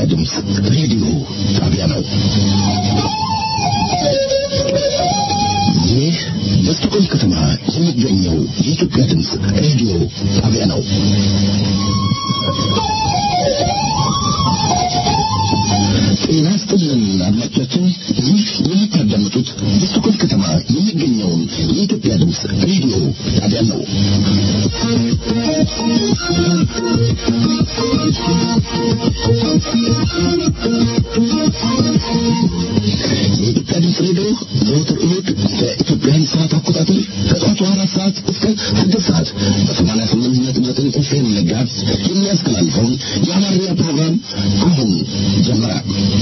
ድምፅ ሬዲዮ ጣቢያ ነው። ይህ በስቶኮልም ከተማ የሚገኘው የኢትዮጵያ ድምፅ ሬዲዮ ጣቢያ ነው። ጤና ይስጥልን አድማጮቻችን፣ ይህ የምታዳምጡት በስቶኮልም ከተማ የሚገኘውን የኢትዮጵያ ድምፅ ሬዲዮ ጣቢያ ነው። የኢትዮጵያ ድምፅ ሬዲዮ ዘወትር እሑድ በኢትዮጵያን ሰዓት አቆጣጠር ከጠዋቱ አራት ሰዓት እስከ ስድስት ሰዓት በሰማንያ ስምንት ነጥብ ዘጠኝ ኤፍኤም ጋርስ የሚያስተላልፈውን የአማርኛ ፕሮግራም አሁን ጀመረ።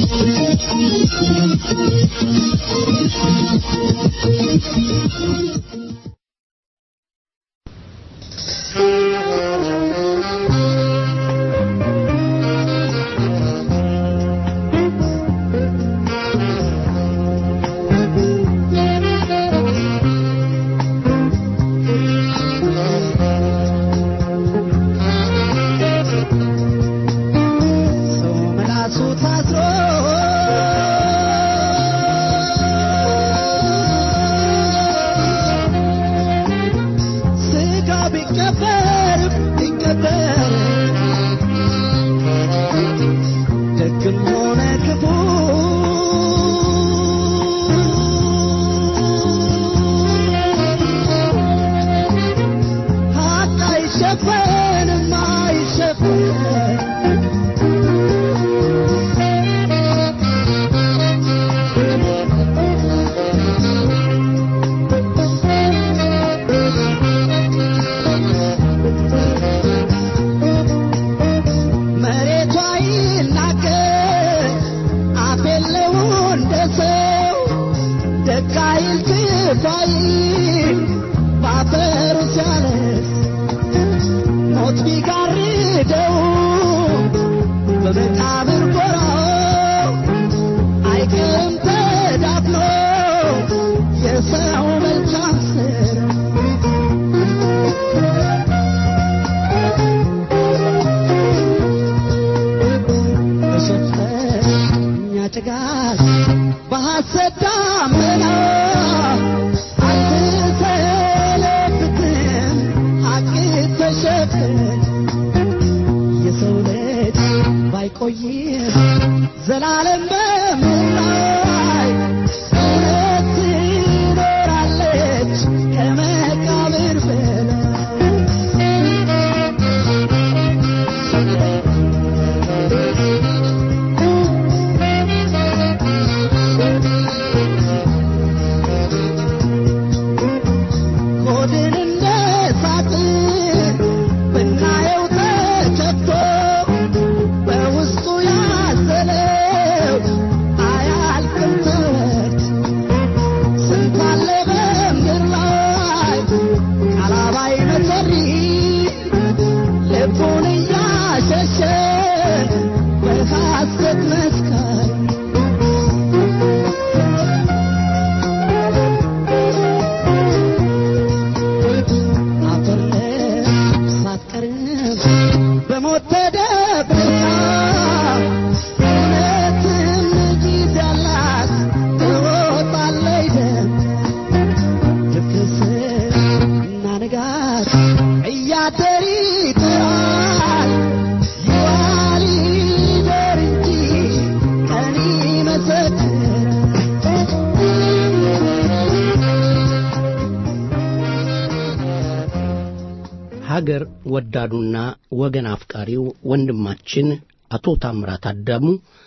ሀገር ወዳዱና ወገን አፍቃሪው ወንድማችን አቶ ታምራት አዳሙ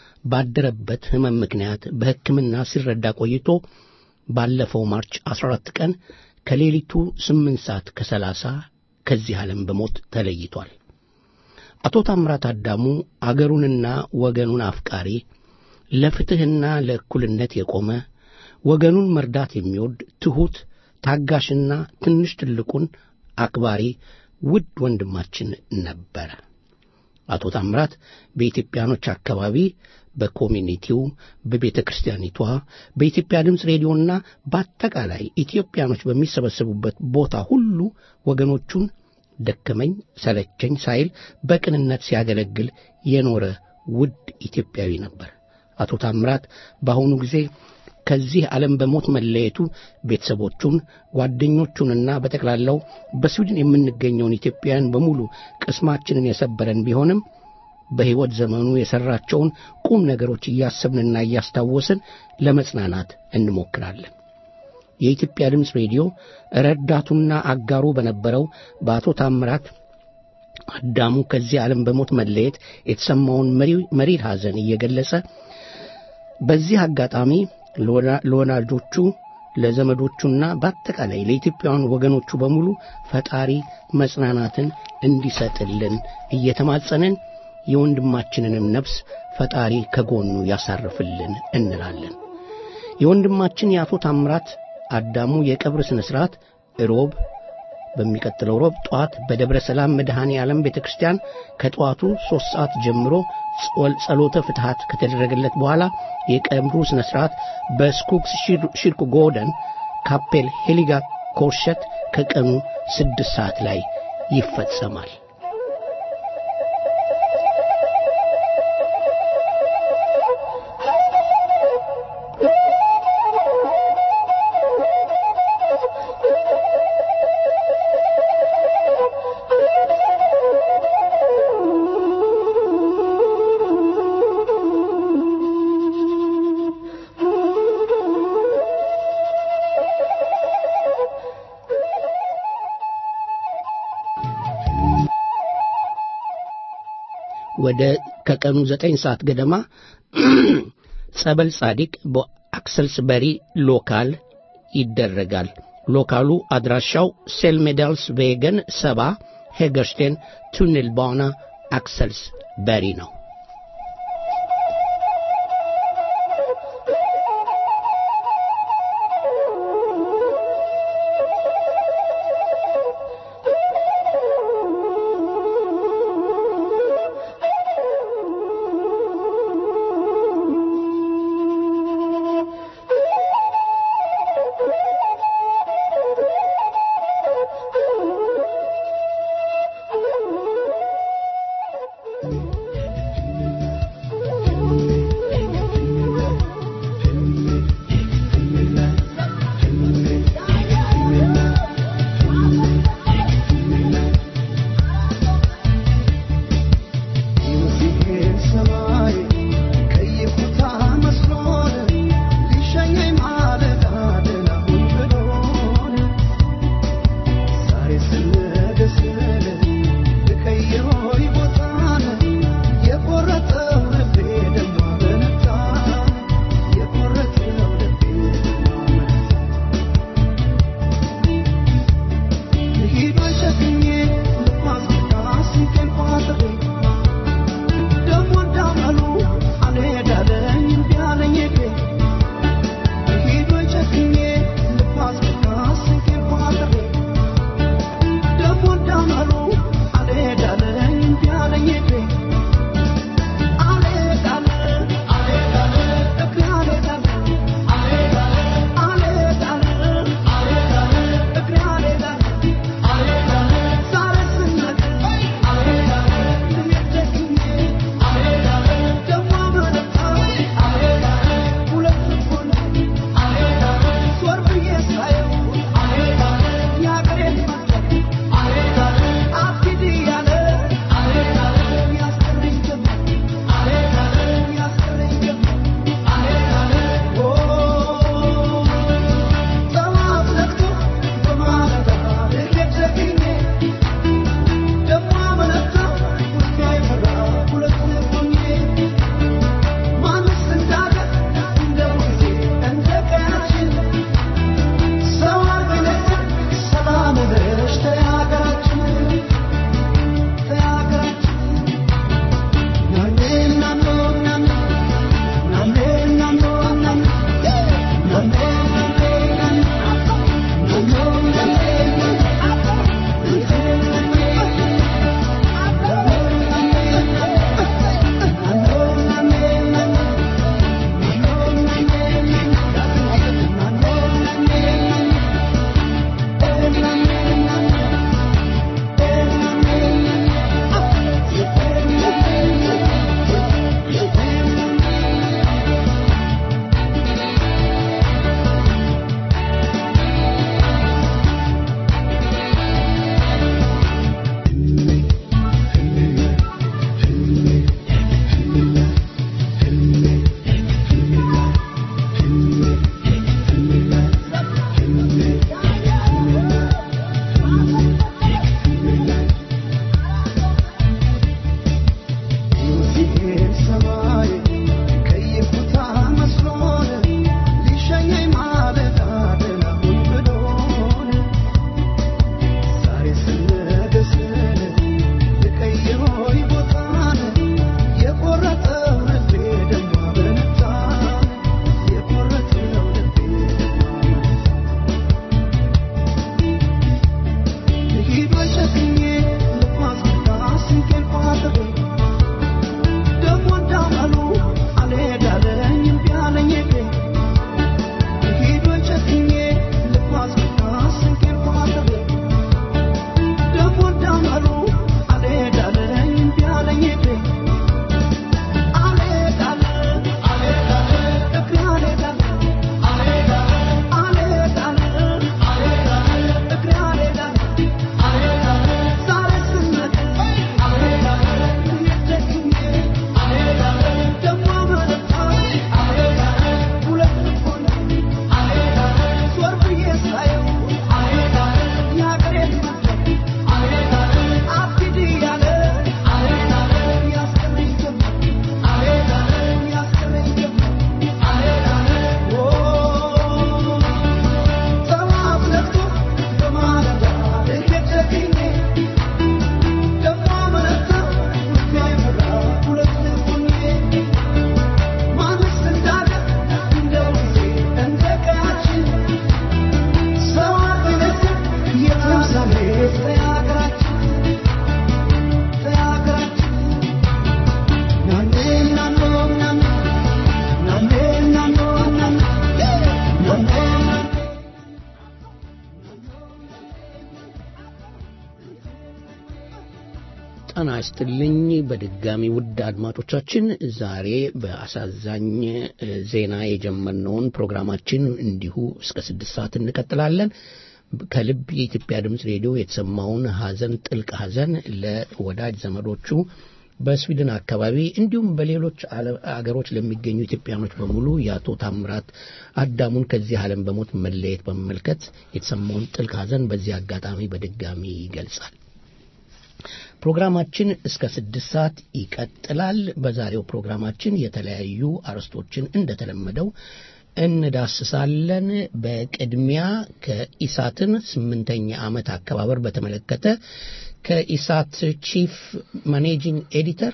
ባደረበት ሕመም ምክንያት በሕክምና ሲረዳ ቆይቶ ባለፈው ማርች 14 ቀን ከሌሊቱ 8 ሰዓት ከ30 ከዚህ ዓለም በሞት ተለይቷል። አቶ ታምራት አዳሙ አገሩንና ወገኑን አፍቃሪ፣ ለፍትሕና ለእኩልነት የቆመ ወገኑን መርዳት የሚወድ ትሑት፣ ታጋሽና ትንሽ ትልቁን አክባሪ ውድ ወንድማችን ነበረ። አቶ ታምራት በኢትዮጵያኖች አካባቢ በኮሚኒቲው፣ በቤተ ክርስቲያኒቷ፣ በኢትዮጵያ ድምፅ ሬዲዮና በአጠቃላይ ኢትዮጵያኖች በሚሰበሰቡበት ቦታ ሁሉ ወገኖቹን ደከመኝ ሰለቸኝ ሳይል በቅንነት ሲያገለግል የኖረ ውድ ኢትዮጵያዊ ነበር። አቶ ታምራት በአሁኑ ጊዜ ከዚህ ዓለም በሞት መለየቱ ቤተሰቦቹን፣ ጓደኞቹንና በጠቅላላው በስዊድን የምንገኘውን ኢትዮጵያውያን በሙሉ ቅስማችንን የሰበረን ቢሆንም በሕይወት ዘመኑ የሠራቸውን ቁም ነገሮች እያሰብንና እያስታወስን ለመጽናናት እንሞክራለን። የኢትዮጵያ ድምፅ ሬዲዮ ረዳቱና አጋሩ በነበረው በአቶ ታምራት አዳሙ ከዚህ ዓለም በሞት መለየት የተሰማውን መሪር ሐዘን እየገለጸ በዚህ አጋጣሚ ለወላጆቹ ለዘመዶቹና በአጠቃላይ ለኢትዮጵያውያን ወገኖቹ በሙሉ ፈጣሪ መጽናናትን እንዲሰጥልን እየተማጸንን የወንድማችንንም ነፍስ ፈጣሪ ከጎኑ ያሳርፍልን እንላለን። የወንድማችን የአቶ ታምራት አዳሙ የቀብር ሥነ ሥርዓት ሮብ በሚቀጥለው ሮብ ጠዋት በደብረ ሰላም መድኃኔ ዓለም ቤተ ክርስቲያን ከጠዋቱ ሦስት ሰዓት ጀምሮ ጸሎተ ፍትሐት ከተደረገለት በኋላ የቀብሩ ሥነ ሥርዓት በስኩክስ ሽርክ ጎደን ካፔል ሄሊጋ ኮርሸት ከቀኑ ስድስት ሰዓት ላይ ይፈጸማል። ወደ ከቀኑ ዘጠኝ ሰዓት ገደማ ጸበል ጻዲቅ በአክሰልስበሪ ሎካል ይደረጋል። ሎካሉ አድራሻው ሴልሜዳልስ ቬገን ሰባ ሄገርስቴን ቱኔልባና አክሰልስ በሪ ነው። ይስጥልኝ በድጋሚ ውድ አድማጮቻችን ዛሬ በአሳዛኝ ዜና የጀመርነውን ፕሮግራማችን እንዲሁ እስከ ስድስት ሰዓት እንቀጥላለን ከልብ የኢትዮጵያ ድምፅ ሬዲዮ የተሰማውን ሀዘን ጥልቅ ሀዘን ለወዳጅ ዘመዶቹ በስዊድን አካባቢ እንዲሁም በሌሎች አገሮች ለሚገኙ ኢትዮጵያኖች በሙሉ የአቶ ታምራት አዳሙን ከዚህ ዓለም በሞት መለየት በመመልከት የተሰማውን ጥልቅ ሀዘን በዚህ አጋጣሚ በድጋሚ ይገልጻል ፕሮግራማችን እስከ ስድስት ሰዓት ይቀጥላል በዛሬው ፕሮግራማችን የተለያዩ አርዕስቶችን እንደተለመደው እንዳስሳለን በቅድሚያ ከኢሳትን ስምንተኛ ዓመት አከባበር በተመለከተ ከኢሳት ቺፍ ማኔጂንግ ኤዲተር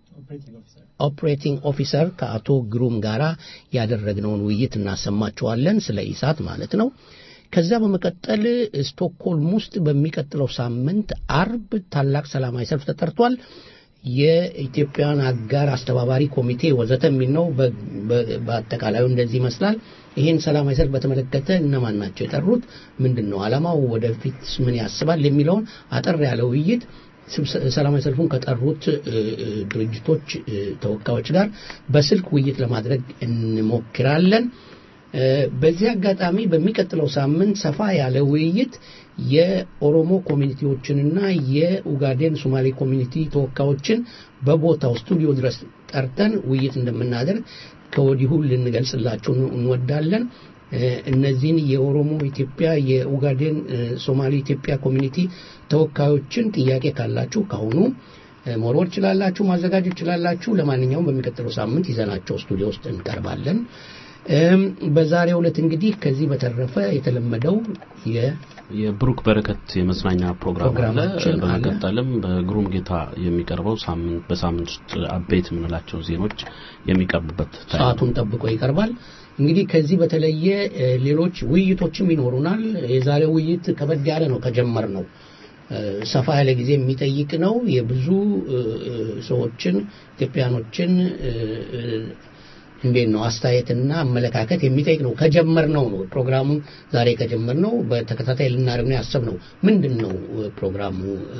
ኦፕሬቲንግ ኦፊሰር ከአቶ ግሩም ጋራ ያደረግነውን ውይይት እናሰማችኋለን ስለ ኢሳት ማለት ነው ከዛ በመቀጠል ስቶክሆልም ውስጥ በሚቀጥለው ሳምንት አርብ ታላቅ ሰላማዊ ሰልፍ ተጠርቷል የኢትዮጵያን አጋር አስተባባሪ ኮሚቴ ወዘተ የሚል ነው በአጠቃላዩ እንደዚህ ይመስላል ይህን ሰላማዊ ሰልፍ በተመለከተ እነማን ናቸው የጠሩት ምንድን ነው አላማው ወደፊት ምን ያስባል የሚለውን አጠር ያለ ውይይት ሰላማዊ ሰልፉን ከጠሩት ድርጅቶች ተወካዮች ጋር በስልክ ውይይት ለማድረግ እንሞክራለን በዚህ አጋጣሚ በሚቀጥለው ሳምንት ሰፋ ያለ ውይይት የኦሮሞ ኮሚኒቲዎችንና የኡጋዴን ሶማሌ ኮሚኒቲ ተወካዮችን በቦታው ስቱዲዮ ድረስ ጠርተን ውይይት እንደምናደርግ ከወዲሁ ልንገልጽላችሁ እንወዳለን እነዚህን የኦሮሞ ኢትዮጵያ የኡጋዴን ሶማሌ ኢትዮጵያ ኮሚኒቲ ተወካዮችን ጥያቄ ካላችሁ ካሁኑ መሮር ችላላችሁ ማዘጋጀት ችላላችሁ ለማንኛውም በሚቀጥለው ሳምንት ይዘናቸው ስቱዲዮ ውስጥ እንቀርባለን በዛሬው ዕለት እንግዲህ ከዚህ በተረፈ የተለመደው የብሩክ በረከት የመዝናኛ ፕሮግራም አለ በመቀጠልም በግሩም ጌታ የሚቀርበው በሳምንት ውስጥ አበይት የምንላቸው ዜኖች የሚቀርቡበት ሰዓቱን ጠብቆ ይቀርባል እንግዲህ ከዚህ በተለየ ሌሎች ውይይቶችም ይኖሩናል የዛሬው ውይይት ከበድ ያለ ነው ከጀመር ነው ሰፋ ያለ ጊዜ የሚጠይቅ ነው የብዙ ሰዎችን ኢትዮጵያኖችን እንዴት ነው አስተያየትና አመለካከት የሚጠይቅ ነው ከጀመር ነው ነው ፕሮግራሙን ዛሬ ከጀመር ነው በተከታታይ ልናደርግ ነው ያሰብ ነው ምንድን ነው ፕሮግራሙ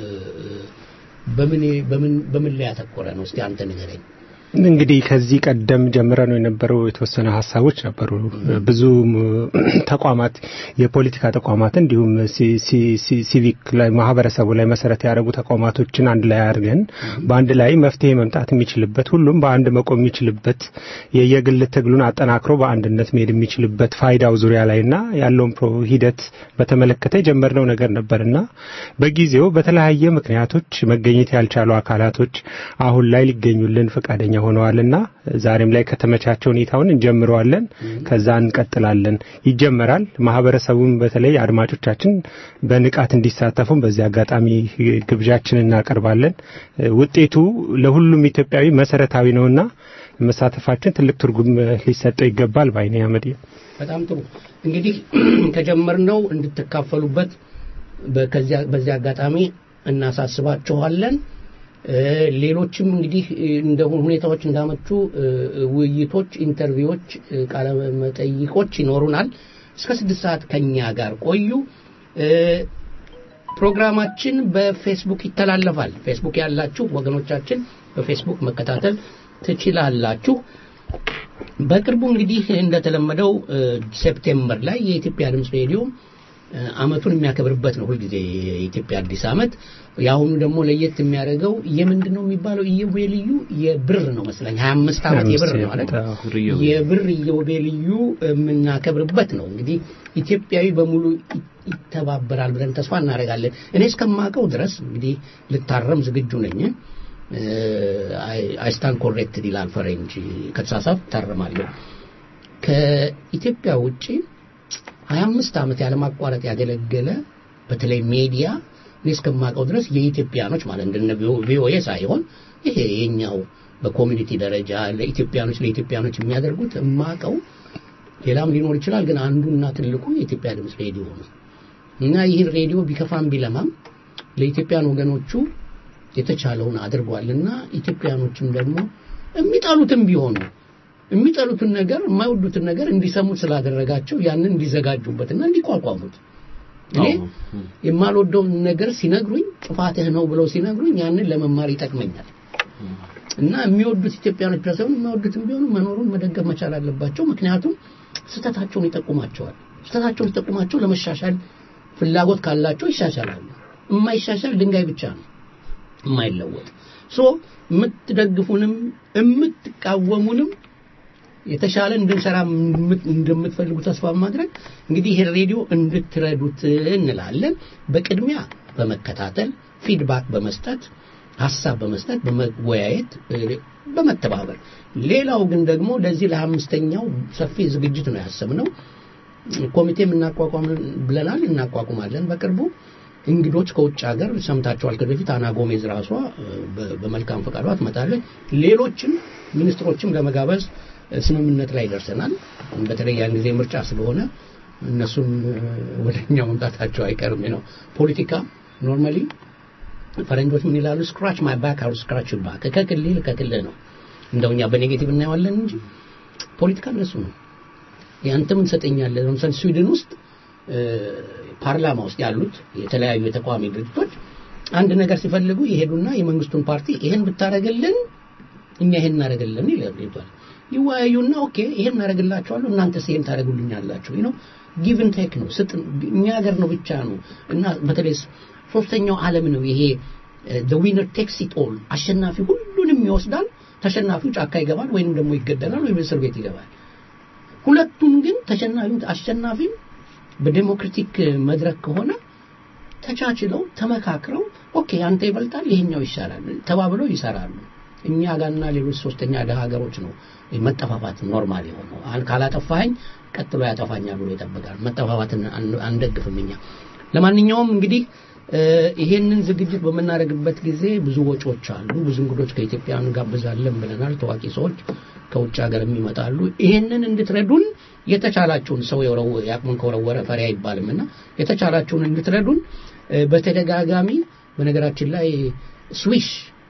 በምን ላይ ያተኮረ ነው እስቲ አንተ ንገረኝ እንግዲህ ከዚህ ቀደም ጀምረ ነው የነበረው የተወሰነ ሀሳቦች ነበሩ ብዙ ተቋማት የፖለቲካ ተቋማት እንዲሁም ሲቪክ ላይ ማህበረሰቡ ላይ መሰረት ያደረጉ ተቋማቶችን አንድ ላይ አድርገን በአንድ ላይ መፍትሄ መምጣት የሚችልበት ሁሉም በአንድ መቆም የሚችልበት የየግል ትግሉን አጠናክሮ በአንድነት መሄድ የሚችልበት ፋይዳው ዙሪያ ላይና ያለውን ሂደት በተመለከተ የጀመርነው ነገር ነበርና በጊዜው በተለያየ ምክንያቶች መገኘት ያልቻሉ አካላቶች አሁን ላይ ሊገኙልን ፈቃደኛ ሆነዋልና ዛሬም ላይ ከተመቻቸው ሁኔታውን እንጀምረዋለን ከዛ እንቀጥላለን ይጀመራል ማህበረሰቡም በተለይ አድማጮቻችን በንቃት እንዲሳተፉም በዚህ አጋጣሚ ግብዣችን እናቀርባለን ውጤቱ ለሁሉም ኢትዮጵያዊ መሰረታዊ ነውና መሳተፋችን ትልቅ ትርጉም ሊሰጠው ይገባል ባይኔ አመድ በጣም ጥሩ እንግዲህ ከጀመርነው እንድትካፈሉበት በዚህ አጋጣሚ እናሳስባችኋለን ሌሎችም እንግዲህ እንደ ሁኔታዎች እንዳመቹ ውይይቶች ኢንተርቪዎች ቃለ መጠይቆች ይኖሩናል እስከ ስድስት ሰዓት ከኛ ጋር ቆዩ ፕሮግራማችን በፌስቡክ ይተላለፋል ፌስቡክ ያላችሁ ወገኖቻችን በፌስቡክ መከታተል ትችላላችሁ በቅርቡ እንግዲህ እንደተለመደው ሴፕቴምበር ላይ የኢትዮጵያ ድምፅ ሬዲዮ አመቱን የሚያከብርበት ነው ሁልጊዜ የኢትዮጵያ አዲስ አመት የአሁኑ ደግሞ ለየት የሚያደርገው የምንድን ነው የሚባለው ኢዮቤልዩ የብር ነው መስለኝ ሀያ አምስት ዓመት የብር ነው ማለት የብር ኢዮቤልዩ የምናከብርበት ነው እንግዲህ ኢትዮጵያዊ በሙሉ ይተባበራል ብለን ተስፋ እናደርጋለን እኔ እስከማውቀው ድረስ እንግዲህ ልታረም ዝግጁ ነኝ አይስታን ኮሬክትድ ይላል ፈረንጅ ከተሳሳት ታረማለሁ ከኢትዮጵያ ውጭ ሀያ አምስት ዓመት ያለማቋረጥ ያገለገለ በተለይ ሜዲያ እኔ እስከማውቀው ድረስ የኢትዮጵያኖች ማለት እንደነ ቪኦኤ ሳይሆን ይሄ የኛው በኮሚኒቲ ደረጃ ለኢትዮጵያኖች ለኢትዮጵያኖች የሚያደርጉት እማቀው ሌላም ሊኖር ይችላል ግን አንዱና ትልቁ የኢትዮጵያ ድምፅ ሬዲዮ ነው እና ይህን ሬዲዮ ቢከፋም ቢለማም ለኢትዮጵያን ወገኖቹ የተቻለውን አድርጓልና ኢትዮጵያኖችም ደግሞ የሚጠሉትም ቢሆኑ የሚጠሉትን ነገር የማይወዱትን ነገር እንዲሰሙት ስላደረጋቸው ያንን እንዲዘጋጁበትና እንዲቋቋሙት እኔ የማልወደውን ነገር ሲነግሩኝ ጥፋትህ ነው ብለው ሲነግሩኝ ያንን ለመማር ይጠቅመኛል እና የሚወዱት ኢትዮጵያኖች ብቻ ሳይሆን የማይወዱትም ቢሆኑ መኖሩን መደገፍ መቻል አለባቸው ምክንያቱም ስህተታቸውን ይጠቁማቸዋል ስህተታቸውን ሲጠቁማቸው ለመሻሻል ፍላጎት ካላቸው ይሻሻላሉ የማይሻሻል ድንጋይ ብቻ ነው የማይለወጥ ሶ የምትደግፉንም የምትቃወሙንም የተሻለ እንድንሰራ እንደምትፈልጉ ተስፋ በማድረግ እንግዲህ ይሄን ሬዲዮ እንድትረዱት እንላለን በቅድሚያ በመከታተል ፊድባክ በመስጠት ሀሳብ በመስጠት በመወያየት በመተባበር ሌላው ግን ደግሞ ለዚህ ለአምስተኛው ሰፊ ዝግጅት ነው ያሰብነው ኮሚቴም እናቋቋም ብለናል እናቋቁማለን በቅርቡ እንግዶች ከውጭ ሀገር ሰምታቸዋል ከበፊት አና ጎሜዝ ራሷ በመልካም ፈቃዷ ትመጣለች ሌሎችም ሚኒስትሮችም ለመጋበዝ ስምምነት ላይ ደርሰናል በተለይ ያን ጊዜ ምርጫ ስለሆነ እነሱም ወደኛ መምጣታቸው አይቀርም ነው ፖለቲካ ኖርማሊ ፈረንጆች ምን ይላሉ ስክራች ማይ ባክ አር ስክራች ባክ ከክልል ከክልል ነው እንደውኛ በኔጌቲቭ እናየዋለን እንጂ ፖለቲካ እንደሱ ነው ያንተ ምን ሰጠኛለህ ለምሳሌ ስዊድን ውስጥ ፓርላማ ውስጥ ያሉት የተለያዩ የተቃዋሚ ድርጅቶች አንድ ነገር ሲፈልጉ ይሄዱና የመንግስቱን ፓርቲ ይሄን ብታረግልን እኛ ይሄን እናደረግልን ይላል ይወያዩና ኦኬ ይሄን እናደረግላቸዋለሁ እናንተስ ይሄን ታደረጉልኛላችሁ ነው ጊቭን ቴክ ነው ስጥ እኛ ሀገር ነው ብቻ ነው እና በተለይ ሶስተኛው ዓለም ነው ይሄ ዊነር ቴክስ ኢት ኦል አሸናፊ ሁሉንም ይወስዳል ተሸናፊው ጫካ ይገባል ወይንም ደግሞ ይገደላል ወይም እስር ቤት ይገባል ሁለቱም ግን ተሸናፊው አሸናፊም በዴሞክራቲክ መድረክ ከሆነ ተቻችለው ተመካክረው ኦኬ አንተ ይበልጣል ይሄኛው ይሻላል ተባብለው ይሰራሉ እኛ ጋርና ሌሎች ሶስተኛ ደሃ ሀገሮች ነው መጠፋፋት ኖርማል የሆነው ካላጠፋኸኝ ቀጥሎ ያጠፋኛል ብሎ ይጠብቃል መጠፋፋትን አንደግፍም እኛ ለማንኛውም እንግዲህ ይሄንን ዝግጅት በምናደርግበት ጊዜ ብዙ ወጪዎች አሉ ብዙ እንግዶች ከኢትዮጵያ እንጋብዛለን ብለናል ታዋቂ ሰዎች ከውጭ ሀገር ይመጣሉ ይሄንን እንድትረዱን የተቻላችሁን ሰው ያቅሙን ከወረወረ ፈሪ አይባልም እና የተቻላችሁን እንድትረዱን በተደጋጋሚ በነገራችን ላይ ስዊሽ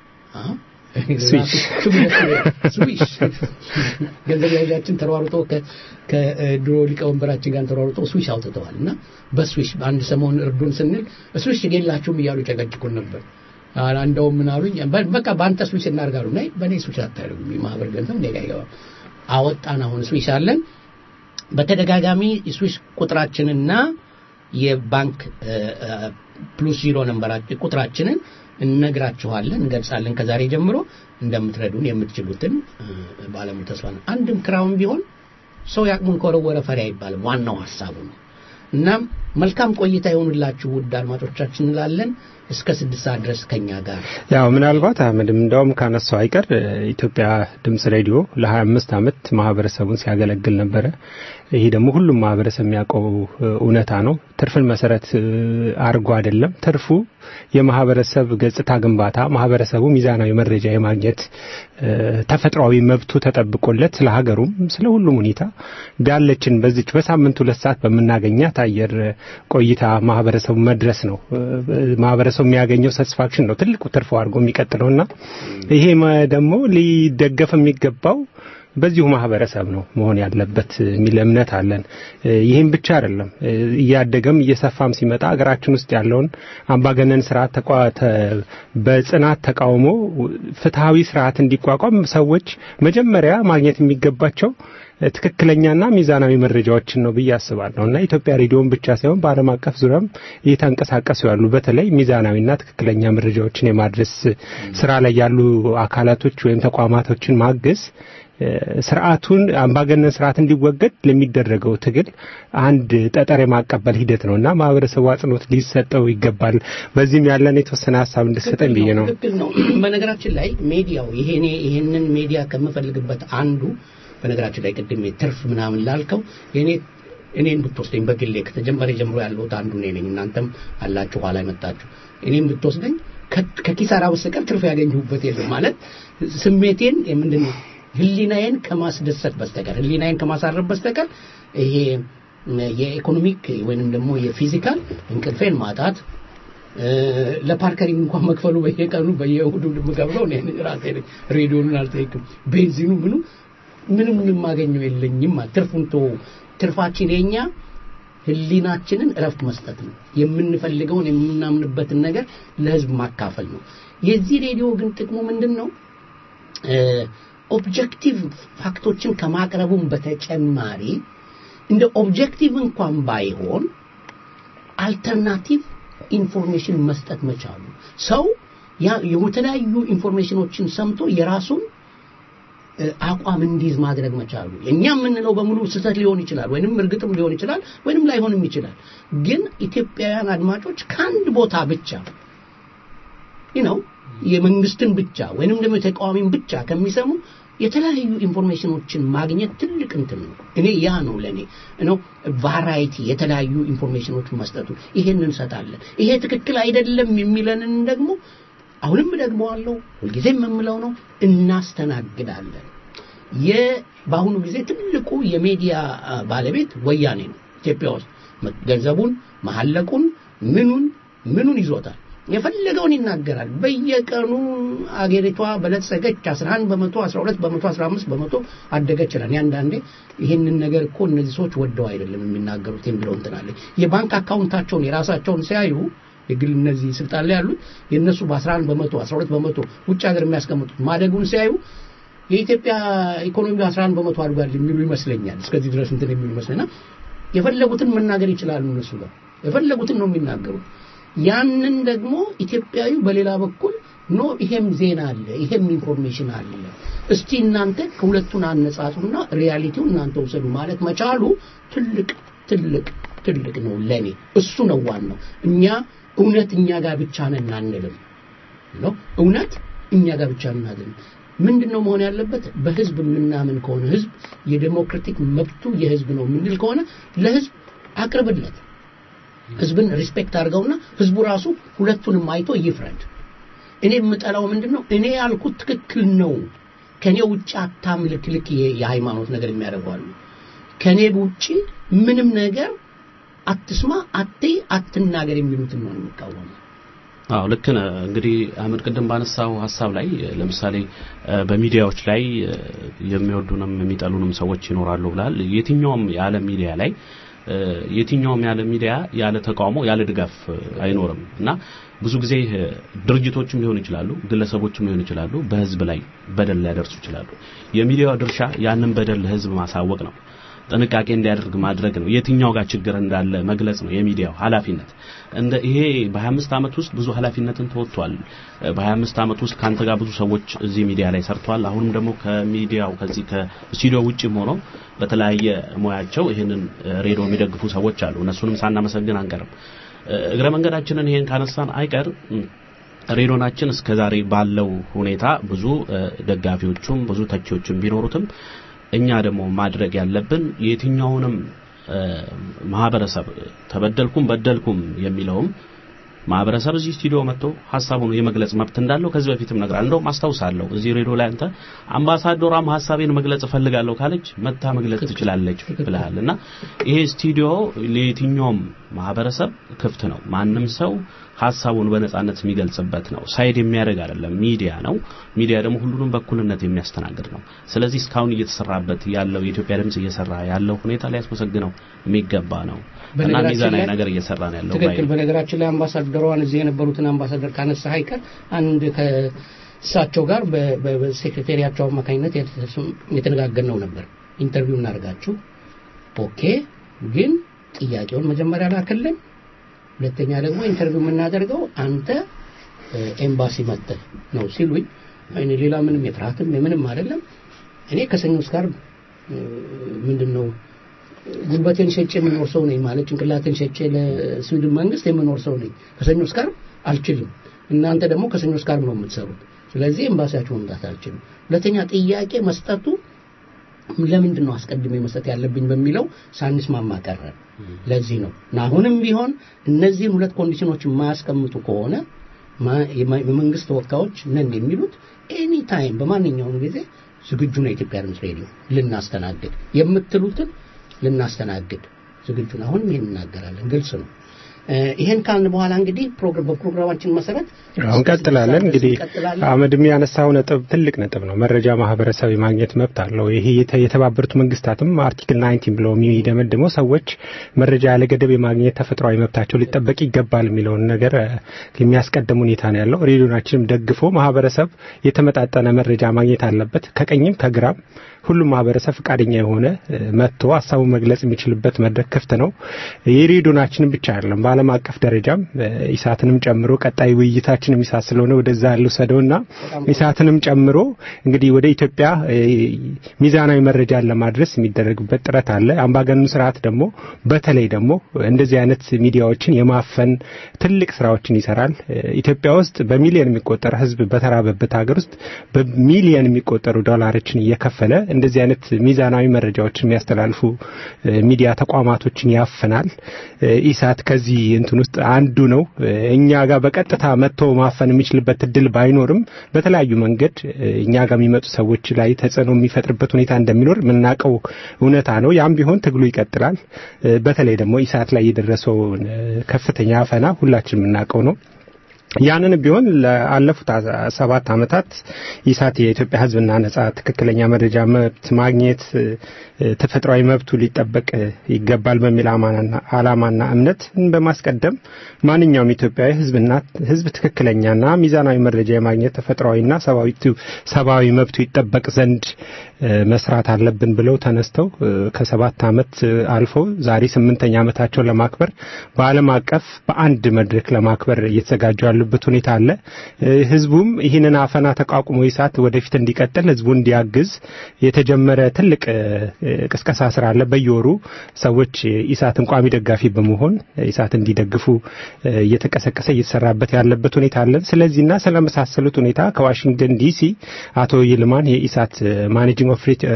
ስዊሽ ገንዘብ ያዣችን ተሯሩጦ ከድሮ ሊቀወንበራችን ጋር ተሯሩጦ ስዊሽ አውጥተዋል እና በስዊሽ በአንድ ሰሞን እርዱን ስንል ስዊሽ የላችሁም እያሉ ጨቀጭቁን ነበር እንደውም ምን አሉኝ በቃ በአንተ ስዊሽ እናርጋሉ ናይ በእኔ ስዊሽ አታደርጉም የማህበር ገንዘብ እኔ ጋር አይገባም አወጣን አሁን ስዊሽ አለን በተደጋጋሚ ስዊሽ ቁጥራችንና የባንክ ፕሉስ ዚሮ ነንበራችን ቁጥራችንን እነግራችኋለን እንገልጻለን ከዛሬ ጀምሮ እንደምትረዱን የምትችሉትን ባለሙ ተስፋ ነው አንድም ክራውን ቢሆን ሰው ያቅሙን ከወረወረ ፈሪ አይባልም ዋናው ሀሳቡ ነው እናም መልካም ቆይታ ይሆንላችሁ ውድ አድማጮቻችን እንላለን እስከ ስድስት ሰዓት ድረስ ከኛ ጋር ያው ምናልባት አህመድም እንደውም ካነሳው አይቀር ኢትዮጵያ ድምጽ ሬዲዮ ለ25 ዓመት ማህበረሰቡን ሲያገለግል ነበረ ይሄ ደግሞ ሁሉም ማህበረሰብ የሚያውቀው እውነታ ነው ትርፍን መሰረት አድርጎ አይደለም ትርፉ የማህበረሰብ ገጽታ ግንባታ ማህበረሰቡ ሚዛናዊ መረጃ የማግኘት ተፈጥሯዊ መብቱ ተጠብቆለት ስለ ሀገሩም ስለ ሁሉም ሁኔታ ቢያለችን በዚች በሳምንት ሁለት ሰዓት በምናገኛት አየር ቆይታ ማህበረሰቡ መድረስ ነው ማህበረሰቡ የሚያገኘው ሳቲስፋክሽን ነው ትልቁ ትርፎ አድርጎ የሚቀጥለውና ይሄ ደግሞ ሊደገፍ የሚገባው በዚሁ ማህበረሰብ ነው መሆን ያለበት የሚል እምነት አለን ይህም ብቻ አይደለም እያደገም እየሰፋም ሲመጣ ሀገራችን ውስጥ ያለውን አምባገነን ስርዓት በጽናት ተቃውሞ ፍትሐዊ ስርዓት እንዲቋቋም ሰዎች መጀመሪያ ማግኘት የሚገባቸው ትክክለኛና ሚዛናዊ መረጃዎችን ነው ብዬ አስባለሁ እና ኢትዮጵያ ሬዲዮን ብቻ ሳይሆን በአለም አቀፍ ዙሪያም እየተንቀሳቀሱ ያሉ በተለይ ሚዛናዊና ትክክለኛ መረጃዎችን የማድረስ ስራ ላይ ያሉ አካላቶች ወይም ተቋማቶችን ማገዝ ስርዓቱን አምባገነን ስርዓት እንዲወገድ ለሚደረገው ትግል አንድ ጠጠር የማቀበል ሂደት ነው እና ማህበረሰቡ አጽንኦት ሊሰጠው ይገባል በዚህም ያለን የተወሰነ ሀሳብ እንድሰጠን ብዬ ነው ትክክል ነው በነገራችን ላይ ሜዲያው ይሄኔ ይሄንን ሜዲያ ከምፈልግበት አንዱ በነገራችን ላይ ቅድም ትርፍ ምናምን ላልከው የኔ እኔን ብትወስደኝ በግሌ ከተጀመረ ጀምሮ ያለሁት አንዱ እኔ ነኝ እናንተም አላችሁ ኋላ መጣችሁ እኔም ብትወስደኝ ከኪሳራ በስተቀር ትርፍ ያገኘሁበት የለም ማለት ስሜቴን ምንድን ነው ህሊናዬን ከማስደሰት በስተቀር ህሊናዬን ከማሳረፍ በስተቀር ይሄ የኢኮኖሚክ ወይንም ደግሞ የፊዚካል እንቅልፌን ማጣት ለፓርከሪንግ እንኳን መክፈሉ በየቀኑ በየእሁዱ የምከፍለው እኔ ራሴ ነኝ ሬዲዮኑን አልጠይቅም ቤንዚኑ ምኑ ምንም የማገኘው የለኝም ትርፉን ቶ ትርፋችን የኛ ህሊናችንን እረፍት መስጠት ነው። የምንፈልገውን የምናምንበትን ነገር ለህዝብ ማካፈል ነው። የዚህ ሬዲዮ ግን ጥቅሙ ምንድን ነው? ኦብጀክቲቭ ፋክቶችን ከማቅረቡም በተጨማሪ እንደ ኦብጀክቲቭ እንኳን ባይሆን አልተርናቲቭ ኢንፎርሜሽን መስጠት መቻሉ ሰው የተለያዩ ኢንፎርሜሽኖችን ሰምቶ የራሱን አቋም እንዲይዝ ማድረግ መቻሉ እኛ የምንለው በሙሉ ስህተት ሊሆን ይችላል ወይንም እርግጥም ሊሆን ይችላል ወይንም ላይሆንም ይችላል ግን ኢትዮጵያውያን አድማጮች ከአንድ ቦታ ብቻ ነው የመንግስትን ብቻ ወይንም ደግሞ የተቃዋሚን ብቻ ከሚሰሙ የተለያዩ ኢንፎርሜሽኖችን ማግኘት ትልቅ እንትን ነው እኔ ያ ነው ለእኔ ነው ቫራይቲ የተለያዩ ኢንፎርሜሽኖችን መስጠቱ ይሄን እንሰጣለን ይሄ ትክክል አይደለም የሚለንን ደግሞ አሁንም ደግሞ አለው ሁልጊዜም የምለው ነው እናስተናግዳለን በአሁኑ ጊዜ ትልቁ የሚዲያ ባለቤት ወያኔ ነው ኢትዮጵያ ውስጥ ገንዘቡን መሐለቁን ምኑን ምኑን ይዞታል የፈለገውን ይናገራል በየቀኑ አገሪቷ በለጸገች 11 በመቶ 12 በመቶ 15 በመቶ አደገች ይላል አንዳንዴ ይህንን ነገር እኮ እነዚህ ሰዎች ወደው አይደለም የሚናገሩት የሚለው እንትናለ የባንክ አካውንታቸውን የራሳቸውን ሲያዩ የግል እነዚህ ስልጣን ላይ ያሉት የእነሱ በ11 በመቶ 12 በመቶ ውጭ ሀገር የሚያስቀምጡት ማደጉን ሲያዩ የኢትዮጵያ ኢኮኖሚ 11 በመቶ አድጓል የሚሉ ይመስለኛል እስከዚህ ድረስ እንትን የሚሉ ይመስለኛል የፈለጉትን መናገር ይችላሉ እነሱ ጋር የፈለጉትን ነው የሚናገሩት ያንን ደግሞ ኢትዮጵያዊ በሌላ በኩል ኖ ይሄም ዜና አለ ይሄም ኢንፎርሜሽን አለ እስቲ እናንተ ከሁለቱን አነጻጽሩና ሪያሊቲው እናንተ ውሰዱ ማለት መቻሉ ትልቅ ትልቅ ትልቅ ነው ለኔ እሱ ነው ዋናው እኛ እውነት እኛ ጋር ብቻ ነን አንልም ነው እውነት እኛ ጋር ብቻ እናልን ምንድን ነው መሆን ያለበት በህዝብ የምናምን ከሆነ ህዝብ የዴሞክራቲክ መብቱ የህዝብ ነው የምንል ከሆነ ለህዝብ አቅርብለት ህዝብን ሪስፔክት አድርገውና ህዝቡ ራሱ ሁለቱንም አይቶ ይፍረድ እኔ የምጠላው ምንድን ነው እኔ ያልኩት ትክክል ነው ከኔ ውጭ አታምልክ ልክ የሃይማኖት ነገር የሚያደርጓሉ ከኔ ውጭ ምንም ነገር አትስማ አትይ አትናገር የሚሉትን ነው የሚቃወመው አዎ ልክ ነህ እንግዲህ አህመድ ቅድም ባነሳው ሀሳብ ላይ ለምሳሌ በሚዲያዎች ላይ የሚወዱንም የሚጠሉንም ሰዎች ይኖራሉ ብላል የትኛውም የዓለም ሚዲያ ላይ የትኛውም ያለ ሚዲያ ያለ ተቃውሞ ያለ ድጋፍ አይኖርም እና ብዙ ጊዜ ድርጅቶችም ሊሆኑ ይችላሉ ግለሰቦችም ሊሆኑ ይችላሉ በህዝብ ላይ በደል ሊያደርሱ ይችላሉ የሚዲያው ድርሻ ያንን በደል ለህዝብ ማሳወቅ ነው ጥንቃቄ እንዲያደርግ ማድረግ ነው የትኛው ጋር ችግር እንዳለ መግለጽ ነው የሚዲያው ኃላፊነት እንደ ይሄ በ25 ዓመት ውስጥ ብዙ ኃላፊነትን ተወጥቷል በ25 ዓመት ውስጥ ካንተ ጋር ብዙ ሰዎች እዚህ ሚዲያ ላይ ሰርተዋል አሁንም ደግሞ ከሚዲያው ከዚህ ከስቱዲዮ ውጭም ሆነው በተለያየ ሙያቸው ይህንን ሬዲዮ የሚደግፉ ሰዎች አሉ እነሱንም ሳናመሰግን አንቀርም እግረ መንገዳችንን ይሄን ካነሳን አይቀር ሬዲዮናችን እስከዛሬ ባለው ሁኔታ ብዙ ደጋፊዎቹም ብዙ ተቺዎችም ቢኖሩትም እኛ ደግሞ ማድረግ ያለብን የትኛውንም ማህበረሰብ ተበደልኩም በደልኩም የሚለውም ማህበረሰብ እዚህ ስቱዲዮ መጥቶ ሀሳቡን የመግለጽ መብት እንዳለው ከዚህ በፊትም ነግራል እንደውም አስታውሳለሁ እዚህ ሬዲዮ ላይ አንተ አምባሳደሯም ሀሳቤን መግለጽ እፈልጋለሁ ካለች መታ መግለጽ ትችላለች ብለሃል እና ይሄ ስቱዲዮ ለየትኛውም ማህበረሰብ ክፍት ነው ማንም ሰው ሀሳቡን በነጻነት የሚገልጽበት ነው ሳይድ የሚያደርግ አይደለም ሚዲያ ነው ሚዲያ ደግሞ ሁሉንም በኩልነት የሚያስተናግድ ነው ስለዚህ እስካሁን እየተሰራበት ያለው የኢትዮጵያ ድምጽ እየሰራ ያለው ሁኔታ ሊያስመሰግነው የሚገባ ነው እና ሚዛናዊ ነገር እየሰራ ነው ያለው ትክክል በነገራችን ላይ አምባሳደሯን እዚህ የነበሩትን አምባሳደር ካነሳ አይቀር አንድ ከእሳቸው ጋር በሴክሬታሪያቸው አማካኝነት የተነጋገርነው ነበር ኢንተርቪው እናደርጋችሁ ኦኬ ግን ጥያቄውን መጀመሪያ ላክልን ሁለተኛ ደግሞ ኢንተርቪው የምናደርገው አንተ ኤምባሲ መጥተህ ነው ሲሉኝ እኔ ሌላ ምንም የፍርሃትም የምንም አይደለም እኔ ከሰኞ ጋር ምንድን ነው ጉልበቴን ሸጬ የምኖር ሰው ነኝ ማለት ጭንቅላቴን ሸጬ ለስዊድን መንግስት የምኖር ሰው ነኝ ከሰኞ ጋር አልችልም እናንተ ደግሞ ከሰኞ ጋር ነው የምትሰሩት ስለዚህ ኤምባሲያችሁ መምጣት አልችልም ሁለተኛ ጥያቄ መስጠቱ ለምንድን ነው አስቀድሜ መስጠት ያለብኝ በሚለው ሳንስማማ ቀረ ለዚህ ነው እና አሁንም ቢሆን እነዚህን ሁለት ኮንዲሽኖች የማያስቀምጡ ከሆነ የመንግስት ተወካዮች ነን የሚሉት ኤኒ ታይም በማንኛውም ጊዜ ዝግጁ ነው የኢትዮጵያ ድምፅ ሬዲዮ ልናስተናግድ የምትሉትን ልናስተናግድ ዝግጁ ነው አሁንም ይህን እናገራለን ግልጽ ነው ይሄን ካልን በኋላ እንግዲህ በፕሮግራማችን መሰረት አሁን ቀጥላለን። እንግዲህ እንቀጥላለን። አመድም ያነሳው ነጥብ ትልቅ ነጥብ ነው። መረጃ ማህበረሰብ የማግኘት መብት አለው። ይሄ የተ- የተባበሩት መንግስታትም አርቲክል 19 ብለው የሚደመድመው ሰዎች መረጃ ያለ ገደብ የማግኘት ተፈጥሯዊ መብታቸው ሊጠበቅ ይገባል የሚለውን ነገር እ፣ የሚያስቀድም ሁኔታ ነው ያለው። ሬዲዮናችንም ደግፎ ማህበረሰብ የተመጣጠነ መረጃ ማግኘት አለበት። ከቀኝም ከግራም ሁሉም ማህበረሰብ ፈቃደኛ የሆነ እ፣ መጥቶ ሀሳቡን መግለጽ የሚችልበት መድረክ ክፍት ነው። የሬዲዮናችንም ብቻ አይደለም፣ በዓለም አቀፍ ደረጃም እ፣ ኢሳትንም ጨምሮ ቀጣይ ውይይታችንም ኢሳት ስለሆነ ወደዛ ልውሰደውና ኢሳትንም ጨምሮ እንግዲህ ወደ ኢትዮጵያ እ፣ ሚዛናዊ መረጃን ለማድረስ የሚደረግበት ጥረት አለ። አምባገነኑ ስርዓት ደግሞ በተለይ ደግሞ እንደዚህ አይነት ሚዲያዎችን የማፈን ትልቅ ስራዎችን ይሰራል። እ፣ ኢትዮጵያ ውስጥ በሚሊዮን የሚቆጠር ህዝብ በተራበበት ሀገር ውስጥ በሚሊዮን የሚቆጠሩ ዶላሮችን እየከፈለ እንደዚህ አይነት ሚዛናዊ መረጃዎችን የሚያስተላልፉ እ፣ ሚዲያ ተቋማቶችን ያፍናል። እ፣ ኢሳት ከዚህ እንትን ውስጥ አንዱ ነው። እ፣ እኛ ጋር በቀጥታ መጥቶ ማፈን የሚችልበት እድል ባይኖርም በተለያዩ መንገድ እ፣ እኛ ጋር የሚመጡ ሰዎች ላይ ተጽዕኖ የሚፈጥርበት ሁኔታ እንደሚኖር የምናውቀው እውነታ ነው። ያም ቢሆን ትግሉ ይቀጥላል። እ፣ በተለይ ደግሞ ኢሳት ላይ የደረሰውን እ፣ ከፍተኛ አፈና ሁላችን የምናውቀው ነው። ያንን ቢሆን ለአለፉት አ- ሰባት ዓመታት ኢሳት የኢትዮጵያ ሕዝብና ነጻ ትክክለኛ መረጃ መብት ማግኘት እ፣ ተፈጥሯዊ መብቱ ሊጠበቅ እ፣ ይገባል በሚል አማናና ዓላማና እምነት በማስቀደም ማንኛውም ኢትዮጵያዊ ሕዝብና ሕዝብ ትክክለኛና ሚዛናዊ መረጃ የማግኘት ተፈጥሯዊና ሰብአዊቱ- ሰብአዊ መብቱ ይጠበቅ ዘንድ እ፣ መስራት አለብን ብለው ተነስተው እ፣ ከሰባት ዓመት እ፣ አልፈው ዛሬ ስምንተኛ ዓመታቸውን ለማክበር በዓለም አቀፍ በአንድ መድረክ ለማክበር እየተዘጋጁ ያሉበት ሁኔታ አለ። እ፣ ህዝቡም ይህንን አፈና ተቋቁሞ ኢሳት ወደፊት እንዲቀጥል ህዝቡ እንዲያግዝ የተጀመረ ትልቅ እ፣ እ፣ ቅስቀሳ ስራ አለ። በየወሩ ሰዎች ኢሳትን ቋሚ ደጋፊ በመሆን ኢሳት እንዲደግፉ እ፣ እየተቀሰቀሰ እየተሰራበት ያለበት ሁኔታ አለ። ስለዚህና ስለመሳሰሉት ሁኔታ ከዋሽንግተን ዲሲ አቶ ይልማን የኢሳት ማኔጂንግ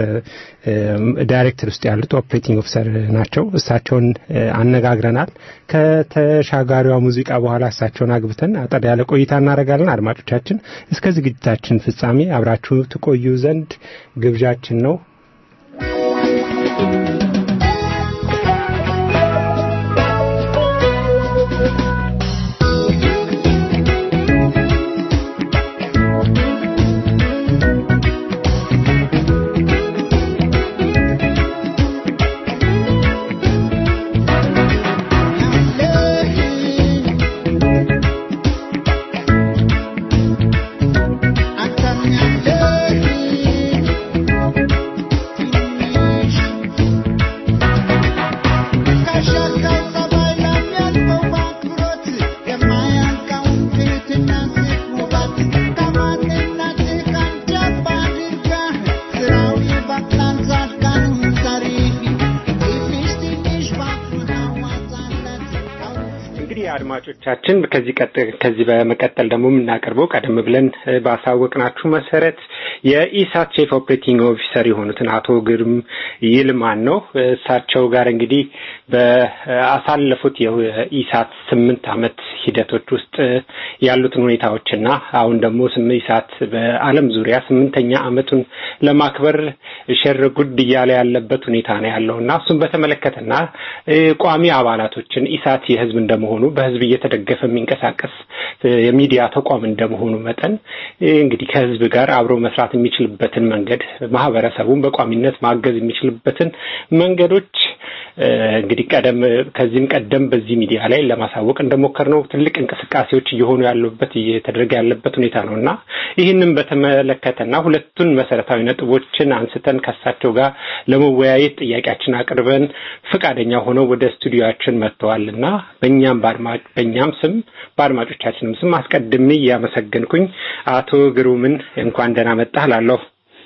ዳይሬክተር ውስጥ ያሉት ኦፕሬቲንግ ኦፊሰር ናቸው። እሳቸውን እ፣ አነጋግረናል። ከተሻጋሪዋ ሙዚቃ በኋላ እሳቸውን አግብተን አጠር ያለ ቆይታ እናደርጋለን። አድማጮቻችን እስከ ዝግጅታችን ፍጻሜ አብራችሁ ትቆዩ ዘንድ ግብዣችን ነው። እንግዲህ አድማጮቻችን ከዚህ ቀጥ- ከዚህ በመቀጠል ደግሞ የምናቀርበው ቀደም ብለን እ፣ ባሳወቅናችሁ መሰረት የኢሳት ቼፍ ኦፕሬቲንግ ኦፊሰር የሆኑትን አቶ ግርም ይልማን ነው። እሳቸው ጋር እንግዲህ በአሳለፉት የኢሳት ስምንት ዓመት ሂደቶች ውስጥ ያሉትን ሁኔታዎችና አሁን ደግሞ ስም ኢሳት በዓለም ዙሪያ ስምንተኛ ዓመቱን ለማክበር ሸር ጉድ እያለ ያለበት ሁኔታ ነው ያለው እና እሱን በተመለከተና እ፣ ቋሚ አባላቶችን ኢሳት የህዝብ እንደመሆኑ በህዝብ እየተደገፈ የሚንቀሳቀስ እ፣ የሚዲያ ተቋም እንደመሆኑ መጠን እ፣ እንግዲህ ከህዝብ ጋር አብሮ መስራት የሚችልበትን መንገድ ማህበረሰቡን በቋሚነት ማገዝ የሚችልበትን መንገዶች እ፣ እንግዲህ ቀደም ከዚህም ቀደም በዚህ ሚዲያ ላይ ለማሳወቅ እንደሞከርነው ትልቅ እንቅስቃሴዎች እየሆኑ ያሉበት እየተደረገ ያለበት ሁኔታ ነው እና ይህንን በተመለከተና ሁለቱን መሰረታዊ ነጥቦችን አንስተን ከሳቸው ጋር ለመወያየት ጥያቄያችን አቅርበን ፈቃደኛ ሆነው ወደ ስቱዲዮችን መጥተዋል እና በእኛም በአድማጭ በእኛም ስም በአድማጮቻችንም ስም አስቀድሜ እያመሰገንኩኝ አቶ ግሩምን እንኳን ደህና መጣህ ላለሁ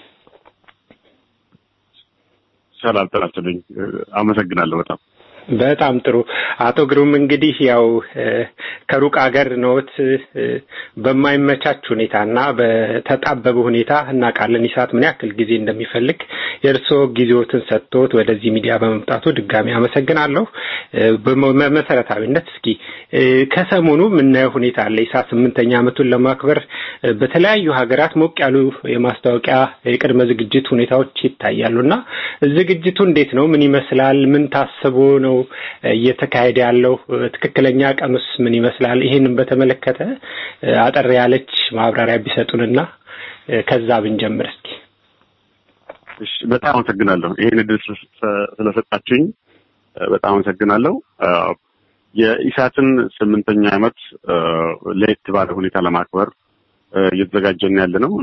ሰላም ጠራችልኝ። አመሰግናለሁ በጣም በጣም ጥሩ አቶ ግሩም እንግዲህ ያው እ፣ ከሩቅ ሀገር ነዎት እ፣ በማይመቻች ሁኔታና በተጣበበ ሁኔታ እናውቃለን ኢሳት ምን ያክል ጊዜ እንደሚፈልግ የእርስዎ ጊዜዎትን ሰጥቶት ወደዚህ ሚዲያ በመምጣቱ ድጋሚ አመሰግናለሁ። እ፣ በመሰረታዊነት እስኪ እ፣ ከሰሞኑ የምናየው ሁኔታ አለ። ኢሳት ስምንተኛ ዓመቱን ለማክበር እ፣ በተለያዩ ሀገራት ሞቅ ያሉ የማስታወቂያ የቅድመ ዝግጅት ሁኔታዎች ይታያሉ እና ዝግጅቱ እንዴት ነው? ምን ይመስላል? ምን ታስቦ ነው ነው እየተካሄደ ያለው? ትክክለኛ ቀኑስ ምን ይመስላል? ይሄንን በተመለከተ አጠር ያለች ማብራሪያ ቢሰጡንና ከዛ ብንጀምር እስኪ። እሺ፣ በጣም አመሰግናለሁ። ይሄን እድል ስለሰጣችሁኝ በጣም አመሰግናለሁ። የኢሳትን ስምንተኛ ዓመት ለየት ባለ ሁኔታ ለማክበር እየተዘጋጀን ያለ ነው።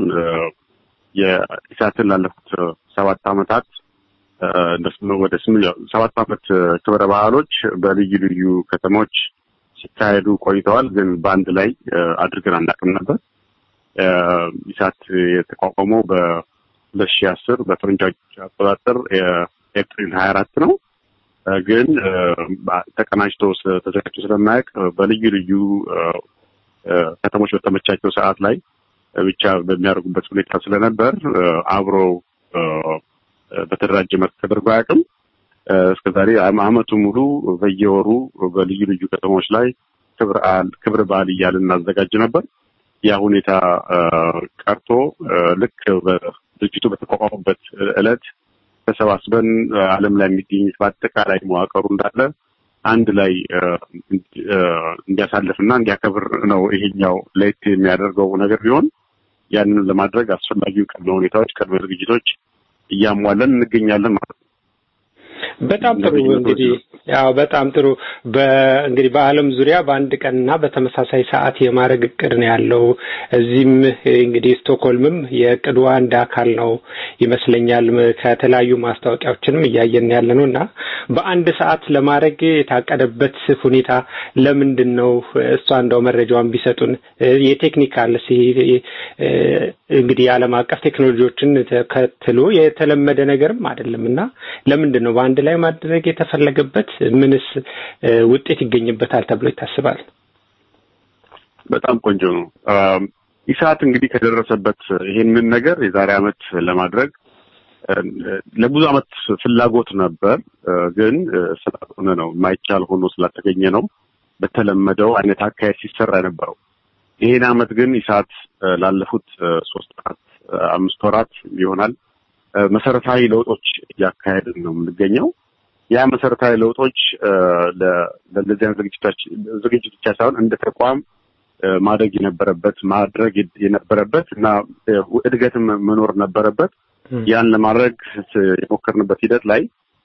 የኢሳትን ላለፉት ሰባት ዓመታት ወደ ሰባት ዓመት ክብረ በዓሎች በልዩ ልዩ ከተሞች ሲካሄዱ ቆይተዋል። ግን በአንድ ላይ አድርገን አናውቅም ነበር። ኢሳት የተቋቋመው በሁለት ሺህ አስር በፈረንጆች አቆጣጠር ኤፕሪል ሀያ አራት ነው። ግን ተቀናጅቶ ተዘጋጅቶ ስለማያውቅ በልዩ ልዩ ከተሞች በተመቻቸው ሰዓት ላይ ብቻ በሚያደርጉበት ሁኔታ ስለነበር አብሮ በተደራጀ መልክ ተደርጎ አያውቅም። እስከዛሬ አመቱ ሙሉ በየወሩ በልዩ ልዩ ከተሞች ላይ ክብረ በዓል እያልን እናዘጋጅ ነበር። ያ ሁኔታ ቀርቶ ልክ ድርጅቱ በተቋቋመበት ዕለት ተሰባስበን ዓለም ላይ የሚገኙት በአጠቃላይ መዋቅሩ እንዳለ አንድ ላይ እንዲያሳልፍና እንዲያከብር ነው ይሄኛው ለየት የሚያደርገው ነገር ቢሆን ያንን ለማድረግ አስፈላጊው ቅድመ ሁኔታዎች ቅድመ ዝግጅቶች እያሟለን እንገኛለን ማለት ነው። በጣም ጥሩ እንግዲህ ያው በጣም ጥሩ በእንግዲህ በዓለም ዙሪያ በአንድ ቀንና በተመሳሳይ ሰዓት የማድረግ እቅድ ነው ያለው። እዚህም እንግዲህ ስቶክሆልምም የእቅዱ አንድ አካል ነው ይመስለኛል። ከተለያዩ ማስታወቂያዎችንም እያየን ያለ ነው እና በአንድ ሰዓት ለማድረግ የታቀደበት ሁኔታ ለምንድን ነው? እሷ እንደው መረጃዋን ቢሰጡን። የቴክኒካል እንግዲህ የዓለም አቀፍ ቴክኖሎጂዎችን ተከትሎ የተለመደ ነገርም አይደለም እና ለምንድን ነው በአንድ ላይ ማድረግ የተፈለገበት? ምንስ ውጤት ይገኝበታል ተብሎ ይታስባል? በጣም ቆንጆ ነው። ኢሳት እንግዲህ ከደረሰበት ይሄንን ነገር የዛሬ ዓመት ለማድረግ ለብዙ ዓመት ፍላጎት ነበር፣ ግን ስላልሆነ ነው የማይቻል ሆኖ ስላልተገኘ ነው በተለመደው አይነት አካሄድ ሲሰራ የነበረው። ይሄን ዓመት ግን ኢሳት ላለፉት ሶስት ወራት አምስት ወራት ይሆናል መሰረታዊ ለውጦች እያካሄድን ነው የምንገኘው። ያ መሰረታዊ ለውጦች ለእንደዚህ አይነት ዝግጅት ብቻ ሳይሆን እንደ ተቋም ማድረግ የነበረበት ማድረግ የነበረበት እና እድገትም መኖር ነበረበት። ያን ለማድረግ የሞከርንበት ሂደት ላይ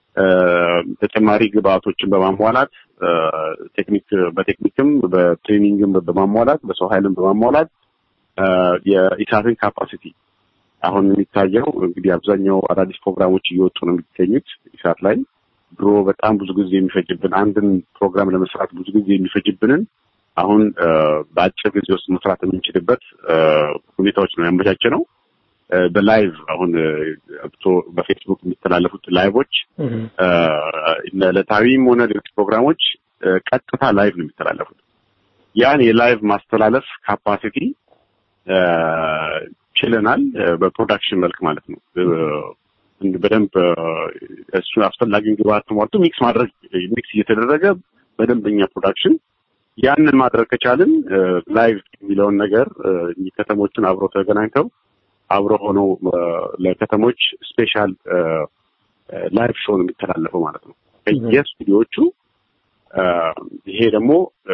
ተጨማሪ ግብአቶችን በማሟላት ቴክኒክ በቴክኒክም በትሬኒንግም በማሟላት በሰው ኃይልም በማሟላት የኢሳትን ካፓሲቲ አሁን የሚታየው እንግዲህ አብዛኛው አዳዲስ ፕሮግራሞች እየወጡ ነው የሚገኙት ኢሳት ላይ። ድሮ በጣም ብዙ ጊዜ የሚፈጅብን አንድን ፕሮግራም ለመስራት ብዙ ጊዜ የሚፈጅብንን አሁን በአጭር ጊዜ ውስጥ መስራት የምንችልበት ሁኔታዎች ነው ያመቻቸ ነው። በላይቭ አሁን በፌስቡክ የሚተላለፉት ላይቮች ዕለታዊም ሆነ ሌሎች ፕሮግራሞች ቀጥታ ላይቭ ነው የሚተላለፉት። ያን የላይቭ ማስተላለፍ ካፓሲቲ ችለናል። በፕሮዳክሽን መልክ ማለት ነው። በደንብ እሱ አስፈላጊውን ግብአት ተሟልቶ ሚክስ ማድረግ ሚክስ እየተደረገ በደንበኛ ፕሮዳክሽን ያንን ማድረግ ከቻልን ላይቭ የሚለውን ነገር ከተሞችን አብረው ተገናኝተው አብረው ሆነው ለከተሞች ስፔሻል ላይቭ ሾው ነው የሚተላለፈው ማለት ነው ከየስቱዲዮቹ። ይሄ ደግሞ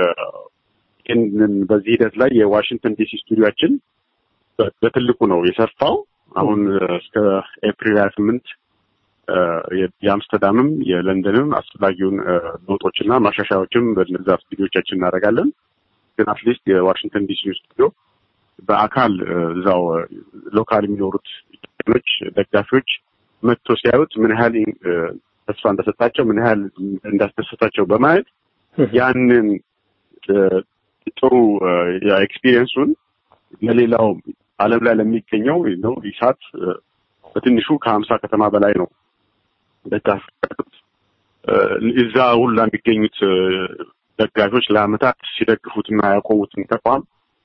በዚህ ሂደት ላይ የዋሽንግተን ዲሲ ስቱዲዮችን በትልቁ ነው የሰፋው። አሁን እስከ ኤፕሪል ሀያ ስምንት የአምስተርዳምም የለንደንም አስፈላጊውን ለውጦችና ማሻሻያዎችም በነዛ ስቱዲዮቻችን እናደርጋለን። ግን አትሊስት የዋሽንግተን ዲሲ ስቱዲዮ በአካል እዛው ሎካል የሚኖሩት ኢትዮጵያኖች ደጋፊዎች መጥቶ ሲያዩት ምን ያህል ተስፋ እንደሰጣቸው ምን ያህል እንዳስደሰታቸው በማየት ያንን ጥሩ ኤክስፒሪየንሱን ለሌላው ዓለም ላይ ለሚገኘው ነው ኢሳት በትንሹ ከሀምሳ ከተማ በላይ ነው ደጋፊ ያሉት። እዛ ሁላ የሚገኙት ደጋፊዎች ለአመታት ሲደግፉትና ያቆሙትን ተቋም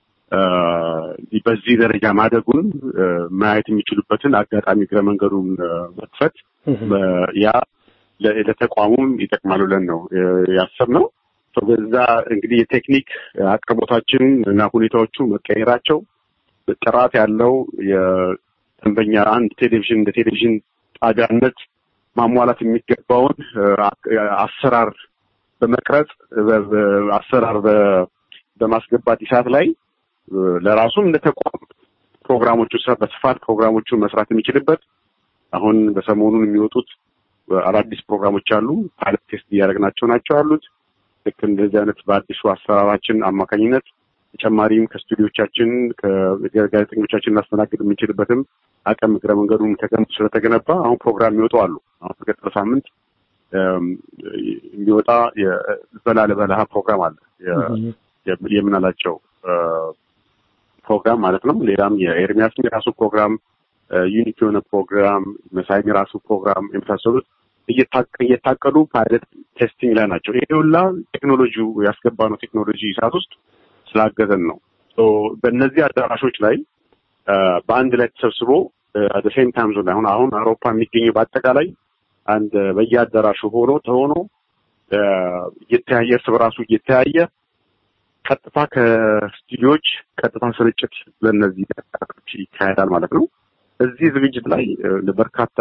በዚህ ደረጃ ማደጉን ማየት የሚችሉበትን አጋጣሚ እግረ መንገዱን መክፈት ያ ለተቋሙም ይጠቅማል ብለን ነው ያሰብነው። በዛ እንግዲህ የቴክኒክ አቅርቦታችን እና ሁኔታዎቹ መቀየራቸው ጥራት ያለው የደንበኛ አንድ ቴሌቪዥን እንደ ቴሌቪዥን ጣቢያነት ማሟላት የሚገባውን አሰራር በመቅረጽ አሰራር በማስገባት ኢሳት ላይ ለራሱም እንደ ተቋም ፕሮግራሞቹ በስፋት ፕሮግራሞቹን መስራት የሚችልበት አሁን በሰሞኑን የሚወጡት አዳዲስ ፕሮግራሞች አሉ። ፓይለት ቴስት እያደረግናቸው ናቸው ያሉት። ልክ እንደዚህ አይነት በአዲሱ አሰራራችን አማካኝነት ተጨማሪም ከስቱዲዮቻችን ከጋዜጠኞቻችን እናስተናግድ የምንችልበትም አቅም እግረ መንገዱን ተገንብቶ ስለተገነባ አሁን ፕሮግራም የሚወጡ አሉ። አሁን በቀጥሎ ሳምንት የሚወጣ የበላ ለበላሃ ፕሮግራም አለ የምናላቸው ፕሮግራም ማለት ነው። ሌላም የኤርሚያስም የራሱ ፕሮግራም ዩኒክ የሆነ ፕሮግራም መሳይም የራሱ ፕሮግራም የመሳሰሉት እየታቀዱ ፓይለት ቴስቲንግ ላይ ናቸው። ይሄ ሁላ ቴክኖሎጂው ያስገባ ነው ቴክኖሎጂ ሰዓት ውስጥ ስላገዘን ነው። በእነዚህ አዳራሾች ላይ በአንድ ላይ ተሰብስቦ አደ ሴም ታይም ዞን አሁን አሁን አውሮፓ የሚገኘው በአጠቃላይ አንድ በየአዳራሹ ሆኖ ተሆኖ እየተያየ እርስ በራሱ እየተያየ ቀጥታ ከስቱዲዮዎች ቀጥታ ስርጭት ለእነዚህ ተከታታዮች ይካሄዳል ማለት ነው። እዚህ ዝግጅት ላይ በርካታ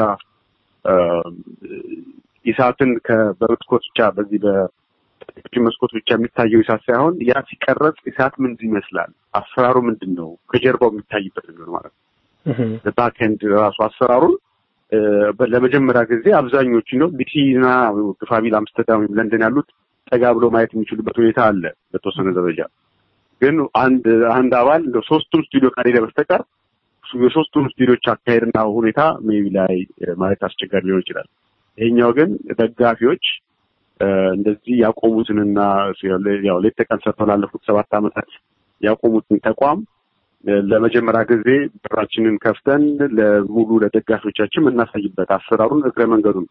ኢሳትን በመስኮት ብቻ በዚህ በቴሌቪዥን መስኮት ብቻ የሚታየው ኢሳት ሳይሆን ያ ሲቀረጽ ኢሳት ምን ይመስላል፣ አሰራሩ ምንድን ነው፣ ከጀርባው የሚታይበት ነው ማለት ነው። ባክኤንድ ራሱ አሰራሩን ለመጀመሪያ ጊዜ አብዛኞቹ ነው ዲሲ እና ግፋቢል አምስተርዳም ወይም ለንደን ያሉት ጠጋ ብሎ ማየት የሚችሉበት ሁኔታ አለ በተወሰነ ደረጃ። ግን አንድ አንድ አባል እንደ ሶስቱም ስቱዲዮ ካልሄደ በስተቀር የሶስቱም ስቱዲዮች አካሄድና ሁኔታ ሜቢ ላይ ማየት አስቸጋሪ ሊሆን ይችላል። ይሄኛው ግን ደጋፊዎች እንደዚህ ያቆሙትንና ያው ሌት ተቀን ሰርተው ላለፉት ሰባት ዓመታት ያቆሙትን ተቋም ለመጀመሪያ ጊዜ በራችንን ከፍተን ለሙሉ ለደጋፊዎቻችን የምናሳይበት አሰራሩን እግረ መንገዱን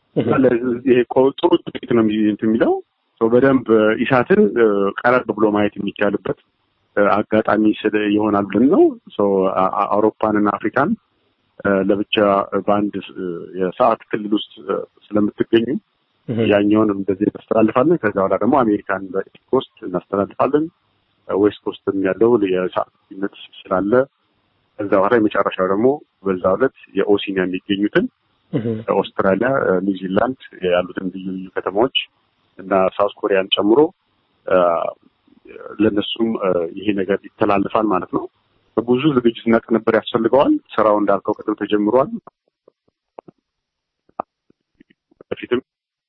ጥሩ ጥቂት ነው የሚለው በደንብ ኢሳትን ቀረብ ብሎ ማየት የሚቻልበት አጋጣሚ ይሆናል ብለን ነው። አውሮፓንና አፍሪካን ለብቻ በአንድ የሰዓት ክልል ውስጥ ስለምትገኙ ያኛውን እንደዚህ እናስተላልፋለን። ከዛ በኋላ ደግሞ አሜሪካን በኢስት ኮስት እናስተላልፋለን። ዌስት ኮስትም ያለው የሰዓት ልዩነት ስላለ ከዛ በኋላ የመጨረሻው ደግሞ በዛ ዕለት የኦሲኒያ የሚገኙትን ኦስትራሊያ፣ ኒውዚላንድ ያሉትን ልዩ ልዩ ከተማዎች እና ሳውት ኮሪያን ጨምሮ ለነሱም ይሄ ነገር ይተላልፋል ማለት ነው። ብዙ ዝግጅትና ቅንብር ያስፈልገዋል። ስራው እንዳልከው ቅድም ተጀምሯል። በፊትም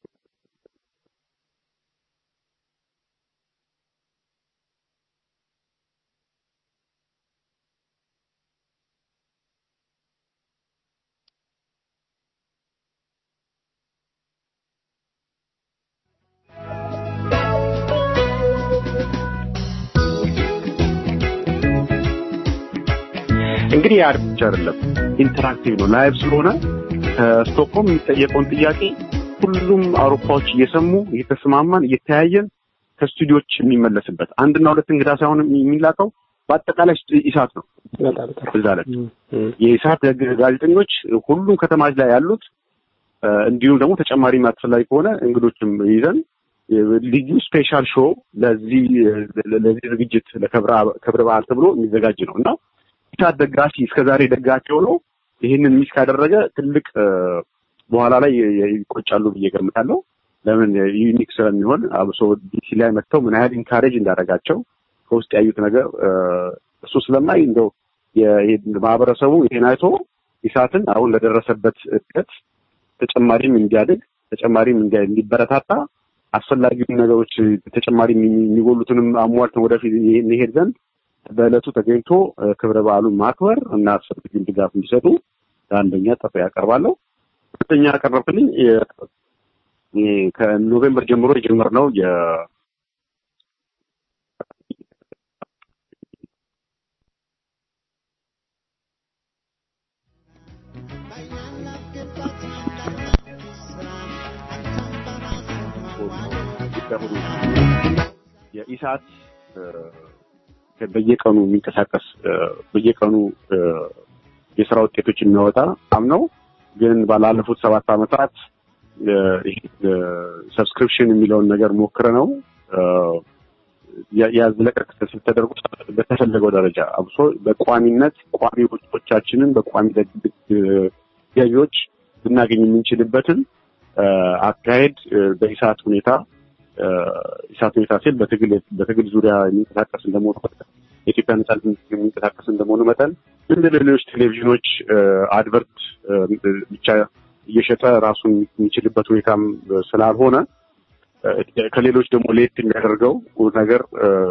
እንግዲህ ያ ብቻ አይደለም፣ ኢንተራክቲቭ ነው። ላይቭ ስለሆነ ከስቶክሆልም የሚጠየቀውን ጥያቄ ሁሉም አውሮፓዎች እየሰሙ እየተስማማን እየተያየን ከስቱዲዮች የሚመለስበት አንድና ሁለት እንግዳ ሳይሆን የሚላከው በአጠቃላይ ኢሳት ነው። እዛ ላይ የኢሳት ጋዜጠኞች ሁሉም ከተማች ላይ ያሉት እንዲሁም ደግሞ ተጨማሪ አስፈላጊ ከሆነ እንግዶችም ይዘን ልዩ ስፔሻል ሾው ለዚህ ለዚህ ዝግጅት ለክብረ በዓል ተብሎ የሚዘጋጅ ነው እና ኢሳት ደጋፊ እስከዛሬ ደጋፊ ሆኖ ይህንን ሚስ ካደረገ ትልቅ በኋላ ላይ ይቆጫሉ ብዬ ገምታለሁ። ለምን ዩኒክ ስለሚሆን አብሶ ዲሲ ላይ መጥተው ምን ያህል ኢንካሬጅ እንዳደረጋቸው ከውስጥ ያዩት ነገር እሱ ስለማይ እንደው ማህበረሰቡ ይሄን አይቶ ኢሳትን አሁን ለደረሰበት እድገት ተጨማሪም እንዲያድግ ተጨማሪም እንዲበረታታ አስፈላጊውን ነገሮች ተጨማሪ የሚጎሉትንም አሟልተን ወደፊት እንሄድ ዘንድ በዕለቱ ተገኝቶ ክብረ በዓሉን ማክበር እና አስፈላጊውን ድጋፍ እንዲሰጡ ለአንደኛ ጥሪ ያቀርባለሁ። ሁለተኛ ያቀረብክልኝ ከኖቬምበር ጀምሮ የጀመርነው የ የኢሳት በየቀኑ የሚንቀሳቀስ በየቀኑ የስራ ውጤቶች የሚያወጣ አምነው ግን ባላለፉት ሰባት ዓመታት ሰብስክሪፕሽን የሚለውን ነገር ሞክረ ነው ያዝለቀቅ ተደርጎ በተፈለገው ደረጃ አብሶ በቋሚነት ቋሚ ወጪዎቻችንን በቋሚ ገቢዎች ልናገኝ የምንችልበትን አካሄድ በኢሳት ሁኔታ ኢሳት ሁኔታ ሲል በትግል በትግል ዙሪያ የሚንቀሳቀስ እንደመሆኑ መጠን የኢትዮጵያ ነጻነት የሚንቀሳቀስ እንደመሆኑ መጠን እንደ ሌሎች ቴሌቪዥኖች አድቨርት ብቻ እየሸጠ ራሱን የሚችልበት ሁኔታም ስላልሆነ ከሌሎች ደግሞ ለየት የሚያደርገው ነገር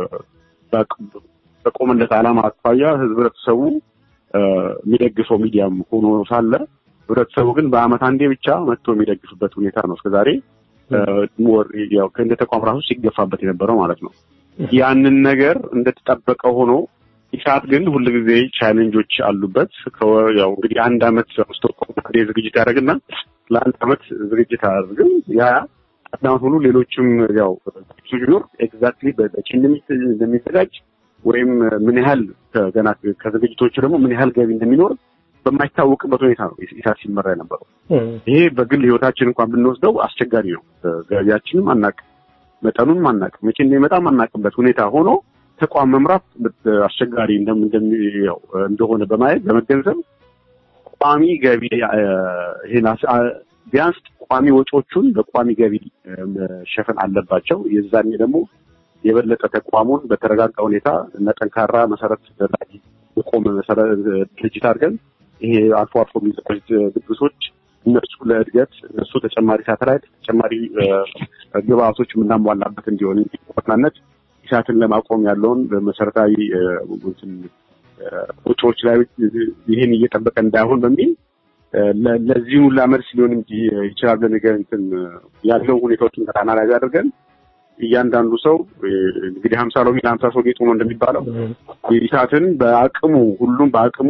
በቆመለት ዓላማ አኳያ ህብረተሰቡ የሚደግፈው ሚዲያም ሆኖ ሳለ ህብረተሰቡ ግን በአመት አንዴ ብቻ መጥቶ የሚደግፍበት ሁኔታ ነው እስከዛሬ እንደ ተቋም ራሱ ሲገፋበት የነበረው ማለት ነው። ያንን ነገር እንደተጠበቀ ሆኖ ኢሳት ግን ሁልጊዜ ቻሌንጆች አሉበት። ያው እንግዲህ አንድ አመት ስቶኮም አንዴ ዝግጅት ያደርግና ለአንድ አመት ዝግጅት አያደርግም። ያ አዳም ሁሉ ሌሎችም ያው ቢኖር ኤግዛክትሊ በቺን እንደሚዘጋጅ ወይም ምን ያህል ገና ከዝግጅቶቹ ደግሞ ምን ያህል ገቢ እንደሚኖር በማይታወቅበት ሁኔታ ነው ኢሳት ሲመራ የነበረው። ይሄ በግል ህይወታችን እንኳን ብንወስደው አስቸጋሪ ነው። ገቢያችንም አናቅ፣ መጠኑንም አናቅ፣ መቼ እንደሚመጣ አናቅበት ሁኔታ ሆኖ ተቋም መምራት አስቸጋሪ እንደሆነ በማየት በመገንዘብ ቋሚ ገቢ ይሄን ቢያንስ ቋሚ ወጪዎቹን በቋሚ ገቢ መሸፈን አለባቸው። የዛኔ ደግሞ የበለጠ ተቋሙን በተረጋጋ ሁኔታ እና ጠንካራ መሰረት ላይ የቆመ ድርጅት አድርገን ይሄ አልፎ አልፎ የሚዘጋጅ ድግሶች እነሱ ለእድገት እነሱ ተጨማሪ ሳተላይት ተጨማሪ ግብአቶች የምናሟላበት እንዲሆን ዋናነት ኢሳትን ለማቆም ያለውን መሰረታዊ ወጪዎች ላይ ይህን እየጠበቀ እንዳይሆን በሚል ለዚህ ሁላ መልስ ሊሆን ይችላል ነገር እንትን ያለው ሁኔታዎችን አናላይዝ አድርገን እያንዳንዱ ሰው እንግዲህ ሀምሳ ሎሚ ለሀምሳ ሰው ጌጡ ነው እንደሚባለው ኢሳትን በአቅሙ ሁሉም በአቅሙ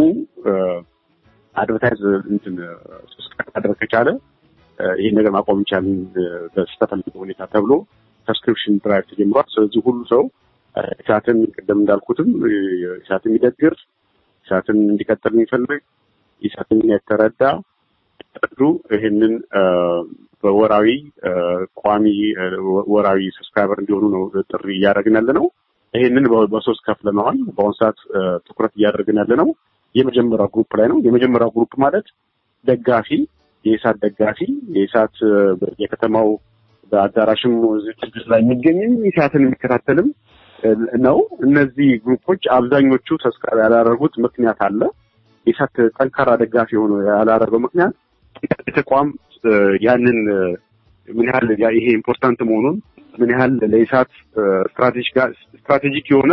አድቨርታይዝ እንትን ሰብስክራይብ ማድረግ ከቻለ ይህን ነገር ማቆም ይቻላል በስተፈልገ ሁኔታ ተብሎ ሰብስክሪፕሽን ድራይቭ ተጀምሯል። ስለዚህ ሁሉ ሰው ኢሳትን ቅድም እንዳልኩትም ኢሳትን የሚደግር ኢሳትን እንዲቀጥል የሚፈልግ ኢሳትን የተረዳ የተረዱ ይህንን በወራዊ ቋሚ ወራዊ ሰብስክራይበር እንዲሆኑ ነው ጥሪ እያደረግን ያለ ነው። ይህንን በሶስት ከፍለነዋል። በአሁኑ ሰዓት ትኩረት እያደረግን ያለ ነው የመጀመሪያው ግሩፕ ላይ ነው። የመጀመሪያው ግሩፕ ማለት ደጋፊ የኢሳት ደጋፊ የኢሳት የከተማው በአዳራሽም ዝግጅት ላይ የሚገኝም ኢሳትን የሚከታተልም ነው። እነዚህ ግሩፖች አብዛኞቹ ሰብስክራይብ ያላደረጉት ምክንያት አለ። ኢሳት ጠንካራ ደጋፊ ሆኖ ያላደረገው ምክንያት ተቋም ያንን ምን ያህል ይሄ ኢምፖርታንት መሆኑን ምን ያህል ለኢሳት ስትራቴጂክ የሆነ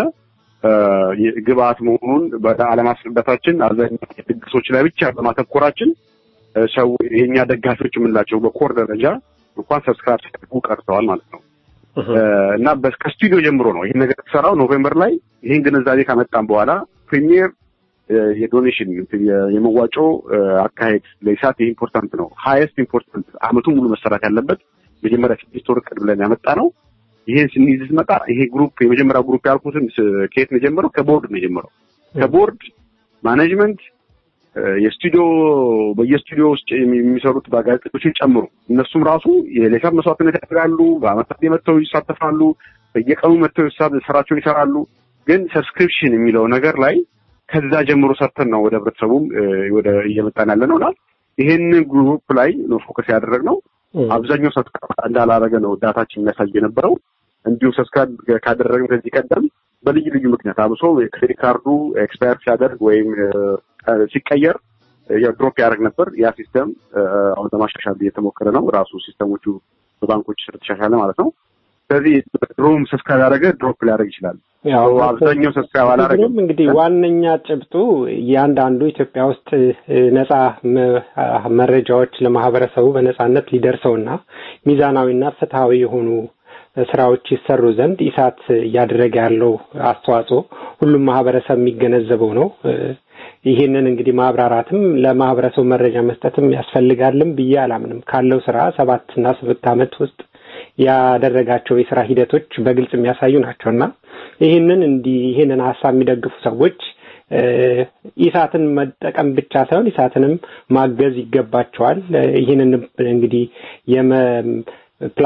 ግብአት መሆኑን አለማስረዳታችን አብዛኛው ድግሶች ላይ ብቻ በማተኮራችን ሰው የኛ ደጋፊዎች የምንላቸው በኮር ደረጃ እንኳን ሰብስክራይብ ሲያደርጉ ቀርተዋል ማለት ነው። እና ከስቱዲዮ ጀምሮ ነው ይህን ነገር የተሰራው ኖቬምበር ላይ ይህን ግንዛቤ ካመጣን በኋላ ፕሪሚየር የዶኔሽን የመዋጮ አካሄድ ለኢሳት ይህ ኢምፖርታንት ነው። ሀይስት ኢምፖርታንት አመቱ ሙሉ መሰራት ያለበት መጀመሪያ ስድስት ወር እቅድ ብለን ያመጣ ነው። ይሄን ስንይዝ ስመጣ ይሄ ግሩፕ የመጀመሪያው ግሩፕ ያልኩትን ከየት ነው የጀመረው? ከቦርድ ነው የጀመረው። ከቦርድ ማኔጅመንት የስቱዲዮ በየስቱዲዮ ውስጥ የሚሰሩት ጋዜጠኞችን ጨምሮ እነሱም ራሱ የሌሳት መስዋዕትነት ያደርጋሉ። በአመት አንዴ መጥተው ይሳተፋሉ። በየቀኑ መጥተው ስራቸውን ይሰራሉ። ግን ሰብስክሪፕሽን የሚለው ነገር ላይ ከዛ ጀምሮ ሰርተን ነው ወደ ህብረተሰቡም ወደ እየመጣን ያለ ነው እና ይሄን ግሩፕ ላይ ነው ፎከስ ያደረግነው። አብዛኛው ሰብስክራይብ እንዳላረገ ነው ዳታችን የሚያሳይ የነበረው። እንዲሁም ሰብስክራይብ ካደረግን ከዚህ ቀደም በልዩ ልዩ ምክንያት አብሶ ክሬዲት ካርዱ ኤክስፓየር ሲያደርግ ወይም ሲቀየር ድሮፕ ያደርግ ነበር። ያ ሲስተም አሁን ለማሻሻል እየተሞከረ ነው። ራሱ ሲስተሞቹ በባንኮች ስለተሻሻለ ማለት ነው። ስለዚህ ድሮም ሰብስክራይብ ያደረገ ድሮፕ ሊያደርግ ይችላል። አብዛኛው ሰብስክራይብ አላደረገም። እንግዲህ ዋነኛ ጭብጡ እያንዳንዱ ኢትዮጵያ ውስጥ ነጻ መረጃዎች ለማህበረሰቡ በነጻነት ሊደርሰውና ሚዛናዊና ፍትሐዊ የሆኑ ስራዎች ይሰሩ ዘንድ ኢሳት እያደረገ ያለው አስተዋጽኦ ሁሉም ማህበረሰብ የሚገነዘበው ነው። ይህንን እንግዲህ ማብራራትም ለማህበረሰቡ መረጃ መስጠትም ያስፈልጋልም ብዬ አላምንም። ካለው ስራ ሰባት እና ስምንት ዓመት ውስጥ ያደረጋቸው የስራ ሂደቶች በግልጽ የሚያሳዩ ናቸው እና ይህንን እንዲህ ይህንን ሀሳብ የሚደግፉ ሰዎች ኢሳትን መጠቀም ብቻ ሳይሆን ኢሳትንም ማገዝ ይገባቸዋል። ይህንን እንግዲህ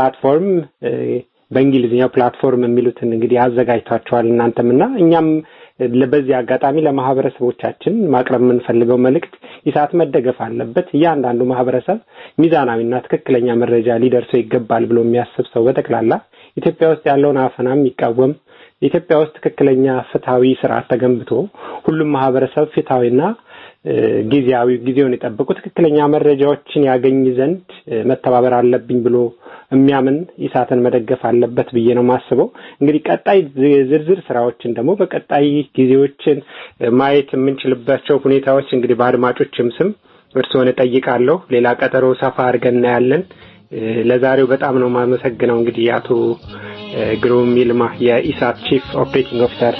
የፕላትፎርም በእንግሊዝኛው ፕላትፎርም የሚሉትን እንግዲህ አዘጋጅቷቸዋል እናንተም እና እኛም በዚህ አጋጣሚ ለማህበረሰቦቻችን ማቅረብ የምንፈልገው መልእክት ኢሳት መደገፍ አለበት። እያንዳንዱ ማህበረሰብ ሚዛናዊና ትክክለኛ መረጃ ሊደርሰው ይገባል ብሎ የሚያስብ ሰው በጠቅላላ ኢትዮጵያ ውስጥ ያለውን አፈና የሚቃወም ኢትዮጵያ ውስጥ ትክክለኛ ፍትሐዊ ስርዓት ተገንብቶ ሁሉም ማህበረሰብ ፍትሐዊና ጊዜያዊ ጊዜውን የጠበቁ ትክክለኛ መረጃዎችን ያገኝ ዘንድ መተባበር አለብኝ ብሎ የሚያምን ኢሳትን መደገፍ አለበት ብዬ ነው የማስበው። እንግዲህ ቀጣይ ዝርዝር ስራዎችን ደግሞ በቀጣይ ጊዜዎችን ማየት የምንችልባቸው ሁኔታዎች እንግዲህ በአድማጮችም ስም እርስዎን እጠይቃለሁ። ሌላ ቀጠሮ ሰፋ አድርገን እናያለን። ለዛሬው በጣም ነው የማመሰግነው። እንግዲህ አቶ ግሩም ይልማ የኢሳት ቺፍ ኦፕሬቲንግ ኦፊሰር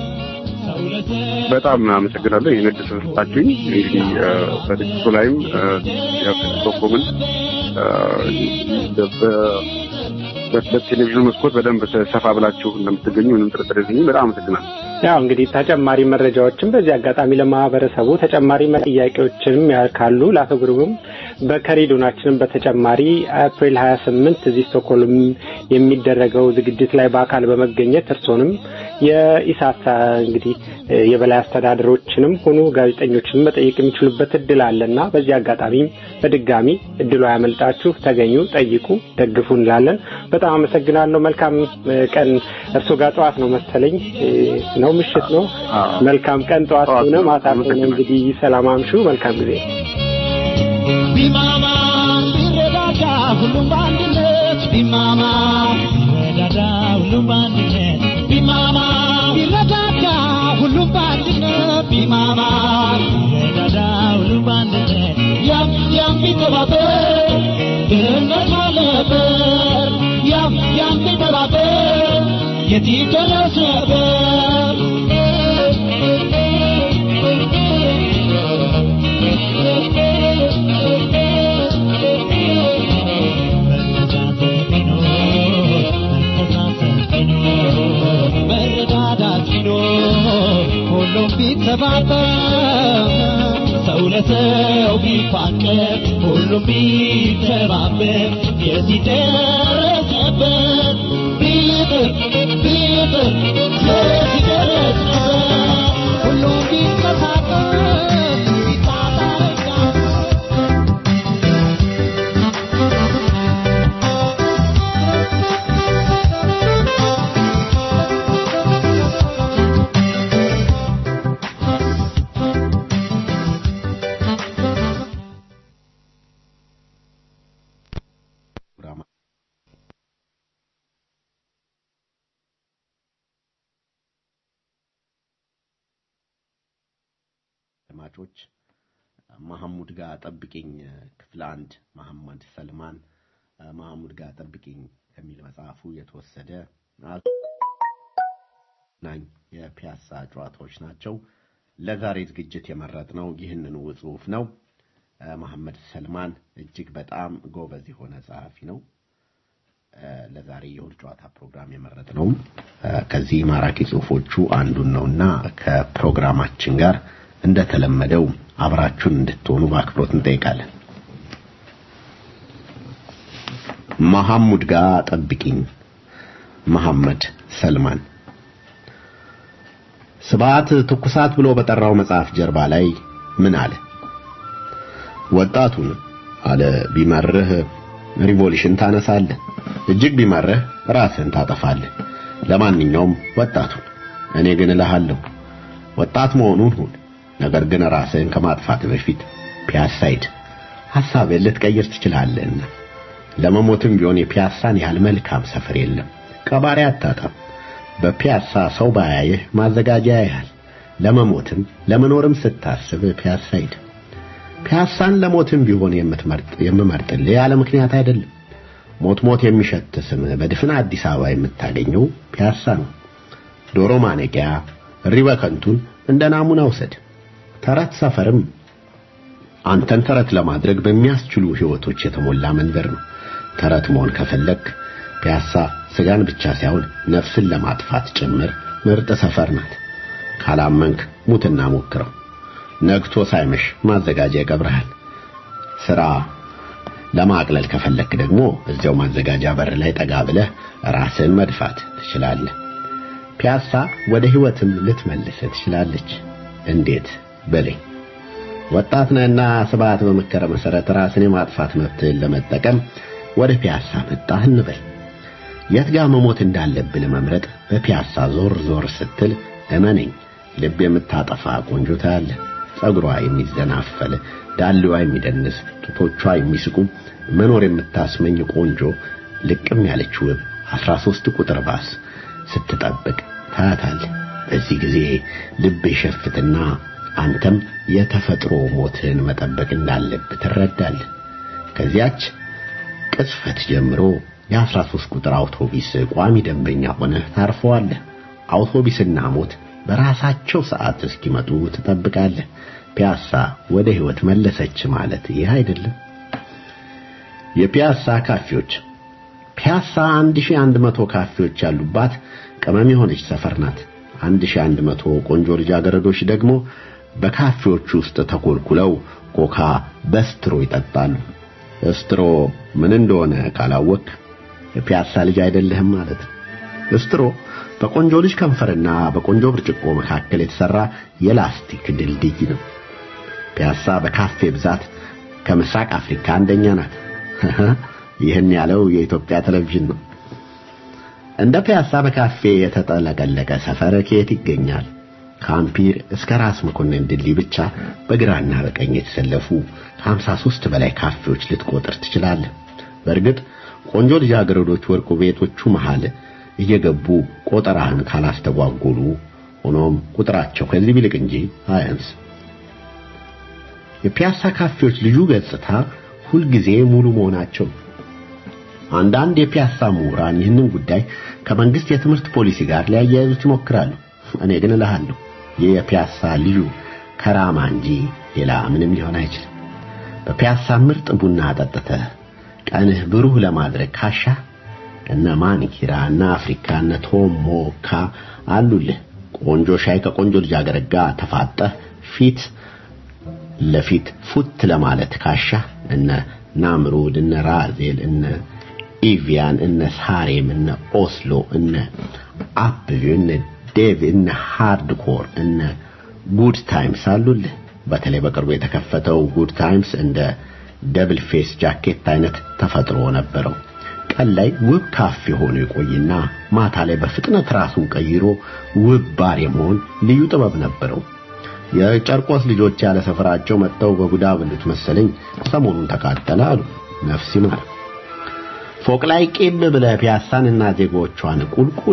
በጣም አመሰግናለሁ ይህን እድል ስለሰጣችሁኝ። እንግዲህ በድርጅቱ ላይም ፕሮኮምን በቴሌቪዥን መስኮት በደንብ ሰፋ ብላችሁ እንደምትገኙ ምንም ጥርጥር የለኝም። በጣም አመሰግናለሁ። ያው እንግዲህ ተጨማሪ መረጃዎችን በዚህ አጋጣሚ ለማህበረሰቡ ተጨማሪ ጥያቄዎችንም ካሉ ለአቶ ግሩምም በከሪዶናችንም በተጨማሪ አፕሪል ሀያ ስምንት እዚህ ስቶክሆልም የሚደረገው ዝግጅት ላይ በአካል በመገኘት እርሶንም የኢሳት እንግዲህ የበላይ አስተዳደሮችንም ሆኑ ጋዜጠኞችንም መጠየቅ የሚችሉበት እድል አለና በዚህ አጋጣሚ በድጋሚ እድሉ ያመልጣችሁ፣ ተገኙ፣ ጠይቁ፣ ደግፉ እንላለን። በጣም አመሰግናለሁ። መልካም ቀን። እርሶ ጋር ጠዋት ነው መሰለኝ ነው ምሽት ነው። መልካም ቀን። ጠዋት ሆነ ማታ ሆነ እንግዲህ ሰላም አምሹ። መልካም ጊዜ። ቢማማ ቢረዳዳ ሁሉም በአንድነት ቢማማ ቢረዳዳ ሁሉም በአንድነት ቢማማ ቢረዳዳ ሁሉም በአንድነት ቢማማ ቢረዳዳ ሁሉም በአንድነት ያም ያም ቢተባበር ድህነት አለበር ያም ያም ቢተባበር የት ይደረስ ነበር መረዳዳት ቢኖር ሁሉም ቢተባበር ሰው ለሰው ቢፋቀር ሁሉም ቢተባበር የዚህ ደረስ ነበር ቢጥር ቢጥር የዚህ ደረስ ነበር ሁሉም ቢተባበር ቢጣጣረጋ አድማጮች መሐሙድ ጋር ጠብቂኝ ክፍል አንድ መሐመድ ሰልማን መሐሙድ ጋር ጠብቂኝ ከሚል መጽሐፉ የተወሰደ ናኝ የፒያሳ ጨዋታዎች ናቸው። ለዛሬ ዝግጅት የመረጥነው ይህንኑ ጽሑፍ ነው። መሐመድ ሰልማን እጅግ በጣም ጎበዝ የሆነ ጸሐፊ ነው። ለዛሬ የእሁድ ጨዋታ ፕሮግራም የመረጥነውም ከዚህ ማራኪ ጽሑፎቹ አንዱን ነውና ከፕሮግራማችን ጋር እንደተለመደው አብራችሁን እንድትሆኑ በአክብሮት እንጠይቃለን። መሐሙድ ጋር ጠብቂኝ። መሐመድ ሰልማን ስብዓት ትኩሳት ብሎ በጠራው መጽሐፍ ጀርባ ላይ ምን አለ? ወጣቱን አለ ቢመርህ ሪቮሉሽን ታነሳለህ፣ እጅግ ቢመርህ ራስህን ታጠፋለህ። ለማንኛውም ወጣቱን እኔ ግን እልሃለሁ ወጣት መሆኑን ሁን ነገር ግን ራስህን ከማጥፋት በፊት ፒያሳ ሂድ። ሐሳብህን ልትቀይር ትችላለህና። ለመሞትም ቢሆን የፒያሳን ያህል መልካም ሰፈር የለም። ቀባሪ አታጣም። በፒያሳ ሰው ባያይህ ማዘጋጃ ያያል። ለመሞትም ለመኖርም ስታስብ ፒያሳ ሂድ። ፒያሳን ለሞትም ቢሆን የምትመርጥ የምመርጥልህ ያለ ምክንያት አይደለም። ሞት ሞት የሚሸት ስም በድፍን አዲስ አበባ የምታገኘው ፒያሳ ነው። ዶሮ ማነቂያ፣ እሪ በከንቱን እንደ ናሙና ውሰድ። ተረት ሰፈርም አንተን ተረት ለማድረግ በሚያስችሉ ህይወቶች የተሞላ መንደር ነው። ተረት መሆን ከፈለክ ፒያሳ ስጋን ብቻ ሳይሆን ነፍስን ለማጥፋት ጭምር ምርጥ ሰፈር ናት። ካላመንክ ሙትና ሞክረው። ነግቶ ሳይመሽ ማዘጋጃ ይቀብርሃል። ስራ ለማቅለል ከፈለክ ደግሞ እዚያው ማዘጋጃ በር ላይ ጠጋ ብለህ ራስን መድፋት ትችላለህ። ፒያሳ ወደ ህይወትም ልትመልስ ትችላለች። እንዴት በለኝ። ወጣት ነህና ስብዓት በመከረ መሰረት ራስን የማጥፋት መብትህን ለመጠቀም ወደ ፒያሳ መጣህ እንበል። የት ጋር መሞት እንዳለብህ ለመምረጥ በፒያሳ ዞር ዞር ስትል እመነኝ ልብ የምታጠፋ ቆንጆ ታያለህ። ጸጉሯ የሚዘናፈል፣ ዳሌዋ የሚደንስ፣ ጡቶቿ የሚስቁ፣ መኖር የምታስመኝ ቆንጆ ልቅም ያለች ውብ አስራ ሦስት ቁጥር ባስ ስትጠብቅ ታያታለህ። በዚህ ጊዜ ልብ የሸፍትና አንተም የተፈጥሮ ሞትህን መጠበቅ እንዳለብህ ትረዳለህ። ከዚያች ቅጽበት ጀምሮ የአስራ ሦስት ቁጥር አውቶቢስ ቋሚ ደንበኛ ሆነህ ታርፈዋለህ። አውቶቢስና ሞት በራሳቸው ሰዓት እስኪመጡ ትጠብቃለህ። ፒያሳ ወደ ሕይወት መለሰች ማለት ይህ አይደለም። የፒያሳ ካፌዎች ፒያሳ 1100 ካፌዎች ያሉባት ቅመም የሆነች ሰፈር ናት። 1100 ቆንጆ ልጃገረዶች ደግሞ በካፌዎች ውስጥ ተኮልኩለው ኮካ በስትሮ ይጠጣሉ። ስትሮ ምን እንደሆነ ካላወቅ የፒያሳ ልጅ አይደለህም ማለት ነው። ስትሮ በቆንጆ ልጅ ከንፈርና በቆንጆ ብርጭቆ መካከል የተሰራ የላስቲክ ድልድይ ነው። ፒያሳ በካፌ ብዛት ከምስራቅ አፍሪካ አንደኛ ናት። ይህን ያለው የኢትዮጵያ ቴሌቪዥን ነው። እንደ ፒያሳ በካፌ የተጠለቀለቀ ሰፈር ከየት ይገኛል? ከአምፒር እስከ ራስ መኮንን ድልድይ ብቻ በግራና በቀኝ የተሰለፉ ከ53 በላይ ካፌዎች ልትቆጥር ትችላለህ። በእርግጥ ቆንጆ ልጃገረዶች ወርቁ ቤቶቹ መሃል እየገቡ ቆጠራህን ካላስተጓጎሉ፣ ሆኖም ቁጥራቸው ከዚህ ቢልቅ እንጂ አያንስ። የፒያሳ ካፌዎች ልዩ ገጽታ ሁልጊዜ ሙሉ መሆናቸው። አንዳንድ የፒያሳ ምሁራን ይህንን ጉዳይ ከመንግስት የትምህርት ፖሊሲ ጋር ሊያያይዙት ይሞክራሉ። እኔ ግን እልሃለሁ ይህ የፒያሳ ልዩ ከራማ እንጂ ሌላ ምንም ሊሆን አይችልም። በፒያሳ ምርጥ ቡና ጠጥተህ ቀንህ ብሩህ ለማድረግ ካሻ እነ ማኒኪራ እነ አፍሪካ እነ ቶሞካ አሉልህ። ቆንጆ ሻይ ከቆንጆ ልጃገረድ ጋር ተፋጠህ ፊት ለፊት ፉት ለማለት ካሻ እነ ናምሩድ እነ ራዜል እነ ኢቪያን እነ ሳሬም እነ ኦስሎ እነ አፕቪ እነ ዴቭ እነ ሃርድኮር እነ ጉድ ታይምስ አሉልህ። በተለይ በቅርቡ የተከፈተው ጉድ ታይምስ እንደ ደብል ፌስ ጃኬት አይነት ተፈጥሮ ነበረው። ቀን ላይ ውብ ካፌ ሆኖ ይቆይና ማታ ላይ በፍጥነት ራሱን ቀይሮ ውብ ባር የመሆን ልዩ ጥበብ ነበረው። የጨርቆስ ልጆች ያለ ሰፈራቸው መጥተው በጉዳ ብሉት መሰለኝ ሰሞኑን ተቃጠለ አሉ። ነፍስ ይማር። ፎቅ ላይ ቂም ብለህ ፒያሳንና ዜጎቿን ቁልቁል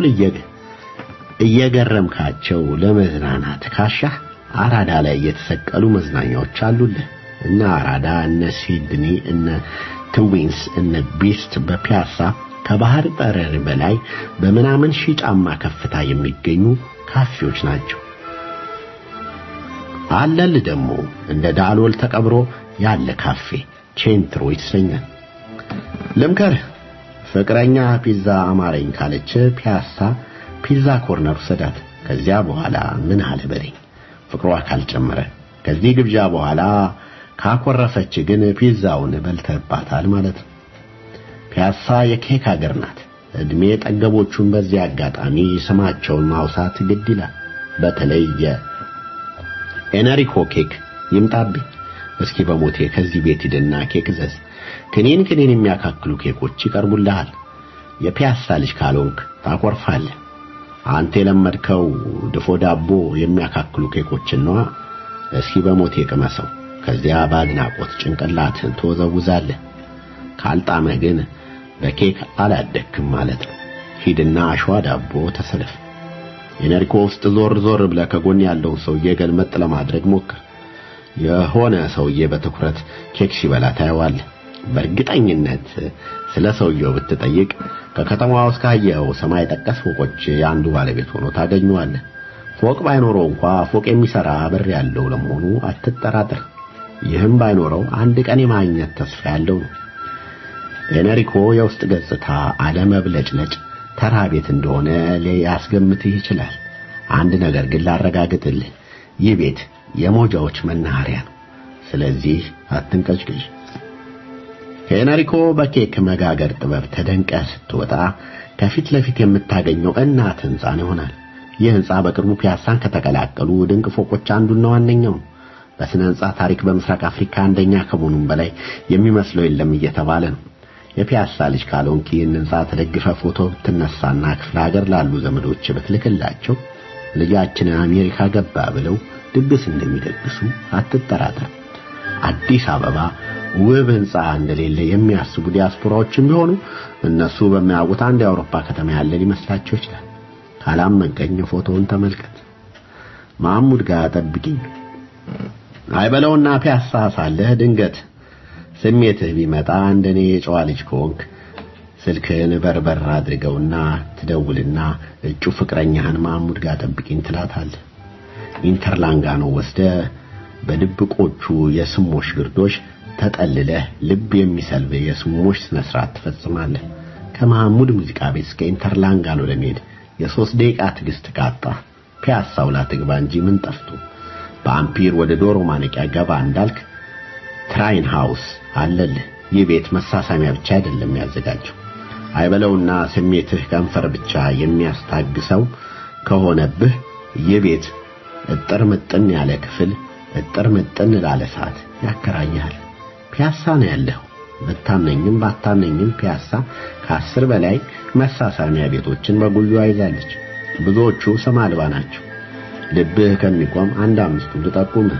እየገረምካቸው ለመዝናናት ካሻህ አራዳ ላይ የተሰቀሉ መዝናኛዎች አሉልህ። እነ አራዳ፣ እነ ሲድኒ፣ እነ ትዊንስ፣ እነ ቢስት በፒያሳ ከባህር ጠረር በላይ በምናምን ሺህ ጫማ ከፍታ የሚገኙ ካፌዎች ናቸው። አለል ደግሞ እንደ ዳሎል ተቀብሮ ያለ ካፌ ቼንትሮ ይሰኛል። ልምከርህ ፍቅረኛ ፒዛ አማረኝ ካለች ፒያሳ ፒዛ ኮርነር ሰዳት። ከዚያ በኋላ ምን አለ በለኝ ፍቅሯ ካልጨመረ። ከዚህ ግብዣ በኋላ ካኮረፈች ግን ፒዛውን በልተባታል ማለት ነው። ፒያሳ የኬክ ሀገር ናት። እድሜ ጠገቦቹን በዚህ አጋጣሚ ስማቸውን ማውሳት ግድ ይላል። በተለይ የኤነሪኮ ኬክ ይምጣብኝ እስኪ በሞቴ ከዚህ ቤት ሂድና ኬክ ዘዝ። ክኒን ክኒን የሚያካክሉ ኬኮች ይቀርቡልሃል። የፒያሳ ልጅ ካልሆንክ ታኮርፋለህ። አንተ የለመድከው ድፎ ዳቦ የሚያካክሉ ኬኮችን ነዋ። እስኪ በሞቴ ቅመሰው። ከዚያ በአድናቆት ጭንቅላትህን ትወዘውዛለህ። ካልጣመህ ግን በኬክ አላደክም ማለት ነው። ሂድና አሸዋ ዳቦ ተሰለፍ። የነሪኮ ውስጥ ዞር ዞር ብለህ ከጎን ያለውን ሰውዬ ገልመጥ ለማድረግ ሞክር። የሆነ ሰውዬ በትኩረት ኬክ ሲበላ ታየዋለህ። በእርግጠኝነት ስለ ሰውየው ብትጠይቅ ከከተማዋ ውስጥ ካየኸው ሰማይ ጠቀስ ፎቆች የአንዱ ባለቤት ሆኖ ታገኘዋለህ። ፎቅ ባይኖረው እንኳ ፎቅ የሚሰራ በር ያለው ለመሆኑ አትጠራጥር። ይህም ባይኖረው አንድ ቀን የማግኘት ተስፋ ያለው ነው። የነሪኮ የውስጥ ገጽታ አለመብለጭለጭ ተራ ቤት እንደሆነ ሊያስገምትህ ይችላል። አንድ ነገር ግን ላረጋግጥልህ፣ ይህ ቤት የሞጃዎች መናኸሪያ ነው። ስለዚህ አትንቀጭቅጭ። ከኤነሪኮ በኬክ መጋገር ጥበብ ተደንቀህ ስትወጣ ከፊት ለፊት የምታገኘው እናት ሕንፃን ይሆናል። ይህ ህንጻ በቅርቡ ፒያሳን ከተቀላቀሉ ድንቅ ፎቆች አንዱና ዋነኛው ነው። በስነ ህንጻ ታሪክ በምስራቅ አፍሪካ አንደኛ ከመሆኑም በላይ የሚመስለው የለም እየተባለ ነው። የፒያሳ ልጅ ካልሆንክ ይህን ህንጻ ተደግፈ ፎቶ ብትነሳና ክፍለ ሀገር ላሉ ዘመዶች ብትልክላቸው ልጃችን አሜሪካ ገባ ብለው ድግስ እንደሚደግሱ አትጠራጠር። አዲስ አበባ ውብ ህንጻ እንደሌለ የሚያስቡ ዲያስፖራዎችም ቢሆኑ እነሱ በሚያውቁት አንድ የአውሮፓ ከተማ ያለ ሊመስላቸው ይችላል። ካላመንከኝ ፎቶውን ተመልከት። ማሙድ ጋር ጠብቂኝ አይበለውና ፒያሳ ሳለህ ድንገት ስሜትህ ቢመጣ እንደኔ የጨዋ ልጅ ከሆንክ ስልክህን በርበር አድርገውና ትደውልና እጩ ፍቅረኛህን ማሙድ ጋር ጠብቂኝ ትላታለህ። ኢንተርላንጋኖ ወስደ በድብቆቹ የስሞሽ ግርዶሽ ተጠልለህ ልብ የሚሰልብ የስሞሽ ስነ ስርዓት ትፈጽማለህ። ከመሐሙድ ሙዚቃ ቤት እስከ ኢንተርላንጋኖ ለመሄድ የሶስት ደቂቃ ትዕግስት ካጣ ፒያሳው ላትግባ እንጂ ምን ጠፍቶ በአምፒር ወደ ዶሮ ማነቂያ ገባ እንዳልክ ትራይን ሃውስ አለልህ። ይህ ቤት መሳሳሚያ ብቻ አይደለም ያዘጋጀው። አይበለውና ስሜትህ ከንፈር ብቻ የሚያስታግሰው ከሆነብህ ይህ ቤት እጥር ምጥን ያለ ክፍል እጥር ምጥን ላለ ሰዓት ያከራያል። ፒያሳ ነው ያለው። ብታመኝም ባታመኝም ፒያሳ ከአስር በላይ መሳሳሚያ ቤቶችን በጉያ ይዛለች። ብዙዎቹ ስም አልባ ናቸው። ልብህ ከሚቆም አንድ አምስቱን ልጠቁምህ።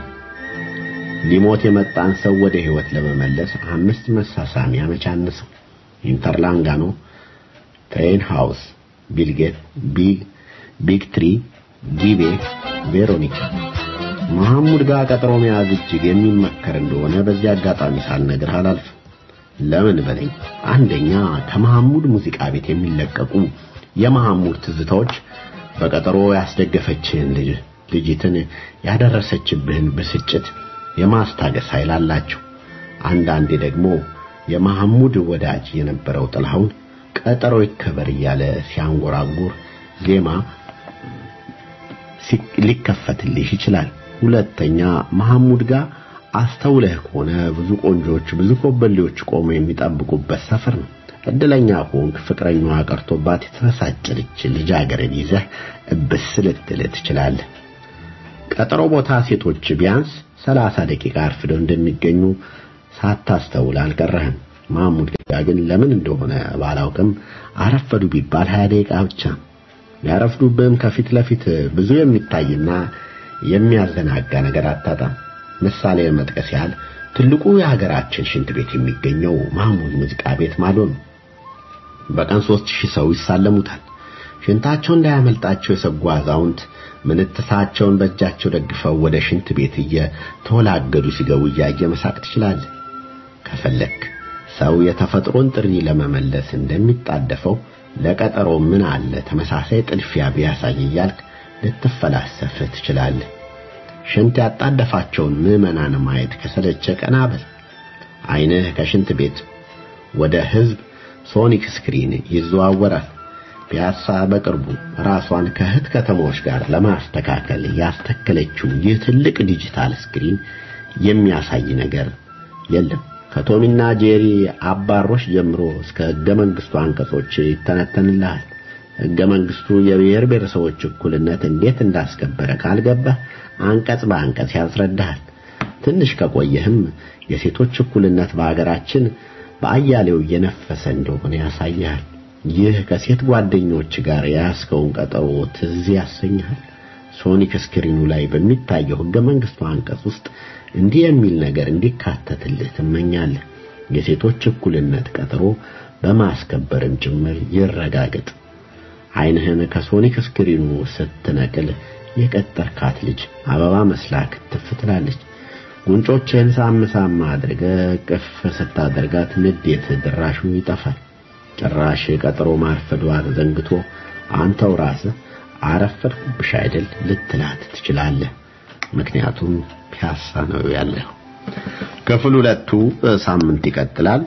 ሊሞት የመጣን ሰው ወደ ህይወት ለመመለስ አምስት መሳሳሚያ መቻነሰው። ኢንተርላንጋኖ፣ ትሬን ሃውስ፣ ቢልጌት፣ ቢግ ቢግ ትሪ፣ ጊቤ፣ ቬሮኒካ መሐሙድ ጋር ቀጠሮ መያዝ እጅግ የሚመከር እንደሆነ በዚህ አጋጣሚ ሳልነግርህ አላልፍም። ለምን በለኝ። አንደኛ ከመሐሙድ ሙዚቃ ቤት የሚለቀቁ የመሐሙድ ትዝታዎች በቀጠሮ ያስደገፈችህን ልጅ ልጅትን ያደረሰችብህን ብስጭት የማስታገስ ኃይል አላቸው። አንዳንዴ ደግሞ የመሐሙድ ወዳጅ የነበረው ጥላሁን ቀጠሮ ይከበር እያለ ሲያንጎራጉር ዜማ ሊከፈትልህ ይችላል። ሁለተኛ መሐሙድ ጋር አስተውለህ ከሆነ ብዙ ቆንጆች፣ ብዙ ኮበሌዎች ቆመው የሚጠብቁበት ሰፈር ነው። እድለኛ ከሆንክ ፍቅረኛዋ ቀርቶባት የተበሳጨች ልጃገረድ ይዘህ እብስ ልትል ትችላለህ። ቀጠሮ ቦታ ሴቶች ቢያንስ ሰላሳ ደቂቃ አርፍደው እንደሚገኙ ሳታስተውል አልቀረህም። መሐሙድ ጋር ግን ለምን እንደሆነ ባላውቅም አረፈዱ ቢባል ሀያ ደቂቃ ብቻ ያረፍዱብህም ከፊት ለፊት ብዙ የሚታይና የሚያዘናጋ ነገር አታጣም። ምሳሌ መጥቀስ ያህል ትልቁ የሀገራችን ሽንት ቤት የሚገኘው መሐሙድ ሙዚቃ ቤት ማዶ ነው። በቀን ሦስት ሺህ ሰው ይሳለሙታል። ሽንታቸው እንዳያመልጣቸው የሰጉ አዛውንት ምንትሳቸውን በእጃቸው ደግፈው ወደ ሽንት ቤት እየተወላገዱ ሲገቡ እያየ መሳቅ ትችላለህ። ከፈለክ ሰው የተፈጥሮን ጥሪ ለመመለስ እንደሚጣደፈው ለቀጠሮ ምን አለ ተመሳሳይ ጥልፊያ ቢያሳይ እያልክ ልትፈላሰፍ ትችላለህ። ሽንት ያጣደፋቸውን ምዕመናን ማየት ከሰለቸ ቀና በል። ዓይንህ ከሽንት ቤት ወደ ሕዝብ ሶኒክ ስክሪን ይዘዋወራል። ፒያሳ በቅርቡ ራሷን ከእህት ከተሞች ጋር ለማስተካከል ያስተከለችው ይህ ትልቅ ዲጂታል ስክሪን የሚያሳይ ነገር የለም። ከቶሚና ጄሪ አባሮች ጀምሮ እስከ ሕገ መንግሥቱ አንቀጾች ይተነተንልሃል። ሕገ መንግሥቱ የብሔር ብሔረሰቦች እኩልነት እንዴት እንዳስከበረ ካልገባህ አንቀጽ በአንቀጽ ያስረዳሃል። ትንሽ ከቆየህም የሴቶች እኩልነት በአገራችን በአያሌው እየነፈሰ እንደሆነ ያሳያል። ይህ ከሴት ጓደኞች ጋር የያዝከውን ቀጠሮ ትዝ ያሰኝሃል። ሶኒክ ስክሪኑ ላይ በሚታየው ሕገ መንግሥቱ አንቀጽ ውስጥ እንዲህ የሚል ነገር እንዲካተትልህ ትመኛለህ። የሴቶች እኩልነት ቀጠሮ በማስከበርም ጭምር ይረጋገጥ። ዓይንህን ከሶኒክ ስክሪኑ ስትነቅል የቀጠርካት ልጅ አበባ መስላ ክትፍ ትላለች። ጉንጮችህን ሳም ሳም አድርገህ ቅፍ ስታደርጋት ንዴት ድራሹ ይጠፋል። ጭራሽ ቀጠሮ ማርፈዷ ዘንግቶ አንተው ራስህ አረፈድኩብሽ አይደል ልትላት ትችላለህ። ምክንያቱም ፒያሳ ነው ያለው። ክፍል ሁለቱ ሳምንት ይቀጥላል።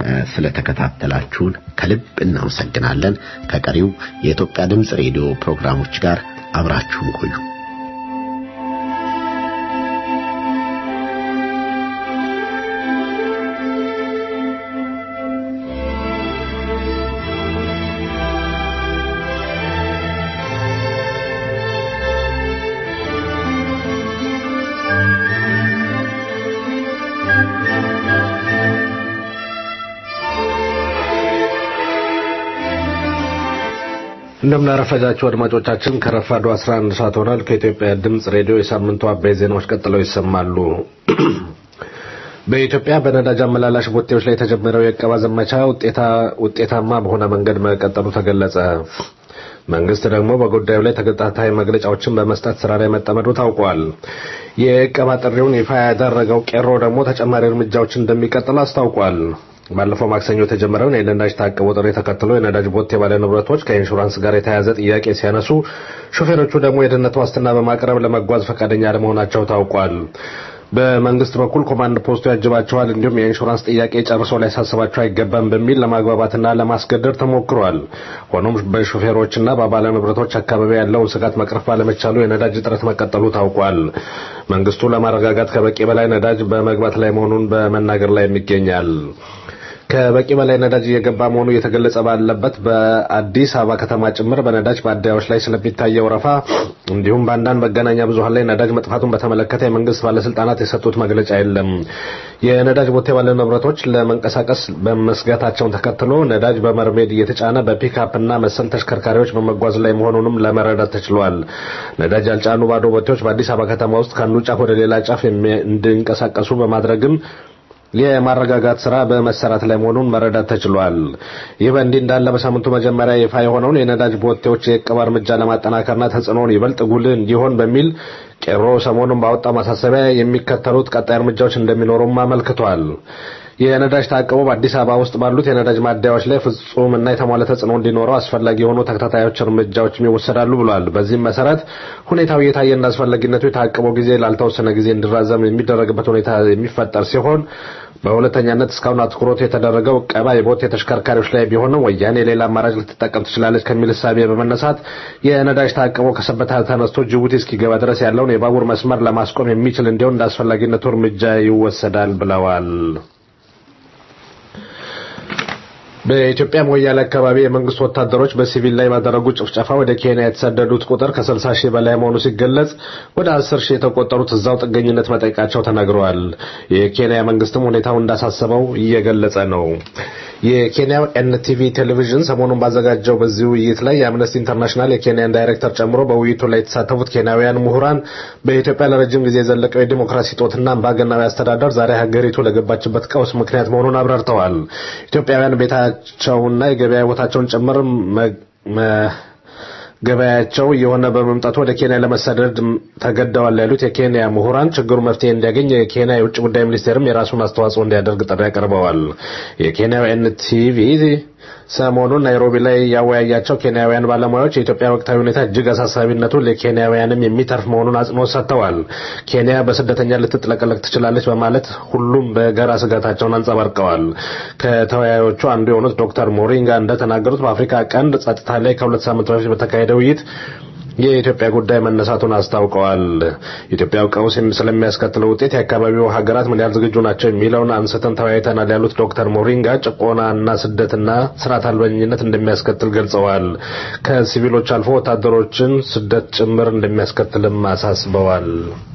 ስለተከታተላችሁን ከልብ እናመሰግናለን። ከቀሪው የኢትዮጵያ ድምፅ ሬዲዮ ፕሮግራሞች ጋር አብራችሁን ቆዩ። እንደምናረፈዳችሁ አድማጮቻችን ከረፋዱ 11 ሰዓት ሆኗል። ከኢትዮጵያ ድምፅ ሬዲዮ የሳምንቱ አበይ ዜናዎች ቀጥለው ይሰማሉ። በኢትዮጵያ በነዳጅ አመላላሽ ቦቴዎች ላይ የተጀመረው የእቀባ ዘመቻ ውጤታማ በሆነ መንገድ መቀጠሉ ተገለጸ። መንግስት ደግሞ በጉዳዩ ላይ ተከታታይ መግለጫዎችን በመስጠት ስራ ላይ መጠመዱ ታውቋል። የእቀባ ጥሪውን ይፋ ያደረገው ቄሮ ደግሞ ተጨማሪ እርምጃዎችን እንደሚቀጥል አስታውቋል። ባለፈው ማክሰኞ የተጀመረውን የነዳጅ ታቅቦ ጥሪ ተከትሎ የነዳጅ ቦቴ ባለ ንብረቶች ከኢንሹራንስ ጋር የተያያዘ ጥያቄ ሲያነሱ፣ ሾፌሮቹ ደግሞ የደህንነት ዋስትና በማቅረብ ለመጓዝ ፈቃደኛ ለመሆናቸው ታውቋል። በመንግስት በኩል ኮማንድ ፖስቱ ያጅባቸዋል፣ እንዲሁም የኢንሹራንስ ጥያቄ ጨርሶ ሊያሳስባቸው አይገባም በሚል ለማግባባትና ለማስገደድ ተሞክሯል። ሆኖም በሾፌሮችና በባለ ንብረቶች አካባቢ ያለውን ስጋት መቅረፍ ባለመቻሉ የነዳጅ እጥረት መቀጠሉ ታውቋል። መንግስቱ ለማረጋጋት ከበቂ በላይ ነዳጅ በመግባት ላይ መሆኑን በመናገር ላይ ይገኛል። ከበቂ በላይ ነዳጅ እየገባ መሆኑ እየተገለጸ ባለበት በአዲስ አበባ ከተማ ጭምር በነዳጅ ማደያዎች ላይ ስለሚታየው ረፋ እንዲሁም በአንዳንድ መገናኛ ብዙኃን ላይ ነዳጅ መጥፋቱን በተመለከተ የመንግስት ባለስልጣናት የሰጡት መግለጫ የለም። የነዳጅ ቦቴ ባለ ንብረቶች ለመንቀሳቀስ በመስጋታቸውን ተከትሎ ነዳጅ በመርሜድ እየተጫነ በፒክአፕ እና መሰል ተሽከርካሪዎች በመጓዝ ላይ መሆኑንም ለመረዳት ተችሏል። ነዳጅ ያልጫኑ ባዶ ቦቴዎች በአዲስ አበባ ከተማ ውስጥ ከአንዱ ጫፍ ወደ ሌላ ጫፍ እንዲንቀሳቀሱ በማድረግም የማረጋጋት ስራ በመሰራት ላይ መሆኑን መረዳት ተችሏል። ይህ በእንዲህ እንዳለ በሳምንቱ መጀመሪያ ይፋ የሆነውን የነዳጅ ቦቴዎች የእቀባ እርምጃ ለማጠናከርና ተጽዕኖውን ይበልጥ ጉልህ እንዲሆን በሚል ቄሮ ሰሞኑን ባወጣው ማሳሰቢያ የሚከተሉት ቀጣይ እርምጃዎች እንደሚኖሩም አመልክቷል። የነዳጅ ታቅቦ በአዲስ አበባ ውስጥ ባሉት የነዳጅ ማደያዎች ላይ ፍጹም እና የተሟላ ተጽዕኖ እንዲኖረው አስፈላጊ የሆኑ ተከታታዮች እርምጃዎችም ይወሰዳሉ ብሏል። በዚህም መሰረት ሁኔታው እየታየ እንደ አስፈላጊነቱ የታቅቦ ጊዜ ላልተወሰነ ጊዜ እንዲራዘም የሚደረግበት ሁኔታ የሚፈጠር ሲሆን በሁለተኛነት እስካሁን አትኩሮት የተደረገው ቀባ የቦቴ ተሽከርካሪዎች ላይ ቢሆንም ወያኔ ሌላ አማራጭ ልትጠቀም ትችላለች ከሚል እሳቤ በመነሳት የነዳጅ ታቅቦ ከሰበታ ተነስቶ ጅቡቲ እስኪገባ ድረስ ያለውን የባቡር መስመር ለማስቆም የሚችል እንዲሆን እንደ አስፈላጊነቱ እርምጃ ይወሰዳል ብለዋል። በኢትዮጵያ ሞያሌ አካባቢ የመንግስት ወታደሮች በሲቪል ላይ ባደረጉ ጭፍጨፋ ወደ ኬንያ የተሰደዱት ቁጥር ከ60 ሺህ በላይ መሆኑ ሲገለጽ ወደ 10 ሺህ የተቆጠሩት እዛው ጥገኝነት መጠየቃቸው ተነግረዋል። የኬንያ መንግስትም ሁኔታው እንዳሳሰበው እየገለጸ ነው። የኬንያው ኤንቲቪ ቴሌቪዥን ሰሞኑን ባዘጋጀው በዚህ ውይይት ላይ የአምነስቲ ኢንተርናሽናል የኬንያን ዳይሬክተር ጨምሮ በውይይቱ ላይ የተሳተፉት ኬንያውያን ምሁራን በኢትዮጵያ ለረጅም ጊዜ የዘለቀው የዲሞክራሲ ጦትና አምባገነናዊ አስተዳደር ዛሬ ሀገሪቱ ለገባችበት ቀውስ ምክንያት መሆኑን አብራርተዋል። ኢትዮጵያውያን ቤታቸውና የገበያ ቦታቸውን ጭምር ገበያቸው የሆነ በመምጣቱ ወደ ኬንያ ለመሰደድ ተገደዋል ያሉት የኬንያ ምሁራን ችግሩ መፍትሄ እንዲያገኝ የኬንያ የውጭ ጉዳይ ሚኒስቴርም የራሱን አስተዋጽኦ እንዲያደርግ ጥሪ ያቀርበዋል። የኬንያው ኤንቲቪ ሰሞኑን ናይሮቢ ላይ ያወያያቸው ኬንያውያን ባለሙያዎች የኢትዮጵያ ወቅታዊ ሁኔታ እጅግ አሳሳቢነቱ ለኬንያውያንም የሚተርፍ መሆኑን አጽንኦት ሰጥተዋል። ኬንያ በስደተኛ ልትጥለቀለቅ ትችላለች በማለት ሁሉም በጋራ ስጋታቸውን አንጸባርቀዋል። ከተወያዮቹ አንዱ የሆኑት ዶክተር ሞሪንጋ እንደተናገሩት በአፍሪካ ቀንድ ጸጥታ ላይ ከሁለት ሳምንት በፊት በተካሄደ ውይይት የኢትዮጵያ ጉዳይ መነሳቱን አስታውቀዋል። ኢትዮጵያው ቀውስ ስለሚያስከትለው ውጤት የአካባቢው ሀገራት ምን ያህል ዝግጁ ናቸው የሚለውን አንስተን ተወያይተናል ያሉት ዶክተር ሞሪንጋ ጭቆናና ስደትና ስርዓት አልበኝነት እንደሚያስከትል ገልጸዋል። ከሲቪሎች አልፎ ወታደሮችን ስደት ጭምር እንደሚያስከትልም አሳስበዋል።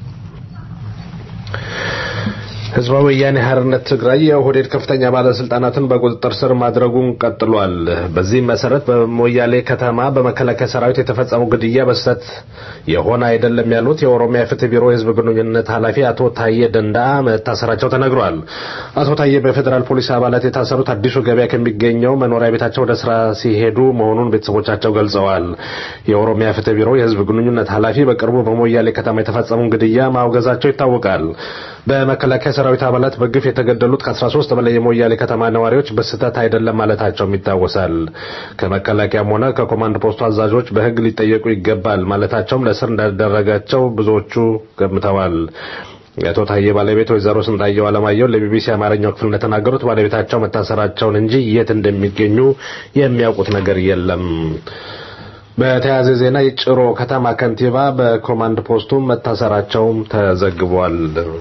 ህዝባዊ ወያኔ ሓርነት ትግራይ የኦህዴድ ከፍተኛ ባለስልጣናትን በቁጥጥር ስር ማድረጉን ቀጥሏል። በዚህም መሰረት በሞያሌ ከተማ በመከላከያ ሰራዊት የተፈጸመው ግድያ በስህተት የሆነ አይደለም ያሉት የኦሮሚያ ፍትህ ቢሮ የህዝብ ግንኙነት ኃላፊ አቶ ታዬ ደንዳ መታሰራቸው ተነግሯል። አቶ ታዬ በፌዴራል ፖሊስ አባላት የታሰሩት አዲሱ ገበያ ከሚገኘው መኖሪያ ቤታቸው ወደ ስራ ሲሄዱ መሆኑን ቤተሰቦቻቸው ገልጸዋል። የኦሮሚያ ፍትህ ቢሮ የህዝብ ግንኙነት ኃላፊ በቅርቡ በሞያሌ ከተማ የተፈጸመውን ግድያ ማውገዛቸው ይታወቃል። በመከላከያ ሰራዊት አባላት በግፍ የተገደሉት ከ13 በላይ የሞያሌ ከተማ ነዋሪዎች በስህተት አይደለም ማለታቸውም ይታወሳል። ከመከላከያም ሆነ ከኮማንድ ፖስቱ አዛዦች በህግ ሊጠየቁ ይገባል ማለታቸውም ለእስር እንዳደረጋቸው ብዙዎቹ ገምተዋል። የአቶ ታዬ ባለቤት ወይዘሮ ስንታየው አለማየሁ ለቢቢሲ አማርኛው ክፍል እንደተናገሩት ባለቤታቸው መታሰራቸውን እንጂ የት እንደሚገኙ የሚያውቁት ነገር የለም። በተያያዘ ዜና የጭሮ ከተማ ከንቲባ በኮማንድ ፖስቱ መታሰራቸውም ተዘግቧል።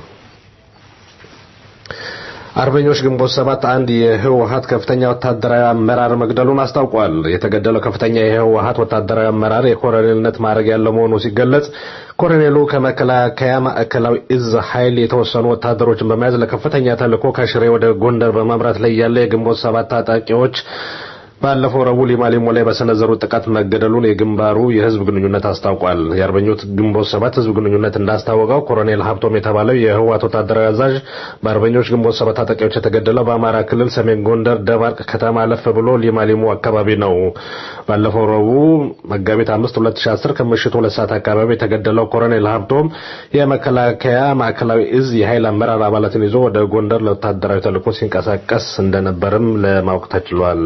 አርበኞች ግንቦት ሰባት አንድ የህወሀት ከፍተኛ ወታደራዊ አመራር መግደሉን አስታውቋል። የተገደለው ከፍተኛ የህወሀት ወታደራዊ አመራር የኮሎኔልነት ማዕረግ ያለው መሆኑ ሲገለጽ ኮሎኔሉ ከመከላከያ ማዕከላዊ እዝ ኃይል የተወሰኑ ወታደሮችን በመያዝ ለከፍተኛ ተልዕኮ ከሽሬ ወደ ጎንደር በማምራት ላይ ያለ የግንቦት ሰባት ታጣቂዎች ባለፈው ረቡዕ ሊማሊሞ ላይ በሰነዘሩት ጥቃት መገደሉን የግንባሩ የህዝብ ግንኙነት አስታውቋል። የአርበኞች ግንቦት ሰባት ህዝብ ግንኙነት እንዳስታወቀው ኮሎኔል ሀብቶም የተባለው የህወሓት ወታደራዊ አዛዥ በአርበኞች ግንቦት ሰባት ታጣቂዎች የተገደለው በአማራ ክልል ሰሜን ጎንደር ደባርቅ ከተማ አለፍ ብሎ ሊማሊሞ አካባቢ ነው። ባለፈው ረቡዕ መጋቢት 5 2010 ከምሽቱ ሁለት ሰዓት አካባቢ የተገደለው ኮሎኔል ሀብቶም የመከላከያ ማዕከላዊ እዝ የኃይል አመራር አባላትን ይዞ ወደ ጎንደር ለወታደራዊ ተልዕኮ ሲንቀሳቀስ እንደነበርም ለማወቅ ተችሏል።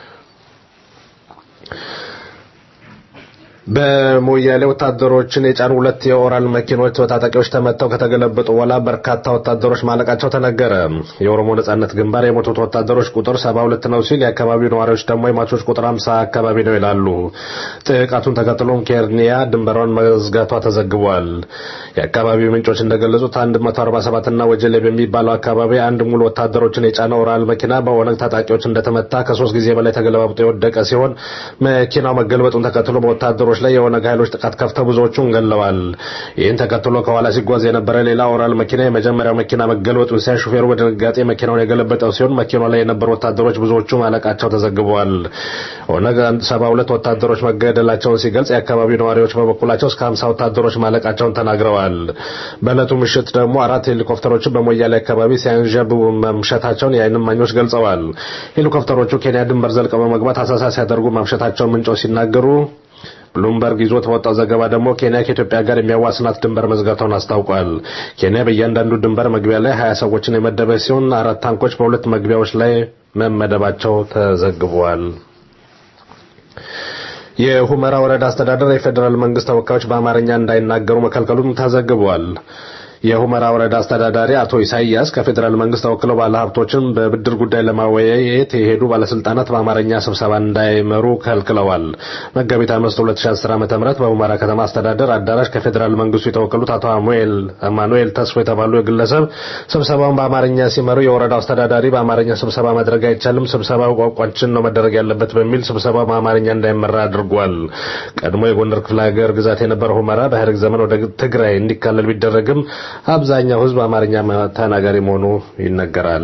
በሞያሌ ወታደሮችን የጫኑ ሁለት የኦራል መኪኖች በታጣቂዎች ተመተው ከተገለበጡ በኋላ በርካታ ወታደሮች ማለቃቸው ተነገረ። የኦሮሞ ነጻነት ግንባር የሞቱት ወታደሮች ቁጥር 72 ነው ሲል የአካባቢው ነዋሪዎች ደግሞ የሟቾች ቁጥር 50 አካባቢ ነው ይላሉ። ጥቃቱን ተከትሎም ኬንያ ድንበሯን መዝጋቷ ተዘግቧል። የአካባቢው ምንጮች እንደገለጹት 147 እና ወጀሌ በሚባለው አካባቢ አንድ ሙሉ ወታደሮችን የጫነ ኦራል መኪና በኦነግ ታጣቂዎች እንደተመታ ከሶስት ጊዜ በላይ ተገለባብጦ የወደቀ ሲሆን መኪናው መገልበጡን ተከትሎ በወታደሮች ላይ የኦነግ ኃይሎች ጥቃት ከፍተው ብዙዎቹን ገለዋል። ይህን ተከትሎ ከኋላ ሲጓዝ የነበረ ሌላ ኦራል መኪና የመጀመሪያው መኪና መገልበጡን ሲያይ ሹፌሩ በድንጋጤ መኪናውን የገለበጠው ሲሆን መኪናው ላይ የነበሩ ወታደሮች ብዙዎቹ ማለቃቸው ተዘግበዋል። ኦነግ ሰባ ሁለት ወታደሮች መገደላቸውን ሲገልጽ የአካባቢው ነዋሪዎች በበኩላቸው እስከ ሀምሳ ወታደሮች ማለቃቸውን ተናግረዋል። በዕለቱ ምሽት ደግሞ አራት ሄሊኮፕተሮችን በሞያሌ አካባቢ ሲያንዣብቡ መምሸታቸውን የዓይን እማኞች ገልጸዋል። ሄሊኮፕተሮቹ ኬንያ ድንበር ዘልቀው በመግባት አሳሳ ሲያደርጉ ማምሸታቸውን ምንጮች ሲናገሩ ብሉምበርግ ይዞት በወጣው ዘገባ ደግሞ ኬንያ ከኢትዮጵያ ጋር የሚያዋስናት ድንበር መዝጋቷን አስታውቋል። ኬንያ በእያንዳንዱ ድንበር መግቢያ ላይ ሀያ ሰዎችን የመደበች ሲሆን አራት ታንኮች በሁለት መግቢያዎች ላይ መመደባቸው ተዘግቧል። የሁመራ ወረዳ አስተዳደር የፌዴራል መንግስት ተወካዮች በአማርኛ እንዳይናገሩ መከልከሉም ተዘግቧል። የሁመራ ወረዳ አስተዳዳሪ አቶ ኢሳያስ ከፌዴራል መንግስት ተወክለው ባለሀብቶችን በብድር ጉዳይ ለማወያየት የሄዱ ባለስልጣናት በአማርኛ ስብሰባ እንዳይመሩ ከልክለዋል። መጋቢት አምስት 2010 ዓ.ም በሁመራ ከተማ አስተዳደር አዳራሽ ከፌዴራል መንግስቱ የተወከሉት አቶ አማኑኤል ተስፎ የተባሉ ግለሰብ ስብሰባውን በአማርኛ ሲመሩ የወረዳው አስተዳዳሪ በአማርኛ ስብሰባ ማድረግ አይቻልም፣ ስብሰባው ቋንቋችን ነው መደረግ ያለበት በሚል ስብሰባው በአማርኛ እንዳይመራ አድርጓል። ቀድሞ የጎንደር ክፍለ ሀገር ግዛት የነበረው ሁመራ በኢህአዴግ ዘመን ወደ ትግራይ እንዲካለል ቢደረግም አብዛኛው ህዝብ አማርኛ ተናጋሪ መሆኑ ይነገራል።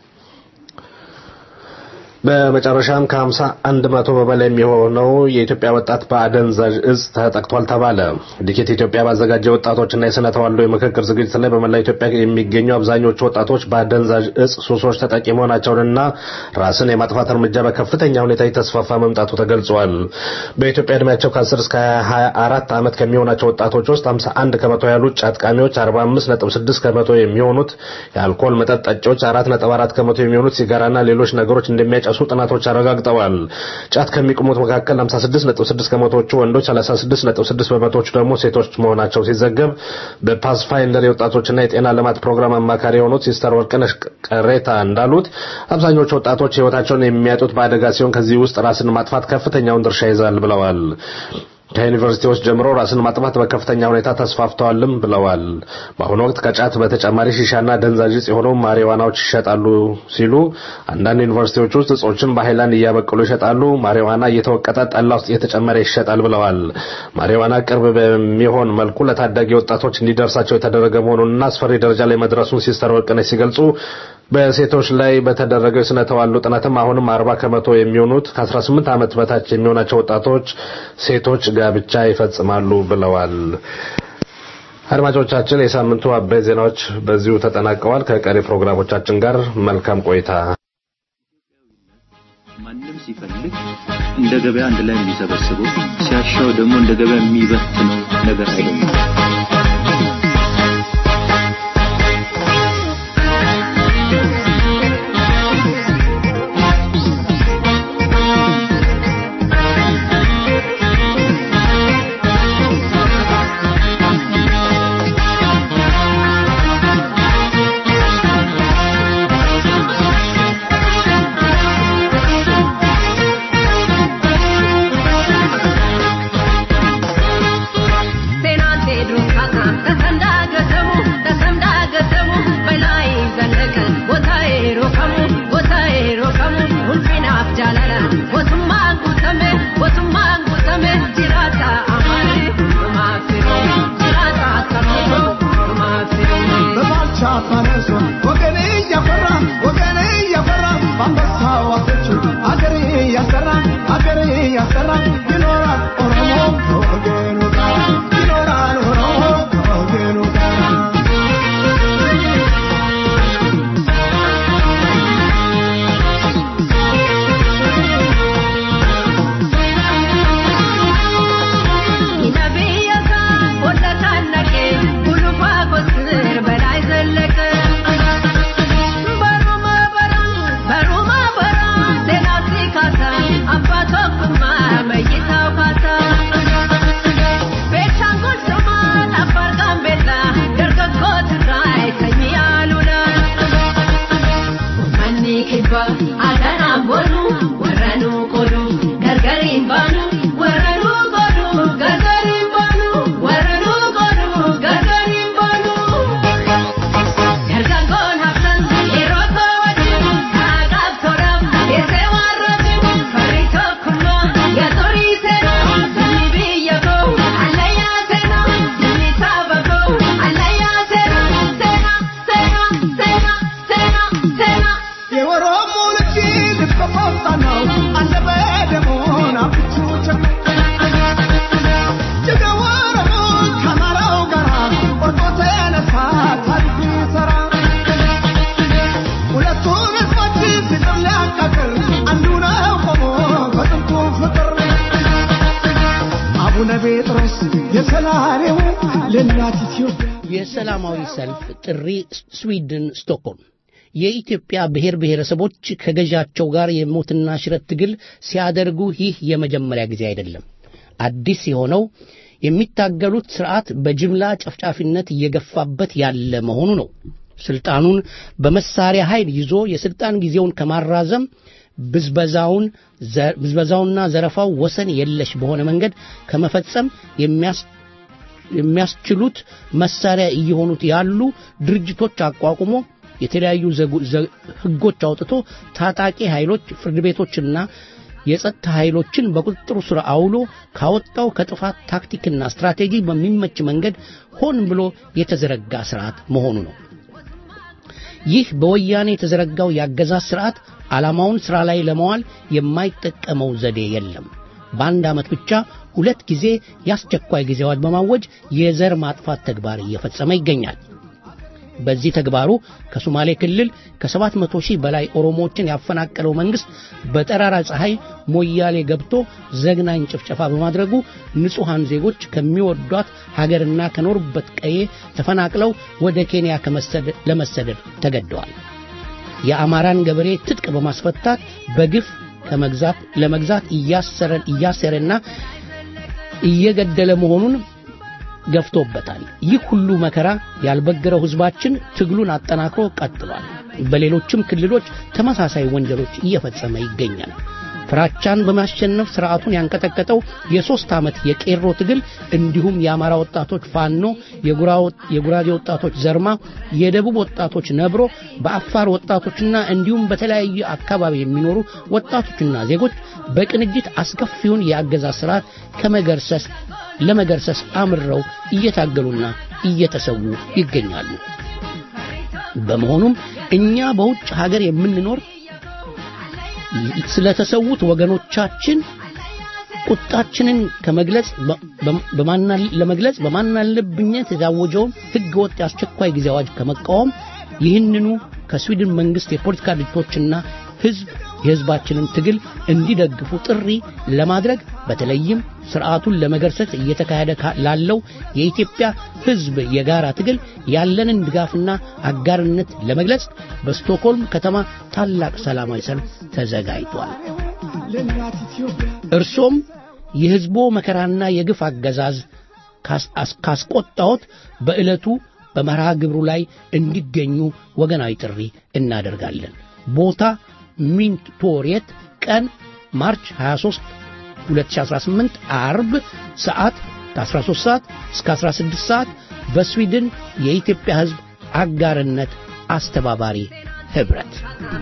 በመጨረሻም ከሀምሳ አንድ መቶ በበላይ የሚሆነው የኢትዮጵያ ወጣት በአደንዛዥ እጽ ተጠቅቷል ተባለ። ዲኬት ኢትዮጵያ ባዘጋጀው ወጣቶችና የስነ ተዋልዶ የምክክር ዝግጅት ላይ በመላ ኢትዮጵያ የሚገኙ አብዛኞቹ ወጣቶች በአደንዛዥ እጽ ሱሶች ተጠቂ መሆናቸውንና ራስን የማጥፋት እርምጃ በከፍተኛ ሁኔታ የተስፋፋ መምጣቱ ተገልጿል። በኢትዮጵያ እድሜያቸው ከ10 እስከ 24 ዓመት ከሚሆናቸው ወጣቶች ውስጥ 51 ከመቶ ያሉት ጫት ቃሚዎች፣ 45.6 ከመቶ የሚሆኑት የአልኮል መጠጥ ጠጪዎች፣ 4.4 ከመቶ የሚሆኑት ሲጋራና ሌሎች ነገሮች እንደሚያጨ ሱ ጥናቶች አረጋግጠዋል። ጫት ከሚቅሙት መካከል 56.6 ከመቶዎቹ ወንዶች፣ 36.6 በመቶዎቹ ደግሞ ሴቶች መሆናቸው ሲዘገብ በፓስፋይንደር የወጣቶችና የጤና ልማት ፕሮግራም አማካሪ የሆኑት ሲስተር ወርቅነሽ ቀሬታ እንዳሉት አብዛኞቹ ወጣቶች ሕይወታቸውን የሚያጡት በአደጋ ሲሆን ከዚህ ውስጥ ራስን ማጥፋት ከፍተኛውን ድርሻ ይዛል ብለዋል። ከዩኒቨርሲቲዎች ጀምሮ ራስን ማጥፋት በከፍተኛ ሁኔታ ተስፋፍተዋልም ብለዋል። በአሁኑ ወቅት ከጫት በተጨማሪ ሺሻና ደንዛዥ ዕፅ የሆኑ ማሪዋናዎች ይሸጣሉ ሲሉ አንዳንድ ዩኒቨርሲቲዎች ውስጥ እጾችን በሃይላንድ እያበቀሉ ይሸጣሉ። ማሪዋና እየተወቀጠ ጠላ ውስጥ እየተጨመረ ይሸጣል ብለዋል። ማሪዋና ቅርብ በሚሆን መልኩ ለታዳጊ ወጣቶች እንዲደርሳቸው የተደረገ መሆኑንና አስፈሪ ደረጃ ላይ መድረሱን ሲስተር ወርቅነሽ ሲገልጹ በሴቶች ላይ በተደረገው የስነ ተዋልዶ ጥናትም አሁንም አርባ ከመቶ የሚሆኑት ከ18 ዓመት በታች የሚሆናቸው ወጣቶች ሴቶች ጋብቻ ይፈጽማሉ ብለዋል። አድማጮቻችን፣ የሳምንቱ አበይት ዜናዎች በዚሁ ተጠናቀዋል። ከቀሪ ፕሮግራሞቻችን ጋር መልካም ቆይታ። ማንም ሲፈልግ እንደ ገበያ አንድ ላይ የሚሰበስበው ሲያሻው ደግሞ እንደ ገበያ የሚበትነው ነገር አይደለም። Penante drunka እያሰራ ይኖራል ኦሮሞ ከወገኑ ጋር ይኖራል ኦሮሞ ከወገኑ ጋር Adanaan boonu warra nu godhu gargariin baanu warra nu godhu gargariin baanu warra nu godhu gargariin baanu. Dargaggoon haftan yeroo koo wajjin kaadhaaf tolaaf keessee waan rafin farri tokkummaa yaatorii seenaa sirni biyya koo allayyaa seenaa sirni saba koo allayyaa seenaa seenaa seenaa seenaa seenaa seenaa. የኦሮሞ ልጅ ልትቆጣ ነው አለ በደሞን አብቹ ጀገ ኦሮሞ ከአማራው ጋር ቆርጦ ተነሳ ታሪክ ሊሰራ ሁለቱን ህዝቦች ፍቅር ሊያቃቅር አንዱ ነው ቆሞ በጥንቱ ፍቅር አቡነ ጴጥሮስ የሰላሬው ለእናት ኢትዮጵያ የሰላማዊ ሰልፍ ጥሪ ስዊድን ስቶክሆልም የኢትዮጵያ ብሔር ብሔረሰቦች ከገዣቸው ጋር የሞትና ሽረት ትግል ሲያደርጉ ይህ የመጀመሪያ ጊዜ አይደለም። አዲስ የሆነው የሚታገሉት ስርዓት በጅምላ ጨፍጫፊነት እየገፋበት ያለ መሆኑ ነው። ስልጣኑን በመሳሪያ ኃይል ይዞ የስልጣን ጊዜውን ከማራዘም ብዝበዛውን ብዝበዛውና ዘረፋው ወሰን የለሽ በሆነ መንገድ ከመፈጸም የሚያስ የሚያስችሉት መሳሪያ እየሆኑት ያሉ ድርጅቶች አቋቁሞ የተለያዩ ህጎች አውጥቶ ታጣቂ ኃይሎች ፍርድ ቤቶችና የጸጥታ ኃይሎችን በቁጥጥሩ ስር አውሎ ካወጣው ከጥፋት ታክቲክና ስትራቴጂ በሚመች መንገድ ሆን ብሎ የተዘረጋ ስርዓት መሆኑ ነው። ይህ በወያኔ የተዘረጋው የአገዛዝ ስርዓት ዓላማውን ሥራ ላይ ለመዋል የማይጠቀመው ዘዴ የለም። በአንድ ዓመት ብቻ ሁለት ጊዜ የአስቸኳይ ጊዜ አዋጅ በማወጅ የዘር ማጥፋት ተግባር እየፈጸመ ይገኛል። በዚህ ተግባሩ ከሶማሌ ክልል ከሰባት መቶ ሺህ በላይ ኦሮሞዎችን ያፈናቀለው መንግስት በጠራራ ፀሐይ ሞያሌ ገብቶ ዘግናኝ ጭፍጨፋ በማድረጉ ንጹሐን ዜጎች ከሚወዷት ሀገርና ከኖሩበት ቀዬ ተፈናቅለው ወደ ኬንያ ለመሰደድ ተገደዋል። የአማራን ገበሬ ትጥቅ በማስፈታት በግፍ ከመግዛት ለመግዛት እያሰረና እየገደለ መሆኑን ገፍቶበታል። ይህ ሁሉ መከራ ያልበገረው ህዝባችን ትግሉን አጠናክሮ ቀጥሏል። በሌሎችም ክልሎች ተመሳሳይ ወንጀሎች እየፈጸመ ይገኛል። ፍራቻን በማሸነፍ ስርዓቱን ያንቀጠቀጠው የሦስት ዓመት የቄሮ ትግል እንዲሁም የአማራ ወጣቶች ፋኖ፣ የጉራጌ ወጣቶች ዘርማ፣ የደቡብ ወጣቶች ነብሮ፣ በአፋር ወጣቶችና እንዲሁም በተለያዩ አካባቢ የሚኖሩ ወጣቶችና ዜጎች በቅንጅት አስከፊውን የአገዛዝ ስርዓት ከመገርሰስ ለመገርሰስ አምረው እየታገሉና እየተሰዉ ይገኛሉ። በመሆኑም እኛ በውጭ ሀገር የምንኖር ስለተሰዉት ወገኖቻችን ቁጣችንን ከመግለጽ ለመግለጽ በማናለብኝነት የታወጀውን ሕገ ወጥ የአስቸኳይ ጊዜ አዋጅ ከመቃወም ይህንኑ ከስዊድን መንግስት የፖለቲካ ድርጅቶችና ህዝብ የህዝባችንን ትግል እንዲደግፉ ጥሪ ለማድረግ በተለይም ስርዓቱን ለመገርሰስ እየተካሄደ ላለው የኢትዮጵያ ህዝብ የጋራ ትግል ያለንን ድጋፍና አጋርነት ለመግለጽ በስቶክሆልም ከተማ ታላቅ ሰላማዊ ሰልፍ ተዘጋጅቷል። እርሶም የህዝቦ መከራና የግፍ አገዛዝ ካስቆጣዎት በዕለቱ በመርሃ ግብሩ ላይ እንዲገኙ ወገናዊ ጥሪ እናደርጋለን። ቦታ ሚንት ቶሬት ቀን ማርች 23 2018 አርብ ሰዓት ከ13 ሰዓት እስከ 16 ሰዓት በስዊድን የኢትዮጵያ ህዝብ አጋርነት አስተባባሪ ህብረት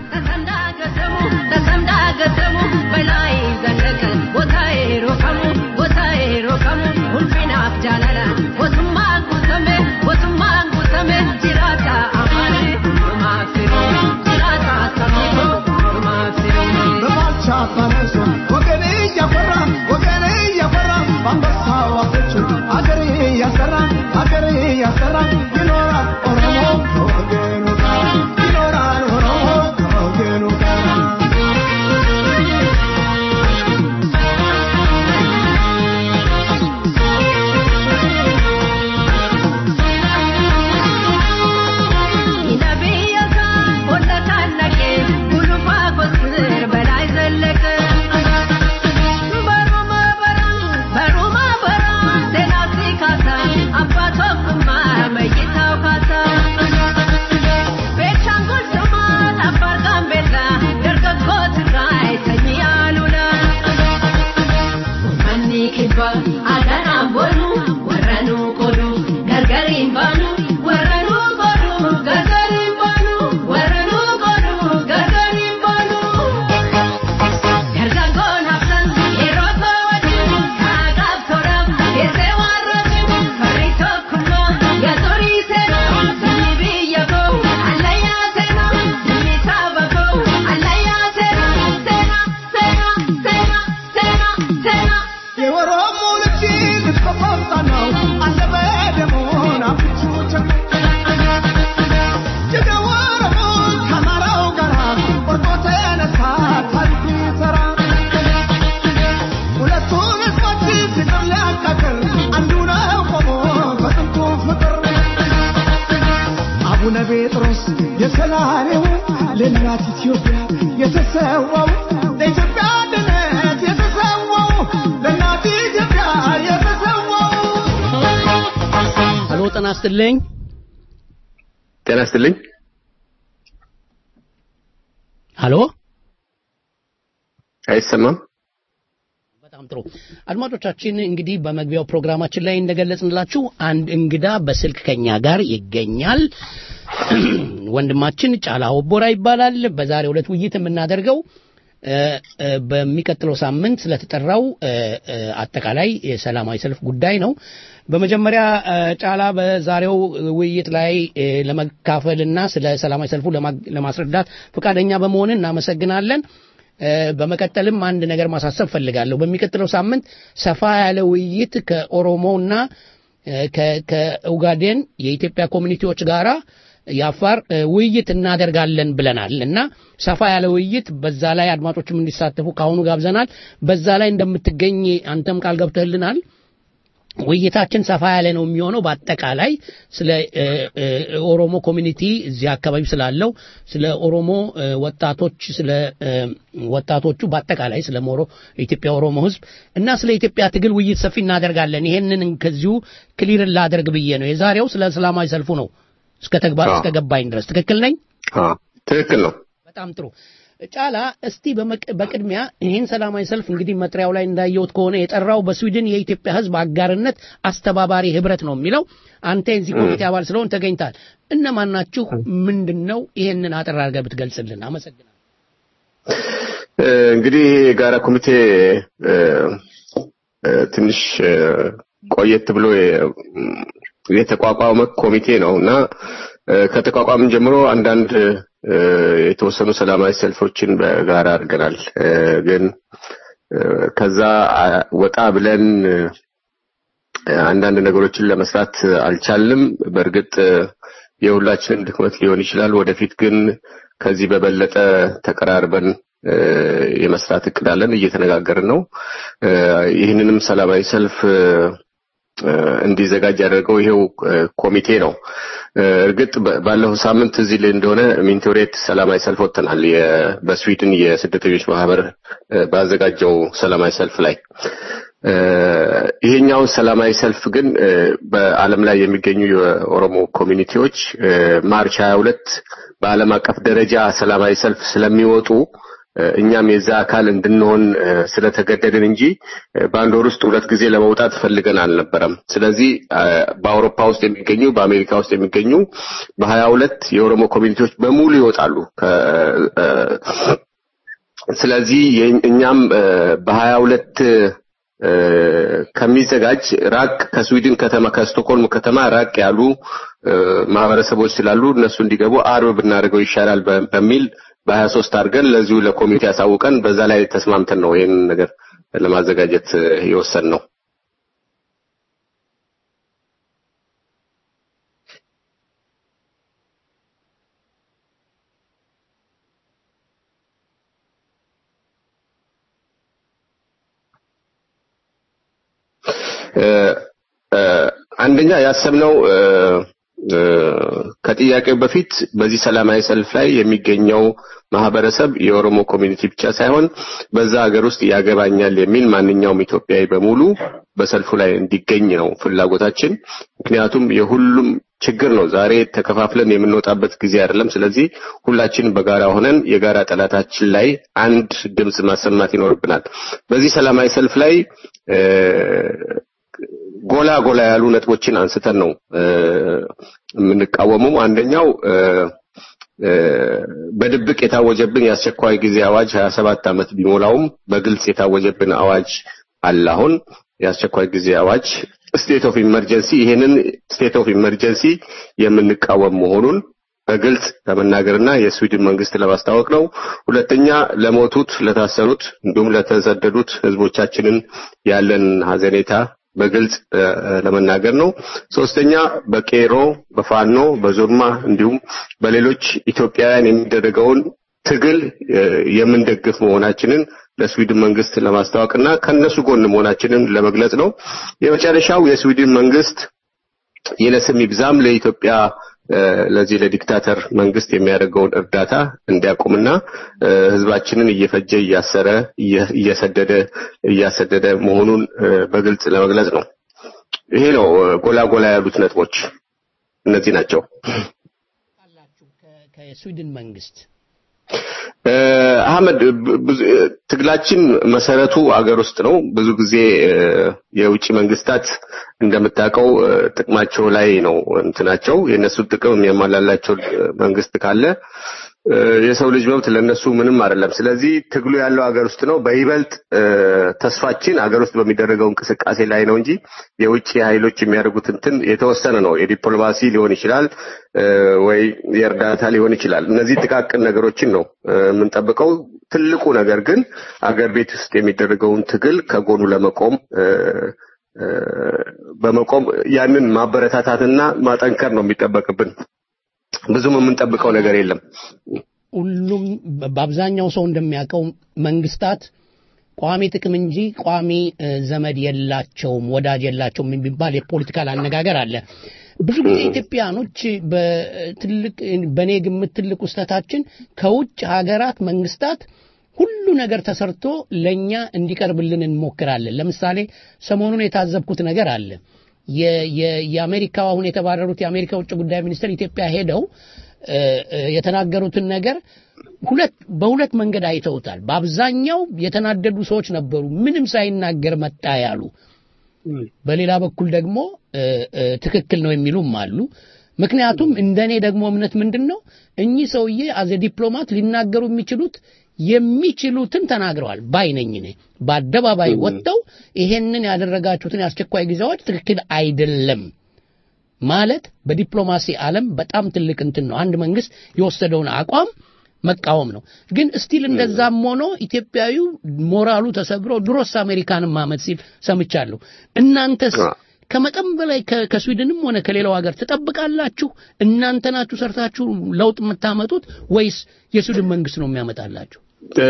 ተሰምዳገተሙ በላይ ዘለቀ ቦታዬ ሮከሙ ቦታዬ ሮከሙ ሁልፊናፍ ጃለላ ወቱማን ጉተሜ ወቱማን ጉተሜ ጅራታ አማኔ ማክሲሮ ጅራታ ሰሚቶ ማክሲሮ በባልቻ ባነሶ ወገኔ እያፈራ ጤና ይስጥልኝ። ጤና ይስጥልኝ። ሀሎ አይሰማም? በጣም ጥሩ አድማጮቻችን፣ እንግዲህ በመግቢያው ፕሮግራማችን ላይ እንደገለጽንላችሁ አንድ እንግዳ በስልክ ከኛ ጋር ይገኛል። ወንድማችን ጫላ ሆቦራ ይባላል። በዛሬው ዕለት ውይይት የምናደርገው እ፣ እ፣ በሚቀጥለው ሳምንት ስለተጠራው እ፣ እ፣ አጠቃላይ የሰላማዊ ሰልፍ ጉዳይ ነው። በመጀመሪያ እ፣ ጫላ በዛሬው ውይይት ላይ እ፣ ለመካፈልና ስለ ሰላማዊ ሰልፉ ለማ- ለማስረዳት ፈቃደኛ በመሆን እናመሰግናለን። እ፣ በመቀጠልም አንድ ነገር ማሳሰብ ፈልጋለሁ። በሚቀጥለው ሳምንት ሰፋ ያለ ውይይት ከኦሮሞና እ፣ ከ- ከኡጋዴን የኢትዮጵያ ኮሚኒቲዎች ጋራ የአፋር እ፣ ውይይት እናደርጋለን ብለናል እና ሰፋ ያለ ውይይት በዛ ላይ አድማጮችም እንዲሳተፉ ከአሁኑ ጋብዘናል። በዛ ላይ እንደምትገኝ አንተም ቃል ገብተህልናል። ውይይታችን ሰፋ ያለ ነው የሚሆነው። በአጠቃላይ ስለ እ፣ እ፣ ኦሮሞ ኮሚኒቲ እዚህ አካባቢ ስላለው ስለ ኦሮሞ እ፣ ወጣቶች ስለ እ፣ ወጣቶቹ በአጠቃላይ ስለ ሞሮ የኢትዮጵያ ኦሮሞ ሕዝብ እና ስለ ኢትዮጵያ ትግል ውይይት ሰፊ እናደርጋለን። ይሄንን ከዚሁ ክሊር ላደርግ ብዬ ነው። የዛሬው ስለ ሰላማዊ ሰልፉ ነው እስከ ተግባር እስከ ገባኝ ድረስ ትክክል ነኝ? ትክክል ነው። በጣም ጥሩ ጫላ፣ እስቲ በመቅ- በቅድሚያ ይህን ሰላማዊ ሰልፍ እንግዲህ መጥሪያው ላይ እንዳየሁት ከሆነ የጠራው በስዊድን የኢትዮጵያ ሕዝብ አጋርነት አስተባባሪ ህብረት ነው የሚለው። አንተ የዚህ ኮሚቴ አባል ስለሆን ተገኝታል። እነማን ናችሁ? ምንድን ነው? ይሄንን አጠር አድርገህ ብትገልጽልን አመሰግናለሁ። እ፣ እንግዲህ የጋራ ኮሚቴ እ፣ እ፣ ትንሽ እ፣ ቆየት ብሎ የ- የተቋቋመ ኮሚቴ ነው እና እ፣ ከተቋቋምን ጀምሮ አንዳንድ እ፣ የተወሰኑ ሰላማዊ ሰልፎችን በጋራ አድርገናል። እ፣ ግን እ፣ ከዛ አ- ወጣ ብለን እ፣ አንዳንድ ነገሮችን ለመስራት አልቻልም። በእርግጥ እ፣ የሁላችንም ድክመት ሊሆን ይችላል። ወደፊት ግን ከዚህ በበለጠ ተቀራርበን እ፣ የመስራት እቅድ አለን፣ እየተነጋገርን ነው። እ፣ ይህንንም ሰላማዊ ሰልፍ እ፣ እ፣ እንዲዘጋጅ ያደረገው ይሄው እ፣ ኮሚቴ ነው። እ፣ እርግጥ በ- ባለፈው ሳምንት እዚህ ላይ እንደሆነ ሚንቶሬት ሰላማዊ ሰልፍ ወጥተናል። የ- በስዊድን የስደተኞች ማህበር እ፣ ባዘጋጀው ሰላማዊ ሰልፍ ላይ እ፣ ይሄኛውን ሰላማዊ ሰልፍ ግን እ፣ በዓለም ላይ የሚገኙ የኦሮሞ ኮሚኒቲዎች እ፣ ማርች 22 በዓለም አቀፍ ደረጃ ሰላማዊ ሰልፍ ስለሚወጡ እ፣ እኛም የዛ አካል እንድንሆን እ፣ ስለተገደድን እንጂ እ፣ በአንድ ወር ውስጥ ሁለት ጊዜ ለመውጣት ፈልገን አልነበረም። ስለዚህ እ፣ በአውሮፓ ውስጥ የሚገኙ በአሜሪካ ውስጥ የሚገኙ በሀያ ሁለት የኦሮሞ ኮሚኒቲዎች በሙሉ ይወጣሉ። ከ- እ፣ ስለዚህ የኝ- እኛም እ፣ በሀያ ሁለት እ፣ ከሚዘጋጅ ራቅ ከስዊድን ከተማ ከስቶኮልም ከተማ ራቅ ያሉ እ፣ ማህበረሰቦች ስላሉ እነሱ እንዲገቡ አርብ ብናደርገው ይሻላል በ- በሚል በሀያ ሶስት አድርገን ለዚሁ ለኮሚቴ አሳውቀን በዛ ላይ ተስማምተን ነው ይህን ነገር ለማዘጋጀት እ፣ የወሰን ነው። እ፣ እ፣ አንደኛ ያሰብነው እ፣ እ፣ ከጥያቄው በፊት በዚህ ሰላማዊ ሰልፍ ላይ የሚገኘው ማህበረሰብ የኦሮሞ ኮሚኒቲ ብቻ ሳይሆን በዛ ሀገር ውስጥ ያገባኛል የሚል ማንኛውም ኢትዮጵያዊ በሙሉ በሰልፉ ላይ እንዲገኝ ነው ፍላጎታችን። ምክንያቱም የሁሉም ችግር ነው። ዛሬ ተከፋፍለን የምንወጣበት ጊዜ አይደለም። ስለዚህ ሁላችንም በጋራ ሆነን የጋራ ጠላታችን ላይ አንድ ድምፅ ማሰማት ይኖርብናል። በዚህ ሰላማዊ ሰልፍ ላይ እ፣ ጎላ ጎላ ያሉ ነጥቦችን አንስተን ነው እ፣ የምንቃወመው። አንደኛው እ፣ እ፣ በድብቅ የታወጀብን የአስቸኳይ ጊዜ አዋጅ 27 ዓመት ቢሞላውም በግልጽ የታወጀብን አዋጅ አለ። አሁን የአስቸኳይ ጊዜ አዋጅ ስቴት ኦፍ ኢመርጀንሲ ይሄንን ስቴት ኦፍ ኢመርጀንሲ የምንቃወም መሆኑን በግልጽ ለመናገርና የስዊድን መንግስት ለማስታወቅ ነው። ሁለተኛ ለሞቱት፣ ለታሰሩት እንዲሁም ለተሰደዱት ህዝቦቻችንን ያለን ሀዘኔታ በግልጽ እ፣ ለመናገር ነው። ሶስተኛ በቄሮ፣ በፋኖ፣ በዞርማ እንዲሁም በሌሎች ኢትዮጵያውያን የሚደረገውን ትግል እ፣ የምንደግፍ መሆናችንን ለስዊድን መንግስት ለማስታወቅና ከነሱ ጎን መሆናችንን ለመግለጽ ነው። የመጨረሻው የስዊድን መንግስት ይነስም ይብዛም ለኢትዮጵያ እ፣ ለዚህ ለዲክታተር መንግስት የሚያደርገውን እርዳታ እንዲያቆምና እ፣ ህዝባችንን እየፈጀ እያሰረ እየ- እየሰደደ እያሰደደ መሆኑን እ፣ በግልጽ ለመግለጽ ነው። ይሄ ነው እ፣ ጎላ ጎላ ያሉት ነጥቦች። እነዚህ ናቸው። ከስዊድን መንግስት እ፣ አህመድ ብ- ብዙ እ፣ ትግላችን መሰረቱ አገር ውስጥ ነው። ብዙ ጊዜ እ፣ የውጭ መንግስታት እንደምታውቀው እ፣ ጥቅማቸው ላይ ነው እንትናቸው የእነሱን ጥቅም የሚያሟላላቸው እ፣ መንግስት ካለ እ፣ የሰው ልጅ መብት ለነሱ ምንም አይደለም። ስለዚህ ትግሉ ያለው ሀገር ውስጥ ነው። በይበልጥ እ፣ ተስፋችን ሀገር ውስጥ በሚደረገው እንቅስቃሴ ላይ ነው እንጂ የውጭ ኃይሎች የሚያደርጉት እንትን የተወሰነ ነው። የዲፕሎማሲ ሊሆን ይችላል እ፣ ወይ የእርዳታ ሊሆን ይችላል። እነዚህ ጥቃቅን ነገሮችን ነው እ፣ የምንጠብቀው። ትልቁ ነገር ግን አገር ቤት ውስጥ የሚደረገውን ትግል ከጎኑ ለመቆም እ፣ እ፣ በመቆም ያንን ማበረታታትና ማጠንከር ነው የሚጠበቅብን። ብዙም የምንጠብቀው ነገር የለም። ሁሉም በአብዛኛው ሰው እንደሚያውቀው መንግስታት ቋሚ ጥቅም እንጂ ቋሚ እ፣ ዘመድ የላቸውም፣ ወዳጅ የላቸውም የሚባል የፖለቲካል አነጋገር አለ። ብዙ ጊዜ ኢትዮጵያኖች በትልቅ በእኔ ግምት ትልቅ ውስተታችን ከውጭ ሀገራት መንግስታት ሁሉ ነገር ተሰርቶ ለእኛ እንዲቀርብልን እንሞክራለን። ለምሳሌ ሰሞኑን የታዘብኩት ነገር አለ። የ- የ- የአሜሪካው አሁን የተባረሩት የአሜሪካ ውጭ ጉዳይ ሚኒስትር ኢትዮጵያ ሄደው እ፣ እ፣ የተናገሩትን ነገር ሁለት በሁለት መንገድ አይተውታል። በአብዛኛው የተናደዱ ሰዎች ነበሩ፣ ምንም ሳይናገር መጣ ያሉ። በሌላ በኩል ደግሞ እ፣ እ፣ ትክክል ነው የሚሉም አሉ። ምክንያቱም እንደኔ ደግሞ እምነት ምንድን ነው እኚህ ሰውዬ አዘ ዲፕሎማት ሊናገሩ የሚችሉት የሚችሉትን ተናግረዋል ባይ ነኝ እኔ። በአደባባይ ወጥተው ይሄንን ያደረጋችሁትን የአስቸኳይ ጊዜዎች ትክክል አይደለም ማለት በዲፕሎማሲ ዓለም በጣም ትልቅ እንትን ነው። አንድ መንግስት የወሰደውን አቋም መቃወም ነው። ግን እስቲል እንደዛም ሆኖ ኢትዮጵያዊው ሞራሉ ተሰብሮ ድሮስ አሜሪካንን ማመት ሲል ሰምቻለሁ። እናንተስ ከመጠን በላይ ከ- ከስዊድንም ሆነ ከሌላው ሀገር ትጠብቃላችሁ? እናንተ ናችሁ ሰርታችሁ ለውጥ የምታመጡት ወይስ የስዊድን መንግስት ነው የሚያመጣላችሁ? እ፣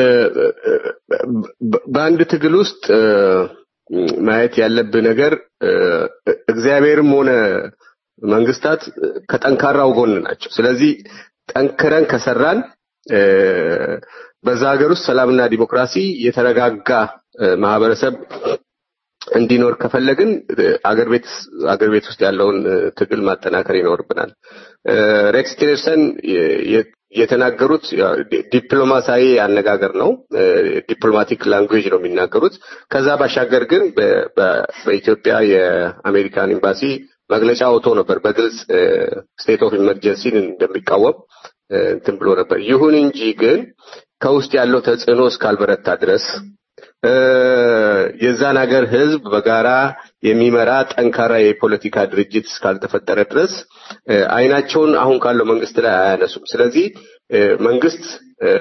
በ- በአንድ ትግል ውስጥ እ፣ ማየት ያለብህ ነገር እ፣ እግዚአብሔርም ሆነ መንግስታት ከጠንካራው ጎን ናቸው። ስለዚህ ጠንክረን ከሰራን እ፣ በዛ ሀገር ውስጥ ሰላምና ዲሞክራሲ የተረጋጋ እ፣ ማህበረሰብ እንዲኖር ከፈለግን እ፣ አገር ቤት አገር ቤት ውስጥ ያለውን እ፣ ትግል ማጠናከር ይኖርብናል። እ፣ ሬክስ ቲለርሰን የ- የ- የተናገሩት ያው ዲ- ዲፕሎማሲያዊ አነጋገር ነው። እ፣ ዲፕሎማቲክ ላንጉዌጅ ነው የሚናገሩት። ከዛ ባሻገር ግን በ- በ- በኢትዮጵያ የአሜሪካን ኤምባሲ መግለጫ አውጥቶ ነበር። በግልጽ ስቴት ኦፍ ኢመርጀንሲን እንደሚቃወም እ፣ እንትን ብሎ ነበር። ይሁን እንጂ ግን ከውስጥ ያለው ተጽዕኖ እስካልበረታ ድረስ እ፣ የዛን ሀገር ህዝብ በጋራ የሚመራ ጠንካራ የፖለቲካ ድርጅት እስካልተፈጠረ ድረስ እ፣ አይናቸውን አሁን ካለው መንግስት ላይ አያነሱም። ስለዚህ እ፣ መንግስት እ፣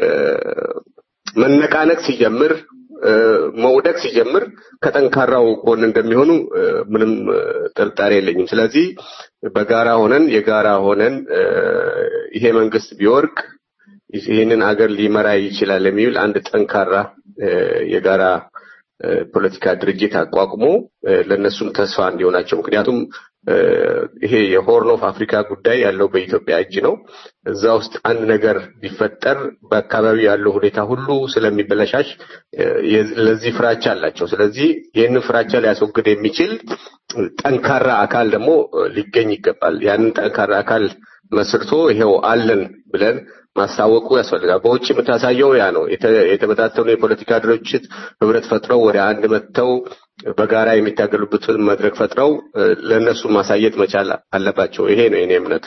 መነቃነቅ ሲጀምር እ፣ መውደቅ ሲጀምር ከጠንካራው ጎን እንደሚሆኑ እ፣ ምንም እ፣ ጥርጣሬ የለኝም። ስለዚህ በጋራ ሆነን የጋራ ሆነን እ፣ ይሄ መንግስት ቢወርቅ ይህንን አገር ሊመራ ይችላል የሚል አንድ ጠንካራ እ፣ የጋራ እ፣ ፖለቲካ ድርጅት አቋቁሞ እ፣ ለእነሱም ተስፋ እንዲሆናቸው ምክንያቱም እ፣ ይሄ የሆርን ኦፍ አፍሪካ ጉዳይ ያለው በኢትዮጵያ እጅ ነው። እዛ ውስጥ አንድ ነገር ቢፈጠር በአካባቢው ያለው ሁኔታ ሁሉ ስለሚበለሻሽ እ፣ የ- ለዚህ ፍራቻ አላቸው። ስለዚህ ይህንን ፍራቻ ሊያስወግድ የሚችል ጠንካራ አካል ደግሞ እ፣ ሊገኝ ይገባል። ያንን ጠንካራ አካል መስርቶ ይሄው አለን ብለን ማሳወቁ ያስፈልጋል። በውጭ የምታሳየው ያ ነው። የተ- የተበታተኑ የፖለቲካ ድርጅት ህብረት ፈጥረው ወደ አንድ መጥተው በጋራ የሚታገሉበትን መድረክ ፈጥረው እ፣ ለእነሱ ማሳየት መቻል አለባቸው። ይሄ ነው የኔ እምነት።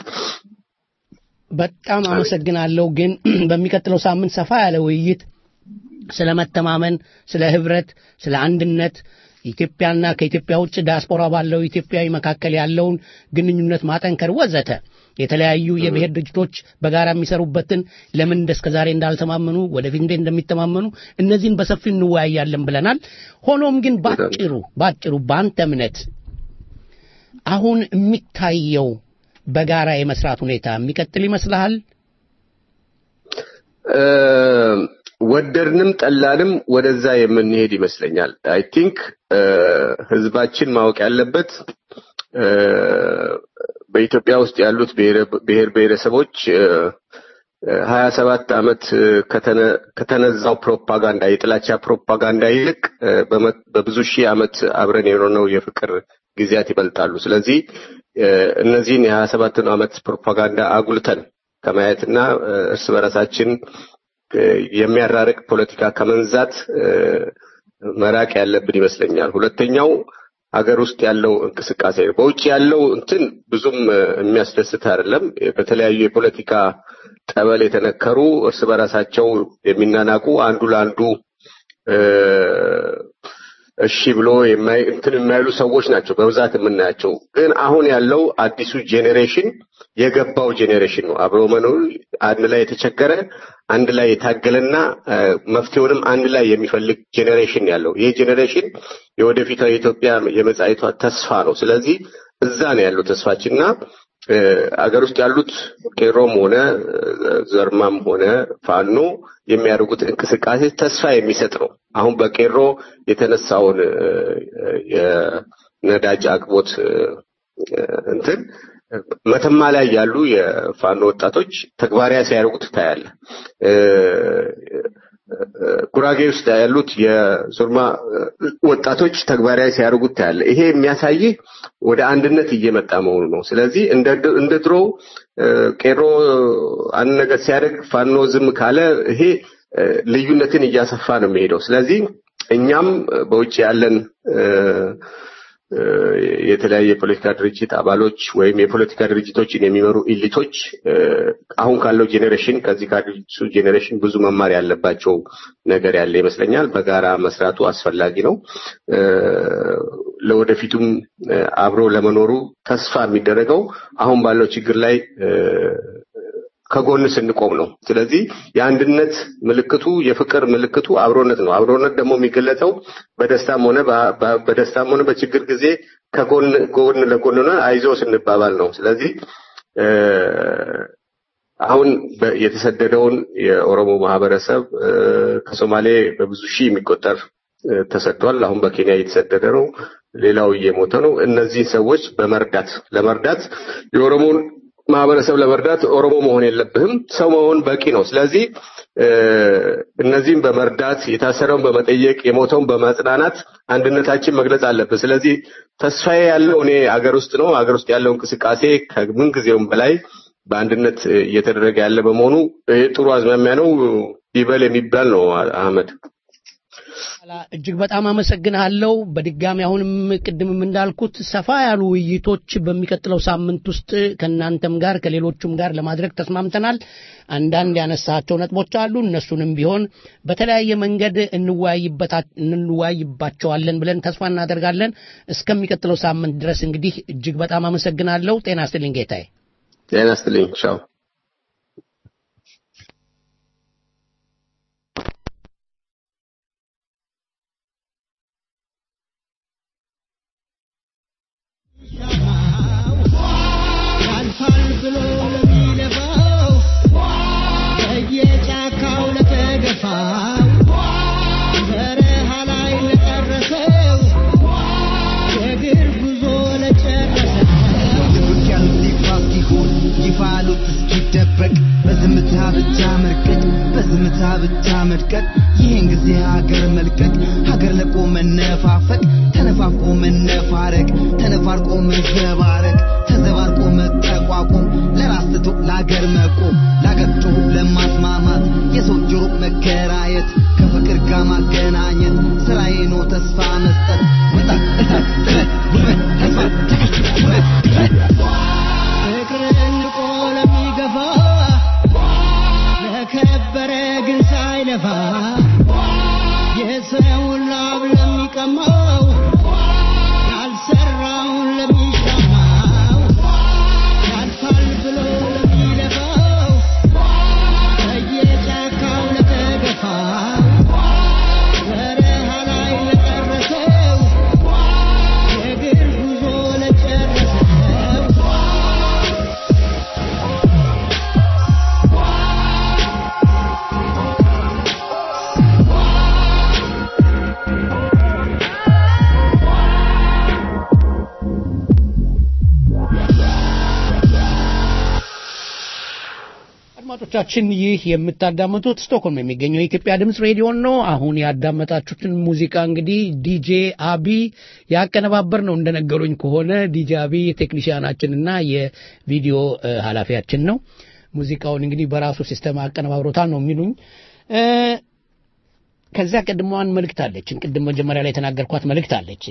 በጣም አመሰግናለሁ። ግን በሚቀጥለው ሳምንት ሰፋ ያለ ውይይት ስለ መተማመን፣ ስለ ህብረት፣ ስለ አንድነት ኢትዮጵያና ከኢትዮጵያ ውጭ ዲያስፖራ ባለው ኢትዮጵያዊ መካከል ያለውን ግንኙነት ማጠንከር ወዘተ የተለያዩ የብሔር ድርጅቶች በጋራ የሚሰሩበትን ለምን እንደ እስከ ዛሬ እንዳልተማመኑ ወደፊት እንዴት እንደሚተማመኑ እነዚህን በሰፊው እንወያያለን ብለናል። ሆኖም ግን ባጭሩ ባጭሩ በአንተ እምነት አሁን የሚታየው በጋራ የመስራት ሁኔታ የሚቀጥል ይመስልሃል? እ፣ ወደድንም ጠላንም ወደዛ የምንሄድ ይመስለኛል። አይ ቲንክ ህዝባችን ማወቅ ያለበት እ፣ በኢትዮጵያ ውስጥ ያሉት ብሔር- ብሔር ብሔረሰቦች ሀያ ሰባት ዓመት እ፣ ከተነ- ከተነዛው ፕሮፓጋንዳ የጥላቻ ፕሮፓጋንዳ ይልቅ እ፣ በመ- በብዙ ሺህ ዓመት አብረን የኖርነው የፍቅር ጊዜያት ይበልጣሉ። ስለዚህ እነዚህን የሀያ ሰባትን ዓመት ፕሮፓጋንዳ አጉልተን ከማየትና እርስ በራሳችን የሚያራርቅ ፖለቲካ ከመንዛት መራቅ ያለብን ይመስለኛል። ሁለተኛው ሀገር ውስጥ ያለው እንቅስቃሴ ነው። በውጭ ያለው እንትን ብዙም የሚያስደስት አይደለም። በተለያዩ የፖለቲካ ጠበል የተነከሩ እርስ በራሳቸው የሚናናቁ አንዱ ለአንዱ እሺ ብሎ የማይ እንትን የማይሉ ሰዎች ናቸው በብዛት የምናያቸው። ግን አሁን ያለው አዲሱ ጄኔሬሽን የገባው ጄኔሬሽን ነው። አብሮ መኖር አንድ ላይ የተቸገረ አንድ ላይ የታገለና መፍትሄውንም አንድ ላይ የሚፈልግ ጄኔሬሽን ያለው ይህ ጄኔሬሽን የወደፊቷ የኢትዮጵያ የመጻኢቷ ተስፋ ነው። ስለዚህ እዛ ነው ያለው ተስፋችንና አገር ውስጥ ያሉት ቄሮም ሆነ ዘርማም ሆነ ፋኖ የሚያደርጉት እንቅስቃሴ ተስፋ የሚሰጥ ነው። አሁን በቄሮ የተነሳውን የነዳጅ አቅርቦት እንትን መተማ ላይ ያሉ የፋኖ ወጣቶች ተግባራዊ ሲያደርጉት ታያለ። ጉራጌ ውስጥ ያሉት የሱርማ ወጣቶች ተግባራዊ ሲያደርጉት ታያለ። ይሄ የሚያሳይህ ወደ አንድነት እየመጣ መሆኑ ነው። ስለዚህ እንደ ድሮ ቄሮ አንድ ነገር ሲያደርግ ፋኖ ዝም ካለ ይሄ ልዩነትን እያሰፋ ነው የሚሄደው። ስለዚህ እኛም በውጭ ያለን የተለያየ የፖለቲካ ድርጅት አባሎች ወይም የፖለቲካ ድርጅቶችን የሚመሩ ኢሊቶች አሁን ካለው ጄኔሬሽን ከዚህ ከአዲሱ ጄኔሬሽን ብዙ መማር ያለባቸው ነገር ያለ ይመስለኛል። በጋራ መስራቱ አስፈላጊ ነው። ለወደፊቱም አብሮ ለመኖሩ ተስፋ የሚደረገው አሁን ባለው ችግር ላይ ከጎን ስንቆም ነው። ስለዚህ የአንድነት ምልክቱ የፍቅር ምልክቱ አብሮነት ነው። አብሮነት ደግሞ የሚገለጸው በደስታም ሆነ በደስታም ሆነ በችግር ጊዜ ከጎን ጎን ለጎን ሆነ አይዞ ስንባባል ነው። ስለዚህ አሁን የተሰደደውን የኦሮሞ ማህበረሰብ ከሶማሌ በብዙ ሺህ የሚቆጠር ተሰዷል። አሁን በኬንያ እየተሰደደ ነው። ሌላው እየሞተ ነው። እነዚህ ሰዎች በመርዳት ለመርዳት የኦሮሞን ማህበረሰብ ለመርዳት ኦሮሞ መሆን የለብህም፣ ሰው መሆን በቂ ነው። ስለዚህ እነዚህም በመርዳት የታሰረውን በመጠየቅ የሞተውን በማጽናናት አንድነታችን መግለጽ አለብን። ስለዚህ ተስፋዬ ያለው እኔ አገር ውስጥ ነው። አገር ውስጥ ያለው እንቅስቃሴ ከምን ጊዜውም በላይ በአንድነት እየተደረገ ያለ በመሆኑ ጥሩ አዝማሚያ ነው። ይበል የሚባል ነው። አህመድ እጅግ በጣም አመሰግንሃለሁ። በድጋሚ አሁንም ቅድምም እንዳልኩት ሰፋ ያሉ ውይይቶች በሚቀጥለው ሳምንት ውስጥ ከእናንተም ጋር ከሌሎቹም ጋር ለማድረግ ተስማምተናል። አንዳንድ ያነሳቸው ነጥቦች አሉ። እነሱንም ቢሆን በተለያየ መንገድ እንወያይባቸዋለን ብለን ተስፋ እናደርጋለን። እስከሚቀጥለው ሳምንት ድረስ እንግዲህ እጅግ በጣም አመሰግናለሁ። ጤና ይስጥልኝ ጌታዬ። ጤና ይስጥልኝ። ቻው። ያልፋል ብሎ ለሚለፋው በየጫካው ለተገፋው በረሃ ላይ ለጨረሰው የእግር ጉዞ ለጨረሰው ውጊያው ይፋ ሲሆን ይፋ ሉት እስኪደበቅ በዝምታ ብቻ መርቀቅ በዝምታ ብቻ መድቀቅ ይህን ጊዜ ሀገር መልቀቅ ሀገር ለቆ መነፋፈቅ ተነፋፍቆ መነፋረቅ ተነፋርቆ መዘባረቅ ተዘባርቆ መጠቋቆም ለራስ ትቶ ለሀገር መቆም ለሀገር ጮሁ ለማስማማት የሰው ጆሮ መከራየት ከፍቅር ጋር ማገናኘት ስራዬ ነው ተስፋ መስጠት ወጣት እሳት ጥረት ጉልበት ተስፋ ትዕግስት ውበት ድፍረት ፍቅርን ንቆ ለሚገፋ ለከበረ ግን ሳይለፋ የሰውን ላብ ለሚቀማው ያልሰራውን ለሚሻማው ያልፋል ብሎ ለሚለፋው በየጫካው ለተገፋው በረሃ ላይ ለጨረሰው የእግር ጉዞ ለጨረሰው አድማጮቻችን ይህ የምታዳምጡት ስቶክሆልም የሚገኘው የኢትዮጵያ ድምፅ ሬዲዮን ነው። አሁን ያዳመጣችሁትን ሙዚቃ እንግዲህ ዲጄ አቢ ያቀነባበር ነው እንደነገሩኝ ከሆነ ዲጄ አቢ ቴክኒሽያናችንና የቪዲዮ እ፣ ኃላፊያችን ነው። ሙዚቃውን እንግዲህ በራሱ ሲስተም አቀነባብሮታል ነው የሚሉኝ። እ፣ ከዚያ ቀድሞዋን መልእክት አለችን። ቅድም መጀመሪያ ላይ የተናገርኳት መልእክት አለች።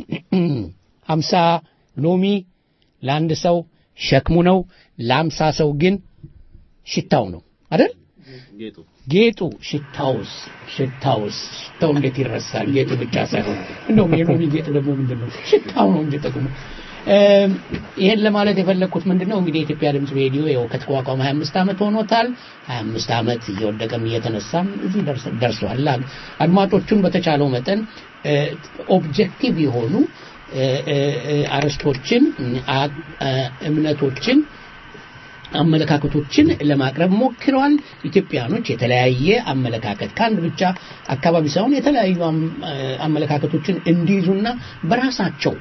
ሀምሳ ሎሚ ለአንድ ሰው ሸክሙ ነው፣ ለአምሳ ሰው ግን ሽታው ነው አይደል? ጌጡ ጌጡ ሽታውስ ሽታውስ ሽታው እንዴት ይረሳል? ጌጡ ብቻ ሳይሆን እንደውም የሎሚ ጌጥ ደግሞ ምንድን ነው? ሽታው ነው እንጂ ጥቅሙ። እም፣ ይሄን ለማለት የፈለግኩት ምንድን ነው እንግዲህ የኢትዮጵያ ድምፅ ሬዲዮ ያው ከተቋቋመ 25 ዓመት ሆኖታል። 25 ዓመት እየወደቀም እየተነሳም እዚህ ደርስ- ደርሷል። አድ- አድማጮቹን በተቻለው መጠን እ፣ ኦብጀክቲቭ የሆኑ እ፣ እ፣ እ፣ አርዕስቶችን አ- አ- እምነቶችን አመለካከቶችን ለማቅረብ ሞክረዋል። ኢትዮጵያኖች የተለያየ አመለካከት ከአንድ ብቻ አካባቢ ሳይሆን የተለያዩ አም- አመለካከቶችን እንዲይዙና በራሳቸው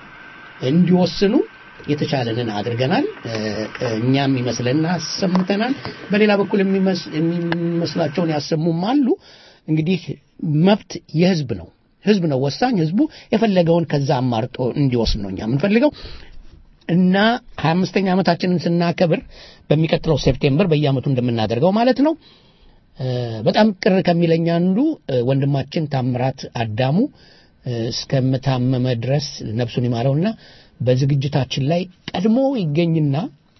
እንዲወስኑ የተቻለንን አድርገናል። እ፣ እ፣ እኛም ይመስለና አሰምተናል። በሌላ በኩል የሚመስ- የሚመስላቸውን ያሰሙም አሉ። እንግዲህ መብት የህዝብ ነው። ህዝብ ነው ወሳኝ። ህዝቡ የፈለገውን ከዛ አማርጦ እንዲወስድ ነው እኛ የምንፈልገው እና ሀያ አምስተኛ ዓመታችንን ስናከብር በሚቀጥለው ሴፕቴምበር በየዓመቱ እንደምናደርገው ማለት ነው። እ፣ በጣም ቅር ከሚለኝ አንዱ እ፣ ወንድማችን ታምራት አዳሙ እ፣ እስከምታመመ ድረስ ነፍሱን ይማረውና በዝግጅታችን ላይ ቀድሞ ይገኝና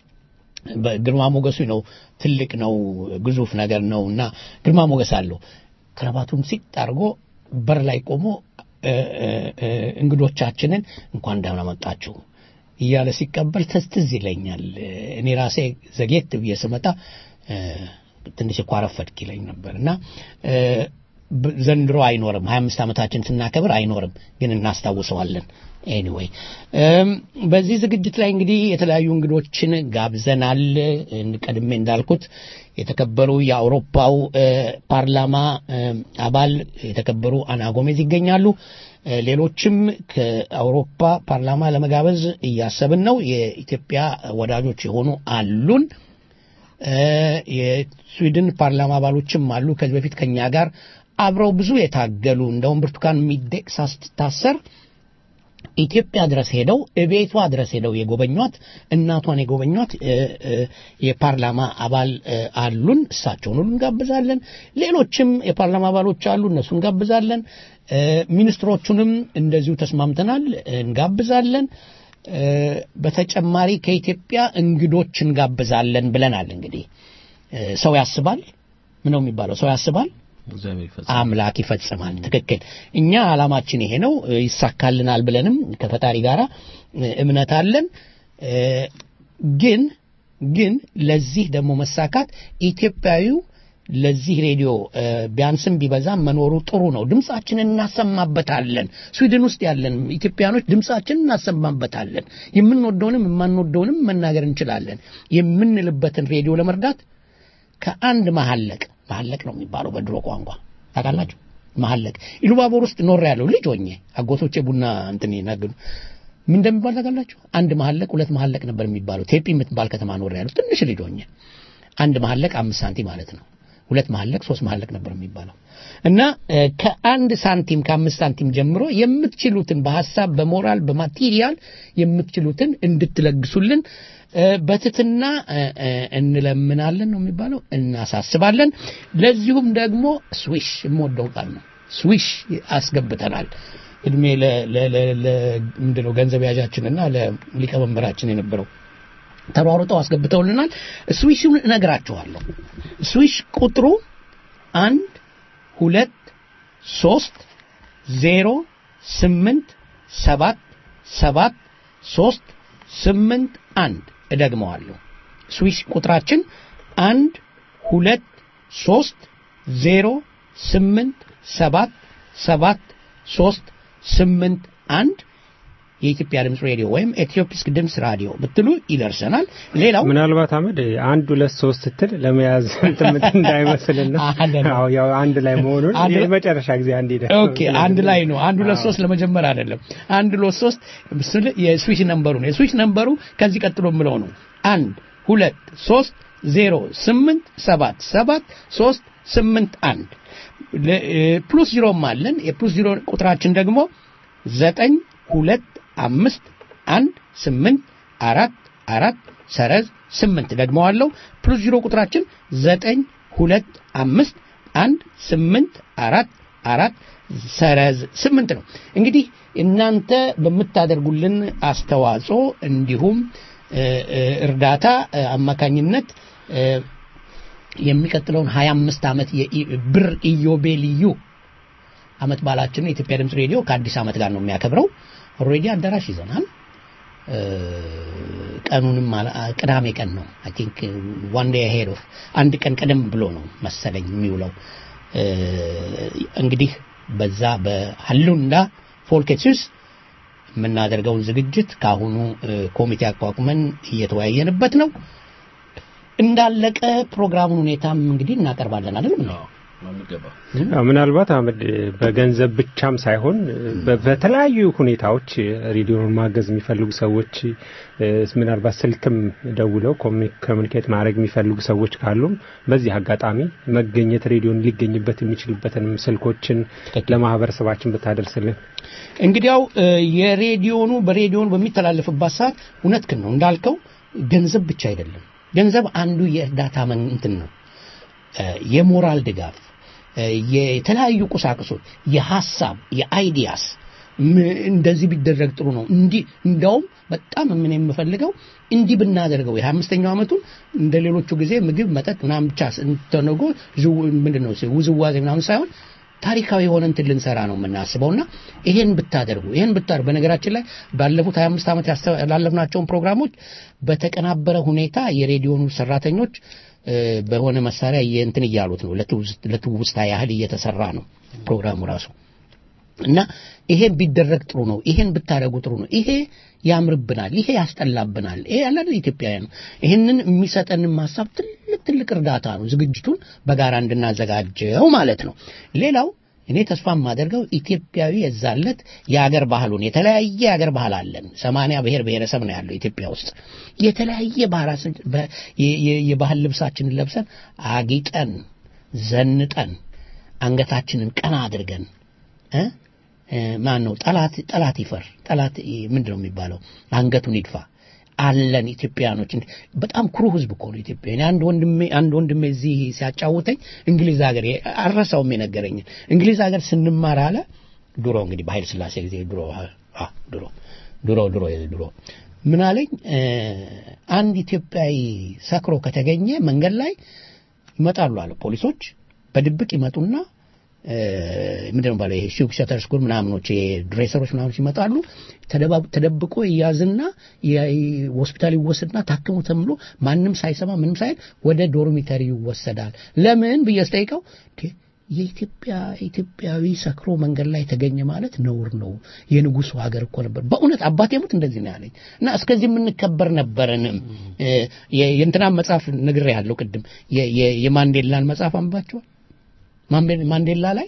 በግርማ ሞገሱ ነው። ትልቅ ነው፣ ግዙፍ ነገር ነው እና ግርማ ሞገስ አለው። ክረባቱን ሲጥ አድርጎ በር ላይ ቆሞ እ፣ እ፣ እ፣ እንግዶቻችንን እንኳን ደህና መጣችሁ እያለ ሲቀበል ትዝ ትዝ ይለኛል። እኔ ራሴ ዘጌት ብዬ ስመጣ እ፣ ትንሽ እኮ አረፈድክ ይለኝ ነበር እና እ፣ ብ- ዘንድሮ አይኖርም። ሀያ አምስት ዓመታችን ስናከብር አይኖርም፣ ግን እናስታውሰዋለን። ኤኒዌይ በዚህ ዝግጅት ላይ እንግዲህ የተለያዩ እንግዶችን ጋብዘናል። እ፣ ቀድሜ እንዳልኩት የተከበሩ የአውሮፓው እ፣ ፓርላማ እ፣ አባል የተከበሩ አና ጎሜዝ ይገኛሉ። እ፣ ሌሎችም ከአውሮፓ ፓርላማ ለመጋበዝ እያሰብን ነው። የኢትዮጵያ ወዳጆች የሆኑ አሉን። እ፣ የስዊድን ፓርላማ አባሎችም አሉ። ከዚህ በፊት ከኛ ጋር አብረው ብዙ የታገሉ እንደውም ብርቱካን ሚደቅሳ ስትታሰር ኢትዮጵያ ድረስ ሄደው እቤቷ ድረስ ሄደው የጎበኟት እናቷን የጎበኟት እ፣ እ፣ የፓርላማ አባል እ፣ አሉን። እሳቸውን ሁሉ እንጋብዛለን። ሌሎችም የፓርላማ አባሎች አሉ፣ እነሱ እንጋብዛለን። እ፣ ሚኒስትሮቹንም እንደዚሁ ተስማምተናል፣ እንጋብዛለን። እ፣ በተጨማሪ ከኢትዮጵያ እንግዶች እንጋብዛለን ብለናል። እንግዲህ እ፣ ሰው ያስባል ምን ነው የሚባለው? ሰው ያስባል እግዚአብሔር ይፈጽ አምላክ ይፈጽማል። ትክክል። እኛ ዓላማችን ይሄ ነው፣ እ፣ ይሳካልናል ብለንም ከፈጣሪ ጋር እምነት አለን። እ፣ ግን ግን ለዚህ ደግሞ መሳካት ኢትዮጵያዊው ለዚህ ሬዲዮ እ፣ ቢያንስም ቢበዛም መኖሩ ጥሩ ነው። ድምጻችንን እናሰማበታለን። ስዊድን ውስጥ ያለን ኢትዮጵያኖች ድምጻችንን እናሰማበታለን። የምንወደውንም የማንወደውንም መናገር እንችላለን። የምንልበትን ሬዲዮ ለመርዳት ከአንድ መሐለቅ መሐለቅ ነው የሚባለው በድሮ ቋንቋ ታውቃላችሁ። መሐለቅ ኢሉባቦር ውስጥ ኖር ያለው ልጅ ሆኜ አጎቶቼ ቡና እንትን ይናገሩ ምን እንደሚባል ታውቃላችሁ? አንድ መሐለቅ ሁለት መሐለቅ ነበር የሚባለው። ቴፒ የምትባል ከተማ ኖር ያለው ትንሽ ልጅ ሆኜ አንድ መሐለቅ አምስት ሳንቲም ማለት ነው። ሁለት መሐለቅ ሶስት መሐለቅ ነበር የሚባለው እና እ፣ ከአንድ ሳንቲም ከአምስት ሳንቲም ጀምሮ የምትችሉትን በሀሳብ በሞራል በማቴሪያል የምትችሉትን እንድትለግሱልን እ፣ በትትና እ፣ እ፣ እንለምናለን ነው የሚባለው እናሳስባለን። ለዚሁም ደግሞ ስዊሽ የምወደው ቃል ነው። ስዊሽ አስገብተናል። እድሜ ለ- ለ- ለ- ለ- ምንድነው ገንዘብ ያዣችንና ለሊቀመንበራችን የነበረው ተሯሩጠው አስገብተውልናል። ስዊሽን እነግራችኋለሁ። ስዊሽ ቁጥሩ አንድ ሁለት ሶስት ዜሮ ስምንት ሰባት ሰባት ሶስት ስምንት አንድ እደግመዋለሁ። ስዊሽ ቁጥራችን አንድ ሁለት ሶስት ዜሮ ስምንት ሰባት ሰባት ሶስት ስምንት አንድ የኢትዮጵያ ድምፅ ሬዲዮ ወይም ኢትዮፒስክ ድምፅ ራዲዮ ብትሉ ይደርሰናል። ሌላው ምናልባት አመድ አንድ ሁለት ሶስት ስትል ለመያዝ እንትን እንዳይመስልና አይደለም። አዎ ያው አንድ ላይ መሆኑን አንድ- የመጨረሻ ጊዜ አንድ ሄደ ኦኬ አንድ ላይ ነው። አንድ ሁለት ሶስት ለመጀመር አይደለም። አንድ ሁለት ሶስት ምስል የስዊች ነምበሩ ነው። የስዊች ነምበሩ ከዚህ ቀጥሎ የምለው ነው። አንድ ሁለት ሶስት ዜሮ ስምንት ሰባት ሰባት ሶስት ስምንት አንድ ለ- እ፣ ፕሉስ ዚሮም አለን። የፕሉስ ዚሮ ቁጥራችን ደግሞ ዘጠኝ ሁለት አምስት አንድ ስምንት አራት አራት ሰረዝ ስምንት ደግመዋለሁ። ፕሉስ ዚሮ ቁጥራችን ዘጠኝ ሁለት አምስት አንድ ስምንት አራት አራት ሰረዝ ስምንት ነው። እንግዲህ እናንተ በምታደርጉልን አስተዋጽኦ እንዲሁም እ፣ እ፣ እርዳታ እ፣ አማካኝነት እ፣ የሚቀጥለውን 25 ዓመት የብር ኢዮቤልዩ ዓመት በዓላችንን የኢትዮጵያ ድምፅ ሬዲዮ ከአዲስ ዓመት ጋር ነው የሚያከብረው። ኦልሬዲ አዳራሽ ይዘናል። እ፣ ቀኑንም አላ- ቅዳሜ ቀን ነው አይ ቲንክ ዋን ዴይ ሄድ ኦፍ አንድ ቀን ቀደም ብሎ ነው መሰለኝ የሚውለው። እ፣ እንግዲህ በዛ በሀሉንዳ ፎልኬትሱስ የምናደርገውን ዝግጅት ከአሁኑ እ፣ ኮሚቴ አቋቁመን እየተወያየንበት ነው። እንዳለቀ ፕሮግራሙን ሁኔታም እንግዲህ እናቀርባለን አይደለም ነው አዎ፣ ምናልባት አህመድ በገንዘብ ብቻም ሳይሆን በ- በተለያዩ ሁኔታዎች ሬዲዮን ማገዝ የሚፈልጉ ሰዎች እ፣ ምናልባት ስልክም ደውለው ኮሚ- ኮሚኒኬት ማድረግ የሚፈልጉ ሰዎች ካሉም በዚህ አጋጣሚ መገኘት ሬዲዮን ሊገኝበት የሚችልበትንም ስልኮችን ለማህበረሰባችን ብታደርስልን እንግዲያው እ፣ የሬዲዮኑ በሬዲዮኑ በሚተላለፍባት ሰዓት እውነትህን ነው እንዳልከው ገንዘብ ብቻ አይደለም። ገንዘብ አንዱ የእርዳታ መን እንትን ነው። እ፣ የሞራል ድጋፍ እ፣ የተለያዩ ቁሳቁሶች፣ የሀሳብ የአይዲያስ ም- እንደዚህ ቢደረግ ጥሩ ነው። እንዲህ እንዳውም በጣም ምን የምፈልገው እንዲህ ብናደርገው የሀያ አምስተኛው ዓመቱን እንደ ሌሎቹ ጊዜ ምግብ መጠጥ ምናምን ብቻ ተነጎ ምንድን ነው ውዝዋዜ ምናምን ሳይሆን ታሪካዊ የሆነ እንትን ልንሰራ ነው የምናስበውና ይሄን ብታደርጉ ይሄን ብታደርጉ በነገራችን ላይ ባለፉት 25 ዓመት ያስተላለፍናቸውን ፕሮግራሞች በተቀናበረ ሁኔታ የሬዲዮኑ ሰራተኞች እ፣ በሆነ መሳሪያ እንትን እያሉት ነው ለትውስ- ለትውስታ ያህል እየተሰራ ነው ፕሮግራሙ ራሱ እና ይሄን ቢደረግ ጥሩ ነው። ይሄን ብታደርጉ ጥሩ ነው። ይሄ ያምርብናል፣ ይሄ ያስጠላብናል። ይሄ ያለ ኢትዮጵያውያን ነው። ይሄንን የሚሰጠንን ሀሳብ ትልቅ ትልቅ እርዳታ ነው። ዝግጅቱን በጋራ እንድናዘጋጀው ማለት ነው። ሌላው እኔ ተስፋ የማደርገው ኢትዮጵያዊ የዛለት የአገር ባህሉን የተለያየ የአገር ባህል አለን። ሰማንያ ብሔር ብሔረሰብ ነው ያለው ኢትዮጵያ ውስጥ የተለያየ ባህራችን በ- የ- የ- የባህል ልብሳችንን ለብሰን አጊጠን ዘንጠን አንገታችንን ቀና አድርገን እ እ፣ ማን ነው ጠላት ጠላት ይፈር ጠላት ምንድን ነው የሚባለው አንገቱን ይድፋ አለን ኢትዮጵያኖች እንዲ- በጣም ኩሩ ህዝብ እኮ ነው ኢትዮጵያ እኔ አንድ ወንድሜ አንድ ወንድሜ እዚህ ሲያጫውተኝ እንግሊዝ ሀገር አረሳውም የነገረኝን እንግሊዝ ሀገር ስንማር አለ ድሮ እንግዲህ በኃይለ ስላሴ ጊዜ ድሮ አ ድሮ ድሮ ድሮ ድሮ ምን አለኝ እ፣ አንድ ኢትዮጵያዊ ሰክሮ ከተገኘ መንገድ ላይ ይመጣሉ አለ ፖሊሶች በድብቅ ይመጡና እ፣ ምንድን ነው ባለው ይሄ ሹክ ሸተር ስኩል ምናምኖች ድሬሰሮች ምናምኖች ይመጣሉ ተደባ- ተደብቆ ይያዝና የ- ሆስፒታል ይወሰድና ታክሞ ተምሎ ማንም ሳይሰማ ምንም ሳይል ወደ ዶርሚተሪ ይወሰዳል ለምን ብዬ ስጠይቀው እንዴ፣ የኢትዮጵያ ኢትዮጵያዊ ሰክሮ መንገድ ላይ ተገኘ ማለት ነውር ነው የንጉሱ ሀገር እኮ ነበር በእውነት አባቴ ሙት እንደዚህ ነው ያለኝ እና እስከዚህ የምንከበር ነበረንም እ፣ የ- የእንትናን መጽሐፍ ነግሬ ያለው ቅድም የ- የ- የማንዴላን መጽሐፍ አንባቸዋል ማንዴ- ማንዴላ ላይ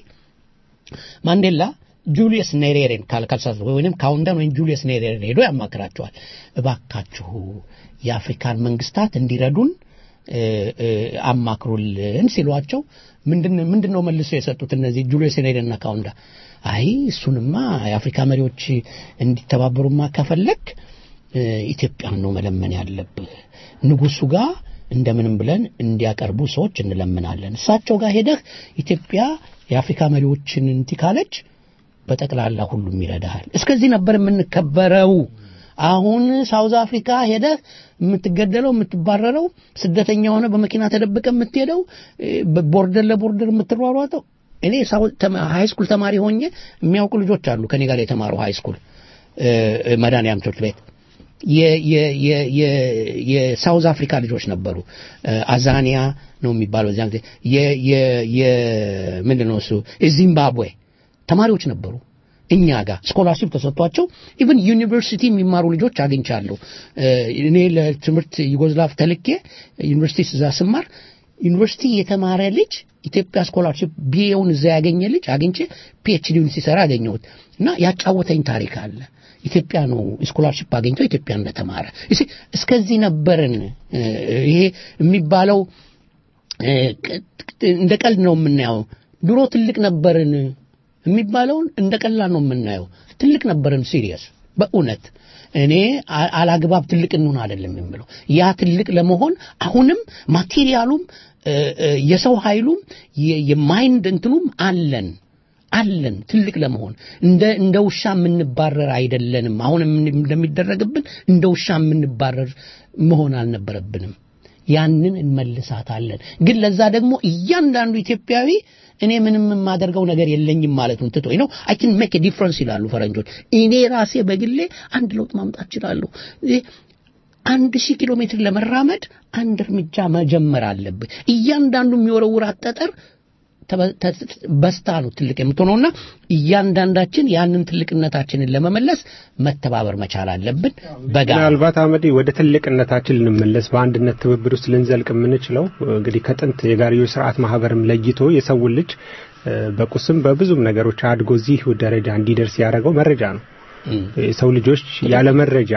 ማንዴላ ጁሊየስ ኔሬሬን ካልካልሳት ወይም ካውንደን ወይም ጁሊየስ ኔሬሬን ሄዶ ያማክራቸዋል። እባካችሁ የአፍሪካን መንግስታት እንዲረዱን እ፣ እ፣ አማክሩልን ሲሏቸው ምንድን ምንድን ነው መልሶ የሰጡት እነዚህ ጁሊየስ ኔሬሬንና ካውንዳ አይ እሱንማ የአፍሪካ መሪዎች እንዲተባበሩማ ከፈለግ እ፣ ኢትዮጵያን ነው መለመን ያለብህ ንጉሱ ጋር እንደምንም ብለን እንዲያቀርቡ ሰዎች እንለምናለን። እሳቸው ጋር ሄደህ ኢትዮጵያ የአፍሪካ መሪዎችን እንትን ካለች በጠቅላላ ሁሉም ይረዳሃል። እስከዚህ ነበር የምንከበረው። አሁን ሳውዝ አፍሪካ ሄደህ የምትገደለው የምትባረረው፣ ስደተኛ ሆነ በመኪና ተደብቀ የምትሄደው፣ እ፣ ቦርደር ለቦርደር የምትሯሯጠው። እኔ ሃይ ስኩል ተማሪ ሆኜ የሚያውቁ ልጆች አሉ ከኔ ጋር የተማሩ ሃይ ስኩል መድኃኒዓለም ትምህርት ቤት የ- የ- የ- የ- የሳውዝ አፍሪካ ልጆች ነበሩ። እ፣ አዛኒያ ነው የሚባለው እዚያን ጊዜ የ- የ- የ- ምንድን ነው እሱ ዚምባብዌ ተማሪዎች ነበሩ እኛ ጋር ስኮላርሽፕ ተሰጥቷቸው ኢቭን ዩኒቨርሲቲ የሚማሩ ልጆች አግኝቻለሁ። እ፣ እኔ ለትምህርት ዩጎዝላቭ ተልኬ ዩኒቨርሲቲ እዛ ስማር ዩኒቨርሲቲ የተማረ ልጅ ኢትዮጵያ ስኮላርሽፕ ቢኤውን እዛ ያገኘ ልጅ አግኝቼ ፒኤችዲውን ሲሰራ አገኘሁት እና ያጫወተኝ ታሪክ አለ። ኢትዮጵያ ነው ስኮላርሽፕ አግኝቶ ኢትዮጵያ እንደተማረ እስኪ እስከዚህ ነበርን። እ፣ ይሄ የሚባለው እ፣ ቅ- እንደ ቀልድ ነው የምናየው። ድሮ ትልቅ ነበርን የሚባለውን እንደ ቀላል ነው የምናየው። ትልቅ ነበርን ሲሪየስ በእውነት እኔ አ- አላግባብ ትልቅ እንሆን አይደለም የምለው ያ ትልቅ ለመሆን አሁንም ማቴሪያሉም እ፣ እ፣ የሰው ኃይሉም የ- የማይንድ እንትኑም አለን አለን ትልቅ ለመሆን እንደ እንደ ውሻ የምንባረር አይደለንም። አሁን የምን- እንደሚደረግብን እንደ ውሻ የምንባረር መሆን አልነበረብንም። ያንን እንመልሳታለን። ግን ለዛ ደግሞ እያንዳንዱ ኢትዮጵያዊ እኔ ምንም የማደርገው ነገር የለኝም ማለቱን ትቶ ነው አይ ካን ሜክ ዲፍረንስ ይላሉ ፈረንጆች። እኔ ራሴ በግሌ አንድ ለውጥ ማምጣት እችላለሁ። ይህ አንድ ሺህ ኪሎ ሜትር ለመራመድ አንድ እርምጃ መጀመር አለብህ። እያንዳንዱ የሚወረውራት ጠጠር ተበ- ተ- በስታ ነው ትልቅ የምትሆነውና እያንዳንዳችን ያንን ትልቅነታችንን ለመመለስ መተባበር መቻል አለብን በጋራ ምናልባት አመዴ ወደ ትልቅነታችን ልንመለስ በአንድነት ትብብር ውስጥ ልንዘልቅ የምንችለው እንግዲህ ከጥንት የጋርዮሽ ስርዓት ማህበርም ለይቶ የሰውን ልጅ እ፣ በቁስም በብዙም ነገሮች አድጎ እዚህ ደረጃ እንዲደርስ ያደረገው መረጃ ነው። የሰው ልጆች ያለ መረጃ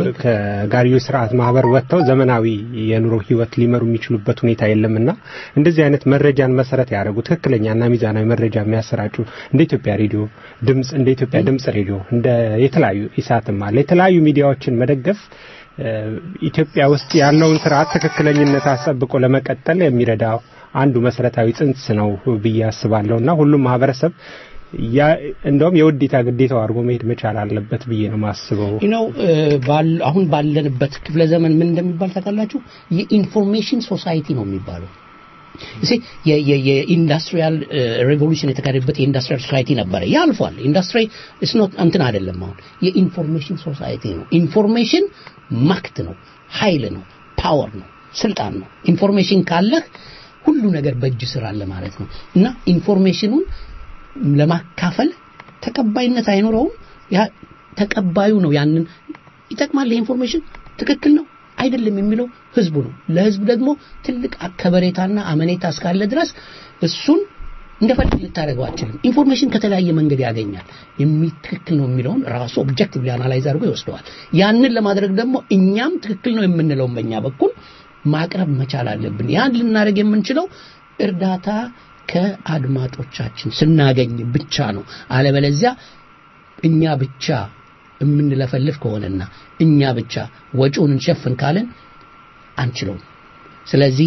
ከጋርዮሽ ስርዓት ማህበር ወጥተው ዘመናዊ የኑሮ ህይወት ሊመሩ የሚችሉበት ሁኔታ የለምና እንደዚህ አይነት መረጃን መሰረት ያደረጉ ትክክለኛና ሚዛናዊ መረጃ የሚያሰራጩ እንደ ኢትዮጵያ ሬዲዮ ድምጽ እንደ ኢትዮጵያ ድምጽ ሬዲዮ እንደ የተለያዩ ኢሳትም አለ የተለያዩ ሚዲያዎችን መደገፍ እ፣ ኢትዮጵያ ውስጥ ያለውን ስርዓት ትክክለኝነት አስጠብቆ ለመቀጠል የሚረዳው አንዱ መሰረታዊ ጽንስ ነው ብዬ አስባለሁ እና ሁሉም ማህበረሰብ ያ እንደውም የውዴታ ግዴታው አድርጎ መሄድ መቻል አለበት ብዬ ነው ማስበው። ነው አሁን ባለንበት ክፍለ ዘመን ምን እንደሚባል ታውቃላችሁ? የኢንፎርሜሽን ሶሳይቲ ነው የሚባለው። እሺ የኢንዱስትሪያል ሬቮሉሽን የተካሄደበት የኢንዱስትሪያል ሶሳይቲ ነበረ። ያ አልፏል። ኢንዱስትሪ ኢስ ኖት እንትን አይደለም። አሁን የኢንፎርሜሽን ሶሳይቲ ነው። ኢንፎርሜሽን ማክት ነው፣ ኃይል ነው፣ ፓወር ነው፣ ስልጣን ነው። ኢንፎርሜሽን ካለህ ሁሉ ነገር በእጅ ስር አለ ማለት ነው እና ኢንፎርሜሽኑን ለማካፈል ተቀባይነት አይኖረውም። ያ ተቀባዩ ነው ያንን ይጠቅማል፣ ኢንፎርሜሽን ትክክል ነው አይደለም የሚለው ህዝቡ ነው። ለህዝብ ደግሞ ትልቅ ከበሬታና አመኔታ እስካለ ድረስ እሱን እንደፈለግ ልታደርገው አችልም። ኢንፎርሜሽን ከተለያየ መንገድ ያገኛል። ትክክል ነው የሚለውን ራሱ ኦብጀክቲቭሊ አናላይዝ አድርጎ ይወስደዋል። ያንን ለማድረግ ደግሞ እኛም ትክክል ነው የምንለውን በእኛ በኩል ማቅረብ መቻል አለብን። ያን ልናደርግ የምንችለው እርዳታ ከአድማጮቻችን ስናገኝ ብቻ ነው። አለበለዚያ እኛ ብቻ የምንለፈልፍ ከሆነና እኛ ብቻ ወጪውን እንሸፍን ካለን አንችለውም። ስለዚህ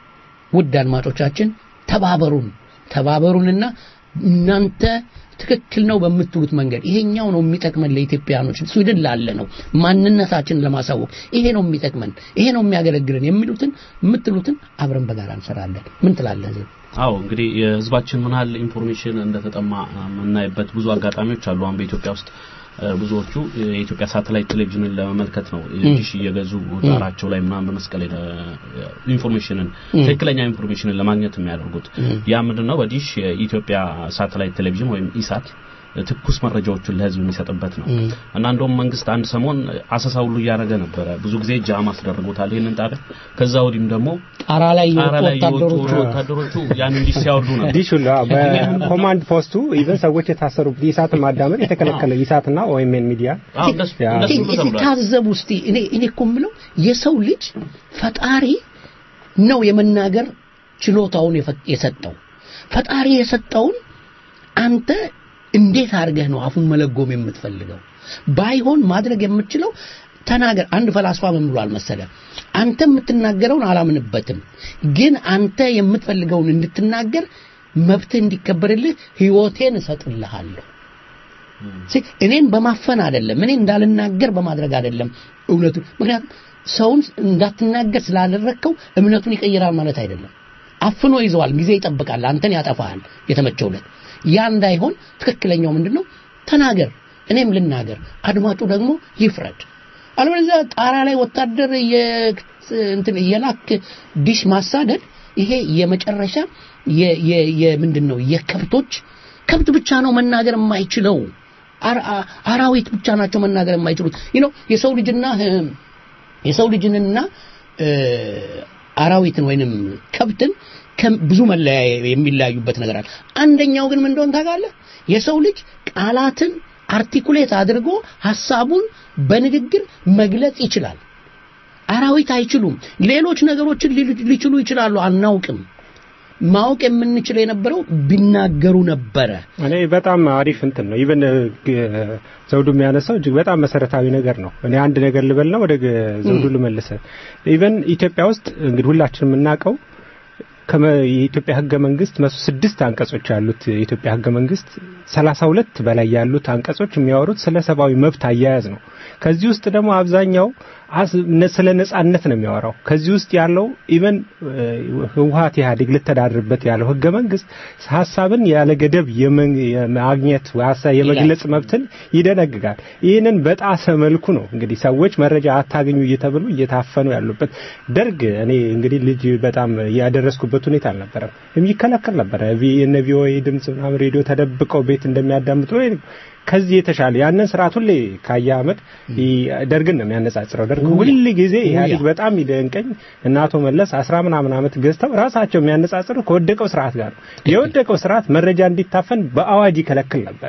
ውድ አድማጮቻችን ተባበሩን፣ ተባበሩንና እናንተ ትክክል ነው በምትሉት መንገድ ይሄኛው ነው የሚጠቅመን ለኢትዮጵያኖች ስዊድን ላለ ነው ማንነታችንን ለማሳወቅ ይሄ ነው የሚጠቅመን ይሄ ነው የሚያገለግለን የሚሉትን የምትሉትን አብረን በጋራ እንሰራለን ምን ትላለህ ህዝብ አዎ እንግዲህ የህዝባችን ምን ያህል ኢንፎርሜሽን እንደተጠማ የምናይበት ብዙ አጋጣሚዎች አሉ አሁን በኢትዮጵያ ውስጥ ብዙዎቹ የኢትዮጵያ ሳተላይት ቴሌቪዥንን ለመመልከት ነው ዲሽ እየገዙ ጣራቸው ላይ ምናምን በመስቀል ኢንፎርሜሽንን ትክክለኛ ኢንፎርሜሽንን ለማግኘት የሚያደርጉት ያ ምንድነው በዲሽ የኢትዮጵያ ሳተላይት ቴሌቪዥን ወይም ኢሳት ትኩስ መረጃዎችን ለህዝብ የሚሰጥበት ነው እና እንደውም መንግስት አንድ ሰሞን አሰሳ ሁሉ እያደረገ ነበረ ብዙ ጊዜ ጃም አስደርጎታል ይህንን ጣቢያ ከዛ ወዲህም ደግሞ ጣራ ላይ ጣራ ላይ የወጡ የወጡ ወታደሮቹ ወታደሮቹ ያንን ዲሽ ሲያወርዱ ነበር ዲሽ ሁላ በኮማንድ ፖስቱ ኢቨን ሰዎች የታሰሩበት ኢሳትን ማዳመጥ የተከለከለ ኢሳትና ኦኤምኤን ሚዲያ አዎ እንደሱ ያ- እንደሱ ሁሉ ተብሏል ታዘቡ እስቲ እኔ እኔ እኮ የምለው የሰው ልጅ ፈጣሪ ነው የመናገር ችሎታውን የፈ- የሰጠው ፈጣሪ የሰጠውን አንተ እንዴት አድርገህ ነው አፉን መለጎም የምትፈልገው ባይሆን ማድረግ የምትችለው ተናገር አንድ ፈላስፋ ምን ብሏል መሰለ አንተ የምትናገረውን አላምንበትም ግን አንተ የምትፈልገውን እንድትናገር መብትህ እንዲከበርልህ ህይወቴን እሰጥልሃለሁ ሲ- እኔን በማፈን አይደለም እኔ እንዳልናገር በማድረግ አይደለም እውነቱ ምክንያቱም ሰውን እንዳትናገር ስላደረግከው እምነቱን ይቀይራል ማለት አይደለም አፍኖ ይዘዋል ጊዜ ይጠብቃል አንተን ያጠፋሃል የተመቸውለት ያ እንዳይሆን ትክክለኛው ምንድነው ተናገር እኔም ልናገር አድማጩ ደግሞ ይፍረድ አለበለዚያ ጣራ ላይ ወታደር የ- እንትን የላክ ዲሽ ማሳደድ ይሄ የመጨረሻ የ- የ- የምንድን ነው የከብቶች ከብት ብቻ ነው መናገር የማይችለው አር- አ- አራዊት ብቻ ናቸው መናገር የማይችሉት ይህ ነው የሰው ልጅና እ፣ የሰው ልጅንና እ፣ አራዊትን ወይንም ከብትን ከም- ብዙ መለያ የሚለያዩበት ነገር አለ። አንደኛው ግን ምን እንደሆነ ታውቃለህ? የሰው ልጅ ቃላትን አርቲኩሌት አድርጎ ሐሳቡን በንግግር መግለጽ ይችላል። አራዊት አይችሉም። ሌሎች ነገሮችን ሊሉ- ሊችሉ ይችላሉ፣ አናውቅም። ማወቅ የምንችል የነበረው ቢናገሩ ነበረ። እኔ በጣም አሪፍ እንትን ነው። ኢቨን ዘውዱ የሚያነሳው እጅግ በጣም መሰረታዊ ነገር ነው። እኔ አንድ ነገር ልበልና ወደ ግ- ዘውዱ ልመልሰ። ኢቨን ኢትዮጵያ ውስጥ እንግዲህ ሁላችን የምናውቀው ከመ- የኢትዮጵያ ህገ መንግስት መቶ ስድስት አንቀጾች ያሉት የኢትዮጵያ ህገ መንግስት ሰላሳ ሁለት በላይ ያሉት አንቀጾች የሚያወሩት ስለ ሰብአዊ መብት አያያዝ ነው። ከዚህ ውስጥ ደግሞ አብዛኛው አስ- ነ- ስለ ነጻነት ነው የሚያወራው። ከዚህ ውስጥ ያለው ኢቨን ህወሀት ኢህአዴግ ልተዳድርበት ያለው ህገ መንግስት ሀሳብን ያለ ገደብ የመን- የማግኘት ወይ ሀሳብ የመግለጽ መብትን ይደነግጋል። ይህንን በጣሰ መልኩ ነው እንግዲህ ሰዎች መረጃ አታገኙ እየተብሉ እየታፈኑ ያሉበት። ደርግ እኔ እንግዲህ ልጅ በጣም ያደረስኩበት ሁኔታ አልነበረም። የሚከለከል ነበረ። ቪ- የነ ቪኦኤ ድምጽ ምናምን ሬዲዮ ተደብቀው ቤት እንደሚያዳምጡ ወይ ከዚህ የተሻለ ያንን ስርዓት ሁሌ ካየ አመድ ይ- ደርግን ነው የሚያነጻጽረው። ደርግ ሁል ጊዜ ኢህአዴግ በጣም ይደንቀኝ እና አቶ መለስ አስራ ምናምን አመት ገዝተው ራሳቸው የሚያነጻጽሩ ከወደቀው ስርዓት ጋር ነው። የወደቀው ስርዓት መረጃ እንዲታፈን በአዋጅ ይከለክል ነበር።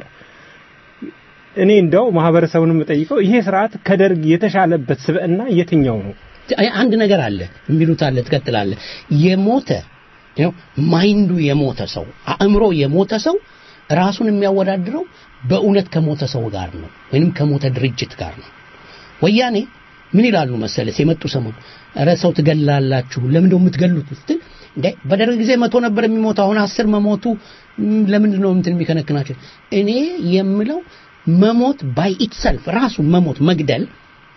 እኔ እንደው ማህበረሰቡን የምጠይቀው ይሄ ስርዓት ከደርግ የተሻለበት ስብዕና የትኛው ነው? አይ፣ አንድ ነገር አለ የሚሉት አለ ትቀጥላለህ። የሞተ ያው ማይንዱ የሞተ ሰው አእምሮ የሞተ ሰው ራሱን የሚያወዳድረው በእውነት ከሞተ ሰው ጋር ነው ወይንም ከሞተ ድርጅት ጋር ነው። ወያኔ ምን ይላሉ መሰለስ የመጡ ሰሞን ኧረ ሰው ትገላላችሁ ለምን ነው የምትገሉት ስትል እንዴ በደርግ ጊዜ መቶ ነበር የሚሞተው አሁን አስር መሞቱ ም፣ ለምንድን ነው እንትን የሚከነክናቸው እኔ የምለው መሞት ባይ ኢትሰልፍ ራሱ መሞት መግደል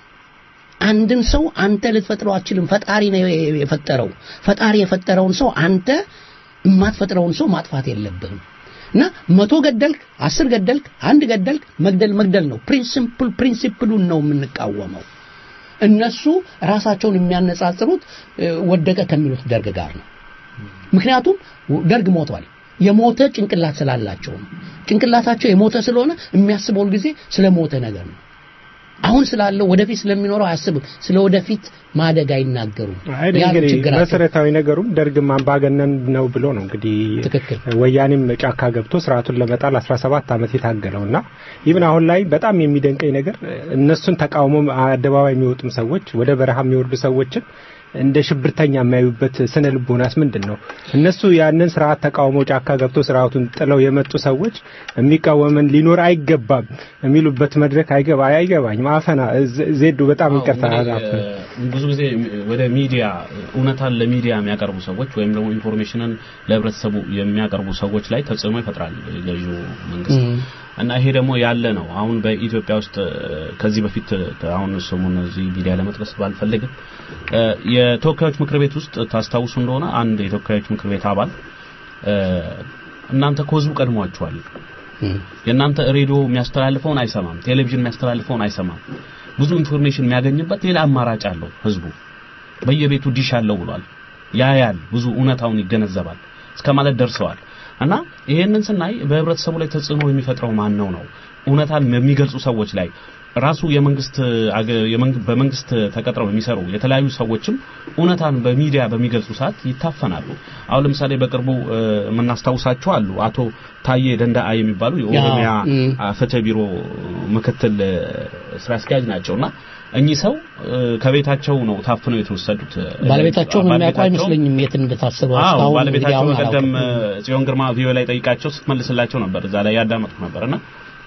አንድን ሰው አንተ ልትፈጥረው አትችልም። ፈጣሪ ነው የፈጠረው። ፈጣሪ የፈጠረውን ሰው አንተ የማትፈጥረውን ሰው ማጥፋት የለብህም። እና መቶ ገደልክ፣ አስር ገደልክ፣ አንድ ገደልክ፣ መግደል መግደል ነው። ፕሪንሲፕል ፕሪንሲፕሉን ነው የምንቃወመው። እነሱ ራሳቸውን የሚያነጻጽሩት እ፣ ወደቀ ከሚሉት ደርግ ጋር ነው። ምክንያቱም ደርግ ሞቷል። የሞተ ጭንቅላት ስላላቸው ነው። ጭንቅላታቸው የሞተ ስለሆነ የሚያስበው ጊዜ ስለ ሞተ ነገር ነው። አሁን ስላለው ወደፊት ስለሚኖረው አያስብም። ስለ ወደፊት ማደግ አይናገሩም። አይ ያ ነው እንግዲህ ችግራቸው። መሰረታዊ ነገሩም ደርግም አምባገነን ነው ብሎ ነው እንግዲህ ትክክል ወያኔም ጫካ ገብቶ ስርዓቱን ለመጣል 17 ዓመት የታገለውና ይብን አሁን ላይ በጣም የሚደንቀኝ ነገር እነሱን ተቃውሞ አደባባይ የሚወጡም ሰዎች ወደ በረሃ የሚወርዱ ሰዎችን እንደ ሽብርተኛ የሚያዩበት ስነ ልቦናስ ምንድን ነው? እነሱ ያንን ስርዓት ተቃውሞ ጫካ ገብቶ ስርዓቱን ጥለው የመጡ ሰዎች የሚቃወመን ሊኖር አይገባም የሚሉበት መድረክ አይገባ አይገባኝም። አፈና ዜ- ዜዱ በጣም ይቅርታ አፈና ብዙ ጊዜ ወደ ሚዲያ እውነታን ለሚዲያ የሚያቀርቡ ሰዎች ወይም ደግሞ ኢንፎርሜሽንን ለህብረተሰቡ የሚያቀርቡ ሰዎች ላይ ተጽዕኖ ይፈጥራል ገዢው መንግስት እም። እና ይሄ ደግሞ ያለ ነው። አሁን በኢትዮጵያ ውስጥ እ፣ ከዚህ በፊት እ፣ አሁን ስሙን እዚህ ሚዲያ ለመጥቀስ ባልፈልግም እ፣ የተወካዮች ምክር ቤት ውስጥ ታስታውሱ እንደሆነ አንድ የተወካዮች ምክር ቤት አባል እ፣ እናንተ ከህዝቡ ቀድሟችኋል የእናንተ ሬዲዮ የሚያስተላልፈውን አይሰማም፣ ቴሌቪዥን የሚያስተላልፈውን አይሰማም። ብዙ ኢንፎርሜሽን የሚያገኝበት ሌላ አማራጭ አለው ህዝቡ በየቤቱ ዲሽ አለው ብሏል። ያያል፣ ብዙ እውነታውን ይገነዘባል እስከ ማለት ደርሰዋል። እና ይሄንን ስናይ በህብረተሰቡ ላይ ተጽዕኖ የሚፈጥረው ማን ነው ነው እውነታን የሚገልጹ ሰዎች ላይ ራሱ የመንግስት አገ- የመንግ- በመንግስት ተቀጥረው የሚሰሩ የተለያዩ ሰዎችም እውነታን በሚዲያ በሚገልጹ ሰዓት ይታፈናሉ። አሁን ለምሳሌ በቅርቡ እ፣ የምናስታውሳቸው አሉ። አቶ ታዬ ደንዳአ የሚባሉ የኦሮሚያ እም። አ፣ ፍትህ ቢሮ ምክትል እ፣ ስራ አስኪያጅ ናቸውና እኚህ ሰው እ፣ ከቤታቸው ነው ታፍነው የተወሰዱት። ባለቤታቸውን የሚያውቁ ባለቤታቸው- አይመስለኝም የት እንደታሰሩ አዎ እስካሁን እንግዲህ ባለቤታቸው አሁን በቀደም አላውቅም። እ፣ ጽዮን ግርማ ቪዲዮ ላይ ጠይቃቸው ስትመልስላቸው ነበር። እዛ ላይ ያዳመጥኩ ነበርና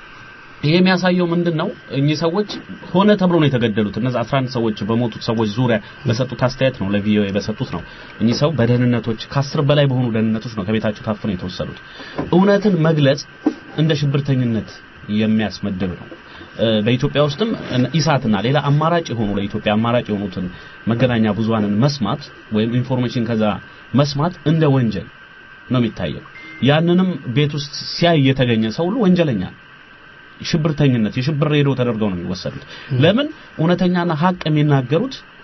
ይሄ የሚያሳየው ምንድን ነው? እኚህ ሰዎች ሆነ ተብሎ ነው የተገደሉት። እነዚህ 11 ሰዎች በሞቱት ሰዎች ዙሪያ በሰጡት አስተያየት ነው ለቪኦኤ በሰጡት ነው። እኚህ ሰው በደህንነቶች ከአስር በላይ በሆኑ ደህንነቶች ነው ከቤታቸው ታፍነው የተወሰዱት። እውነትን መግለጽ እንደ ሽብርተኝነት የሚያስመድብ ነው። እ፣ በኢትዮጵያ ውስጥም እነ- ኢሳትና ሌላ አማራጭ የሆኑ ለኢትዮጵያ አማራጭ የሆኑትን መገናኛ ብዙሃንን መስማት ወይም ኢንፎርሜሽን ከዛ መስማት እንደ ወንጀል ነው የሚታየው። ያንንም ቤት ውስጥ ሲያይ የተገኘ ሰው ሁሉ ወንጀለኛ ነው። ሽብርተኝነት የሽብር ሬዲዮ ተደርገው ነው የሚወሰዱት። ለምን እውነተኛና ሀቅ የሚናገሩት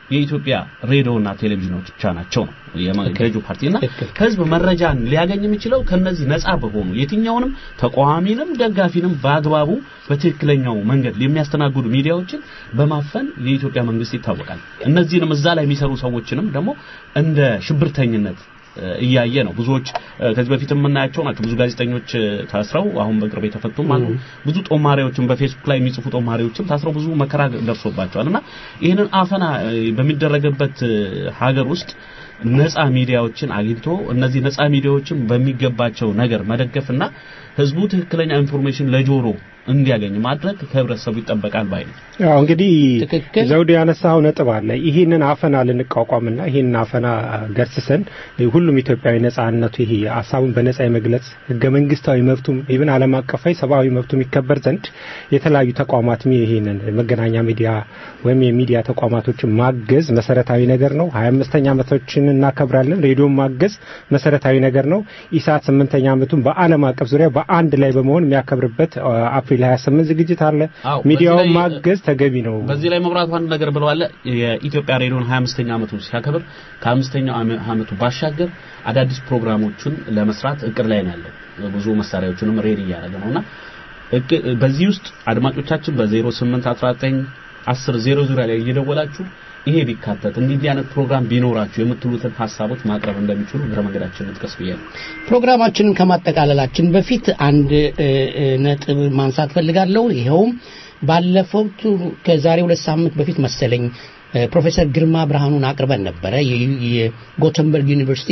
የኢትዮጵያ ሬዲዮና ቴሌቪዥኖች ብቻ ናቸው ነው የገዢው ፓርቲና ህዝብ መረጃን ሊያገኝ የሚችለው ከነዚህ ነፃ በሆኑ የትኛውንም ተቃዋሚንም ደጋፊንም በአግባቡ በትክክለኛው መንገድ የሚያስተናግዱ ሚዲያዎችን በማፈን የኢትዮጵያ መንግስት ይታወቃል። እነዚህንም እዛ ላይ የሚሰሩ ሰዎችንም ደግሞ እንደ ሽብርተኝነት እያየ ነው። ብዙዎች ከዚህ በፊት የምናያቸው ናቸው። ብዙ ጋዜጠኞች ታስረው አሁን በቅርብ የተፈቱም አሉ። ብዙ ጦማሪዎችም በፌስቡክ ላይ የሚጽፉ ጦማሪዎችም ታስረው ብዙ መከራ ደርሶባቸዋል እና ይህንን አፈና በሚደረግበት ሀገር ውስጥ ነፃ ሚዲያዎችን አግኝቶ እነዚህ ነፃ ሚዲያዎችን በሚገባቸው ነገር መደገፍና ህዝቡ ትክክለኛ ኢንፎርሜሽን ለጆሮ እንዲያገኝ ማድረግ ከህብረተሰቡ ይጠበቃል ባይ ነው። ያው እንግዲህ ዘውድ ያነሳው ነጥብ አለ። ይህንን አፈና ልንቋቋምና ይህንን አፈና ገርስሰን ሁሉም ኢትዮጵያዊ ነጻነቱ ይሄ ሀሳቡን በነጻ የመግለጽ ህገ መንግስታዊ መብቱም ኢብን ዓለም አቀፋዊ ሰብአዊ መብቱም ይከበር ዘንድ የተለያዩ ተቋማትም ይህንን መገናኛ ሚዲያ ወይም የሚዲያ ተቋማቶችን ማገዝ መሰረታዊ ነገር ነው። ሀያ አምስተኛ ዓመቶችን እናከብራለን። ሬዲዮን ማገዝ መሰረታዊ ነገር ነው። ኢሳት ስምንተኛ ዓመቱን በዓለም አቀፍ ዙሪያ በአንድ ላይ በመሆን የሚያከብርበት አፕሪል 28 ዝግጅት አለ። ሚዲያውን ማገዝ ተገቢ ነው። በዚህ ላይ መብራቱ አንድ ነገር ብለዋል። የኢትዮጵያ ሬዲዮን 25ኛ ዓመቱን ሲያከብር ከ25ኛው ዓመቱ ባሻገር አዳዲስ ፕሮግራሞችን ለመስራት እቅድ ላይ ነው ያለው። ብዙ መሳሪያዎችንም ሬዲ እያደረገ ነውና በዚህ ውስጥ አድማጮቻችን በ0819 10 0 ዙሪያ ላይ እየደወላችሁ ይሄ ቢካተት እንዲህ አይነት ፕሮግራም ቢኖራችሁ የምትሉትን ሀሳቦች ማቅረብ እንደሚችሉ እግረ መንገዳችን እንጥቀስ ብያለሁ። ፕሮግራማችንን ከማጠቃለላችን በፊት አንድ ነጥብ ማንሳት ፈልጋለሁ። ይኸውም ባለፈው ከዛሬ ሁለት ሳምንት በፊት መሰለኝ ፕሮፌሰር ግርማ ብርሃኑን አቅርበን ነበረ። የጎተንበርግ ዩኒቨርሲቲ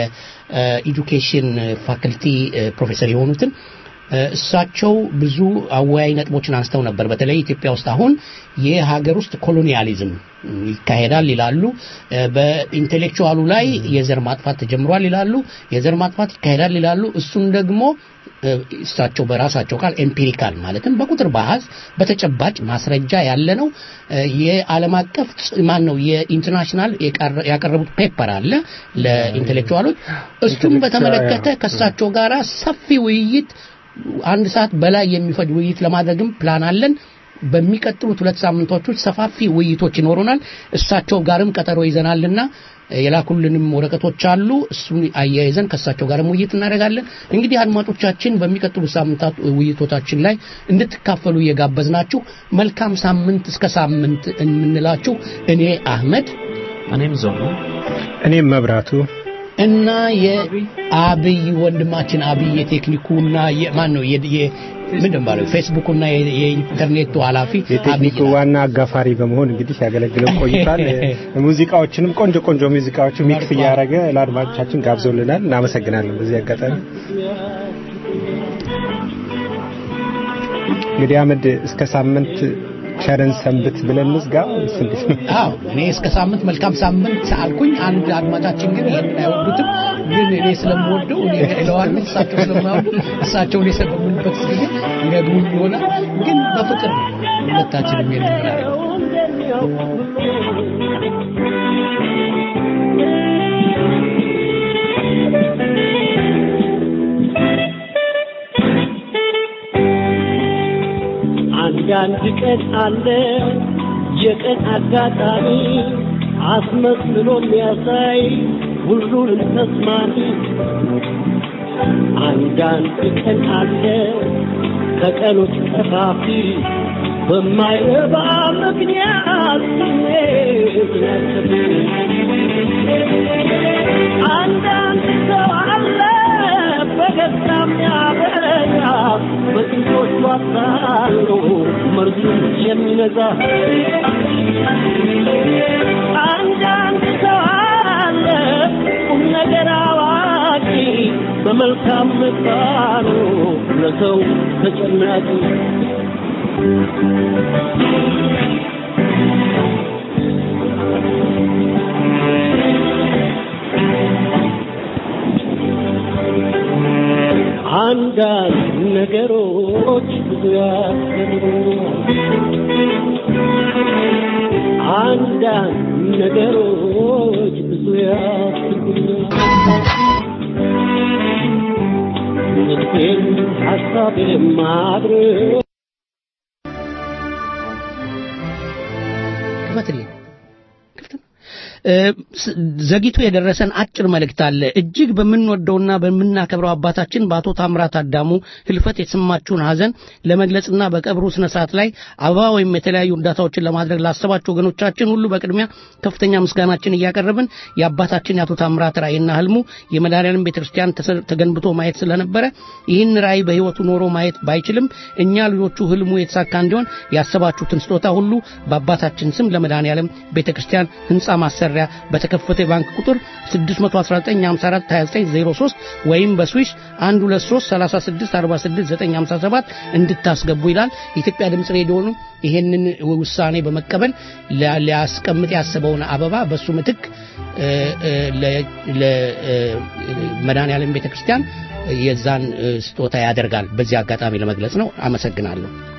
የኤዱኬሽን ፋክልቲ ፕሮፌሰር የሆኑትን እሳቸው ብዙ አወያይ ነጥቦችን አንስተው ነበር። በተለይ ኢትዮጵያ ውስጥ አሁን የሀገር ውስጥ ኮሎኒያሊዝም ይካሄዳል ይላሉ። በኢንቴሌክቹዋሉ ላይ የዘር ማጥፋት ተጀምሯል ይላሉ። የዘር ማጥፋት ይካሄዳል ይላሉ። እሱን ደግሞ እሳቸው በራሳቸው ቃል ኤምፒሪካል ማለትም በቁጥር በአሃዝ በተጨባጭ ማስረጃ ያለ ነው። የዓለም አቀፍ ማን ነው የኢንተርናሽናል ያቀረቡት ፔፐር አለ ለኢንቴሌክቹዋሎች። እሱም በተመለከተ ከእሳቸው ጋር ሰፊ ውይይት አንድ ሰዓት በላይ የሚፈጅ ውይይት ለማድረግም ፕላን አለን። በሚቀጥሉት ሁለት ሳምንቶች ውስጥ ሰፋፊ ውይይቶች ይኖሩናል። እሳቸው ጋርም ቀጠሮ ይዘናልና የላኩልንም ወረቀቶች አሉ። እሱን አያይዘን ከእሳቸው ጋርም ውይይት እናደርጋለን። እንግዲህ አድማጮቻችን በሚቀጥሉት ሳምንታት ውይይቶቻችን ላይ እንድትካፈሉ እየጋበዝናችሁ መልካም ሳምንት እስከ ሳምንት የምንላችሁ እኔ አህመድ፣ እኔም ዘውዱ፣ እኔም መብራቱ እና የአብይ ወንድማችን አብይ የቴክኒኩና ማን ነው ምንድን ባለው ፌስቡክና የኢንተርኔቱ ኃላፊ የቴክኒኩ ዋና አጋፋሪ በመሆን እንግዲህ ሲያገለግለን ቆይቷል። ሙዚቃዎችንም ቆንጆ ቆንጆ ሙዚቃዎች ሚክስ እያደረገ ለአድማጮቻችን ጋብዞልናል። እናመሰግናለን። በዚህ አጋጣሚ እንግዲህ አመድ እስከ ሳምንት ቸርን ሰንብት ብለን እንዝጋ። አዎ እኔ እስከ ሳምንት መልካም ሳምንት አልኩኝ። አንድ አድማጫችን ግን ይሄንን አይወዱትም። ግን እኔ ስለምወደው እኔ እለዋለሁ፣ እሳቸው ስለማይወዱ እሳቸው እኔ በምልበት ጊዜ ይነግሩኝ ይሆናል። ግን በፍቅር ነው ሁለታችንም የምናደርገው። አንዳንድ ቀን አለ የቀን አጋጣሚ አስመስሎ የሚያሳይ ሁሉንም ተስማሚ። አንዳንድ ቀን አለ ከቀኖች ጠፋፊ በማይረባ ምክንያት ስሜት አንዳንድ ሰው አለ በገዛ የሚያበረታ በጥንቶቹ አታሎ መርዙን የሚነዛ አንዳንድ ሰው አለ ቁም ነገር አዋቂ በመልካም ምግባሩ ለሰው ተጨናቂ አንዳንድ ነገሮች ብዙ ያስገርሙኛል። አንዳንድ ነገሮች ብዙ ያስገርሙኛል። ልቤን ሀሳቤን ማድረግ ክፈትልኝ። ክፍት ነው። እ፣ ስ- ዘግይቶ የደረሰን አጭር መልእክት አለ። እጅግ በምንወደውና በምናከብረው አባታችን በአቶ ታምራት አዳሙ ህልፈት የተሰማችሁን ሀዘን ለመግለጽና በቀብሩ ስነ ስርዓት ላይ አበባ ወይም የተለያዩ እርዳታዎችን ለማድረግ ላሰባችሁ ወገኖቻችን ሁሉ በቅድሚያ ከፍተኛ ምስጋናችን እያቀረብን የአባታችን የአቶ ታምራት ራእይና ህልሙ የመድኃኔዓለም ቤተክርስቲያን ተሰ- ተገንብቶ ማየት ስለነበረ ይህን ራእይ በህይወቱ ኖሮ ማየት ባይችልም እኛ ልጆቹ ህልሙ የተሳካ እንዲሆን ያሰባችሁትን ስጦታ ሁሉ በአባታችን ስም ለመድኃኔዓለም ቤተክርስቲያን ህንፃ ማሰሪያ በተከፈተ የባንክ ቁጥር 619542903 ወይም በስዊስ 1233646 እንድታስገቡ ይላል። የኢትዮጵያ ድምፅ ሬዲዮ ነው ይሄንን ውሳኔ በመቀበል ሊያ- ሊያስቀምጥ ያሰበውን አበባ በሱ ምትክ ለመድኃኔዓለም ቤተክርስቲያን የዛን እ፣ ስጦታ ያደርጋል። በዚህ አጋጣሚ ለመግለጽ ነው። አመሰግናለሁ።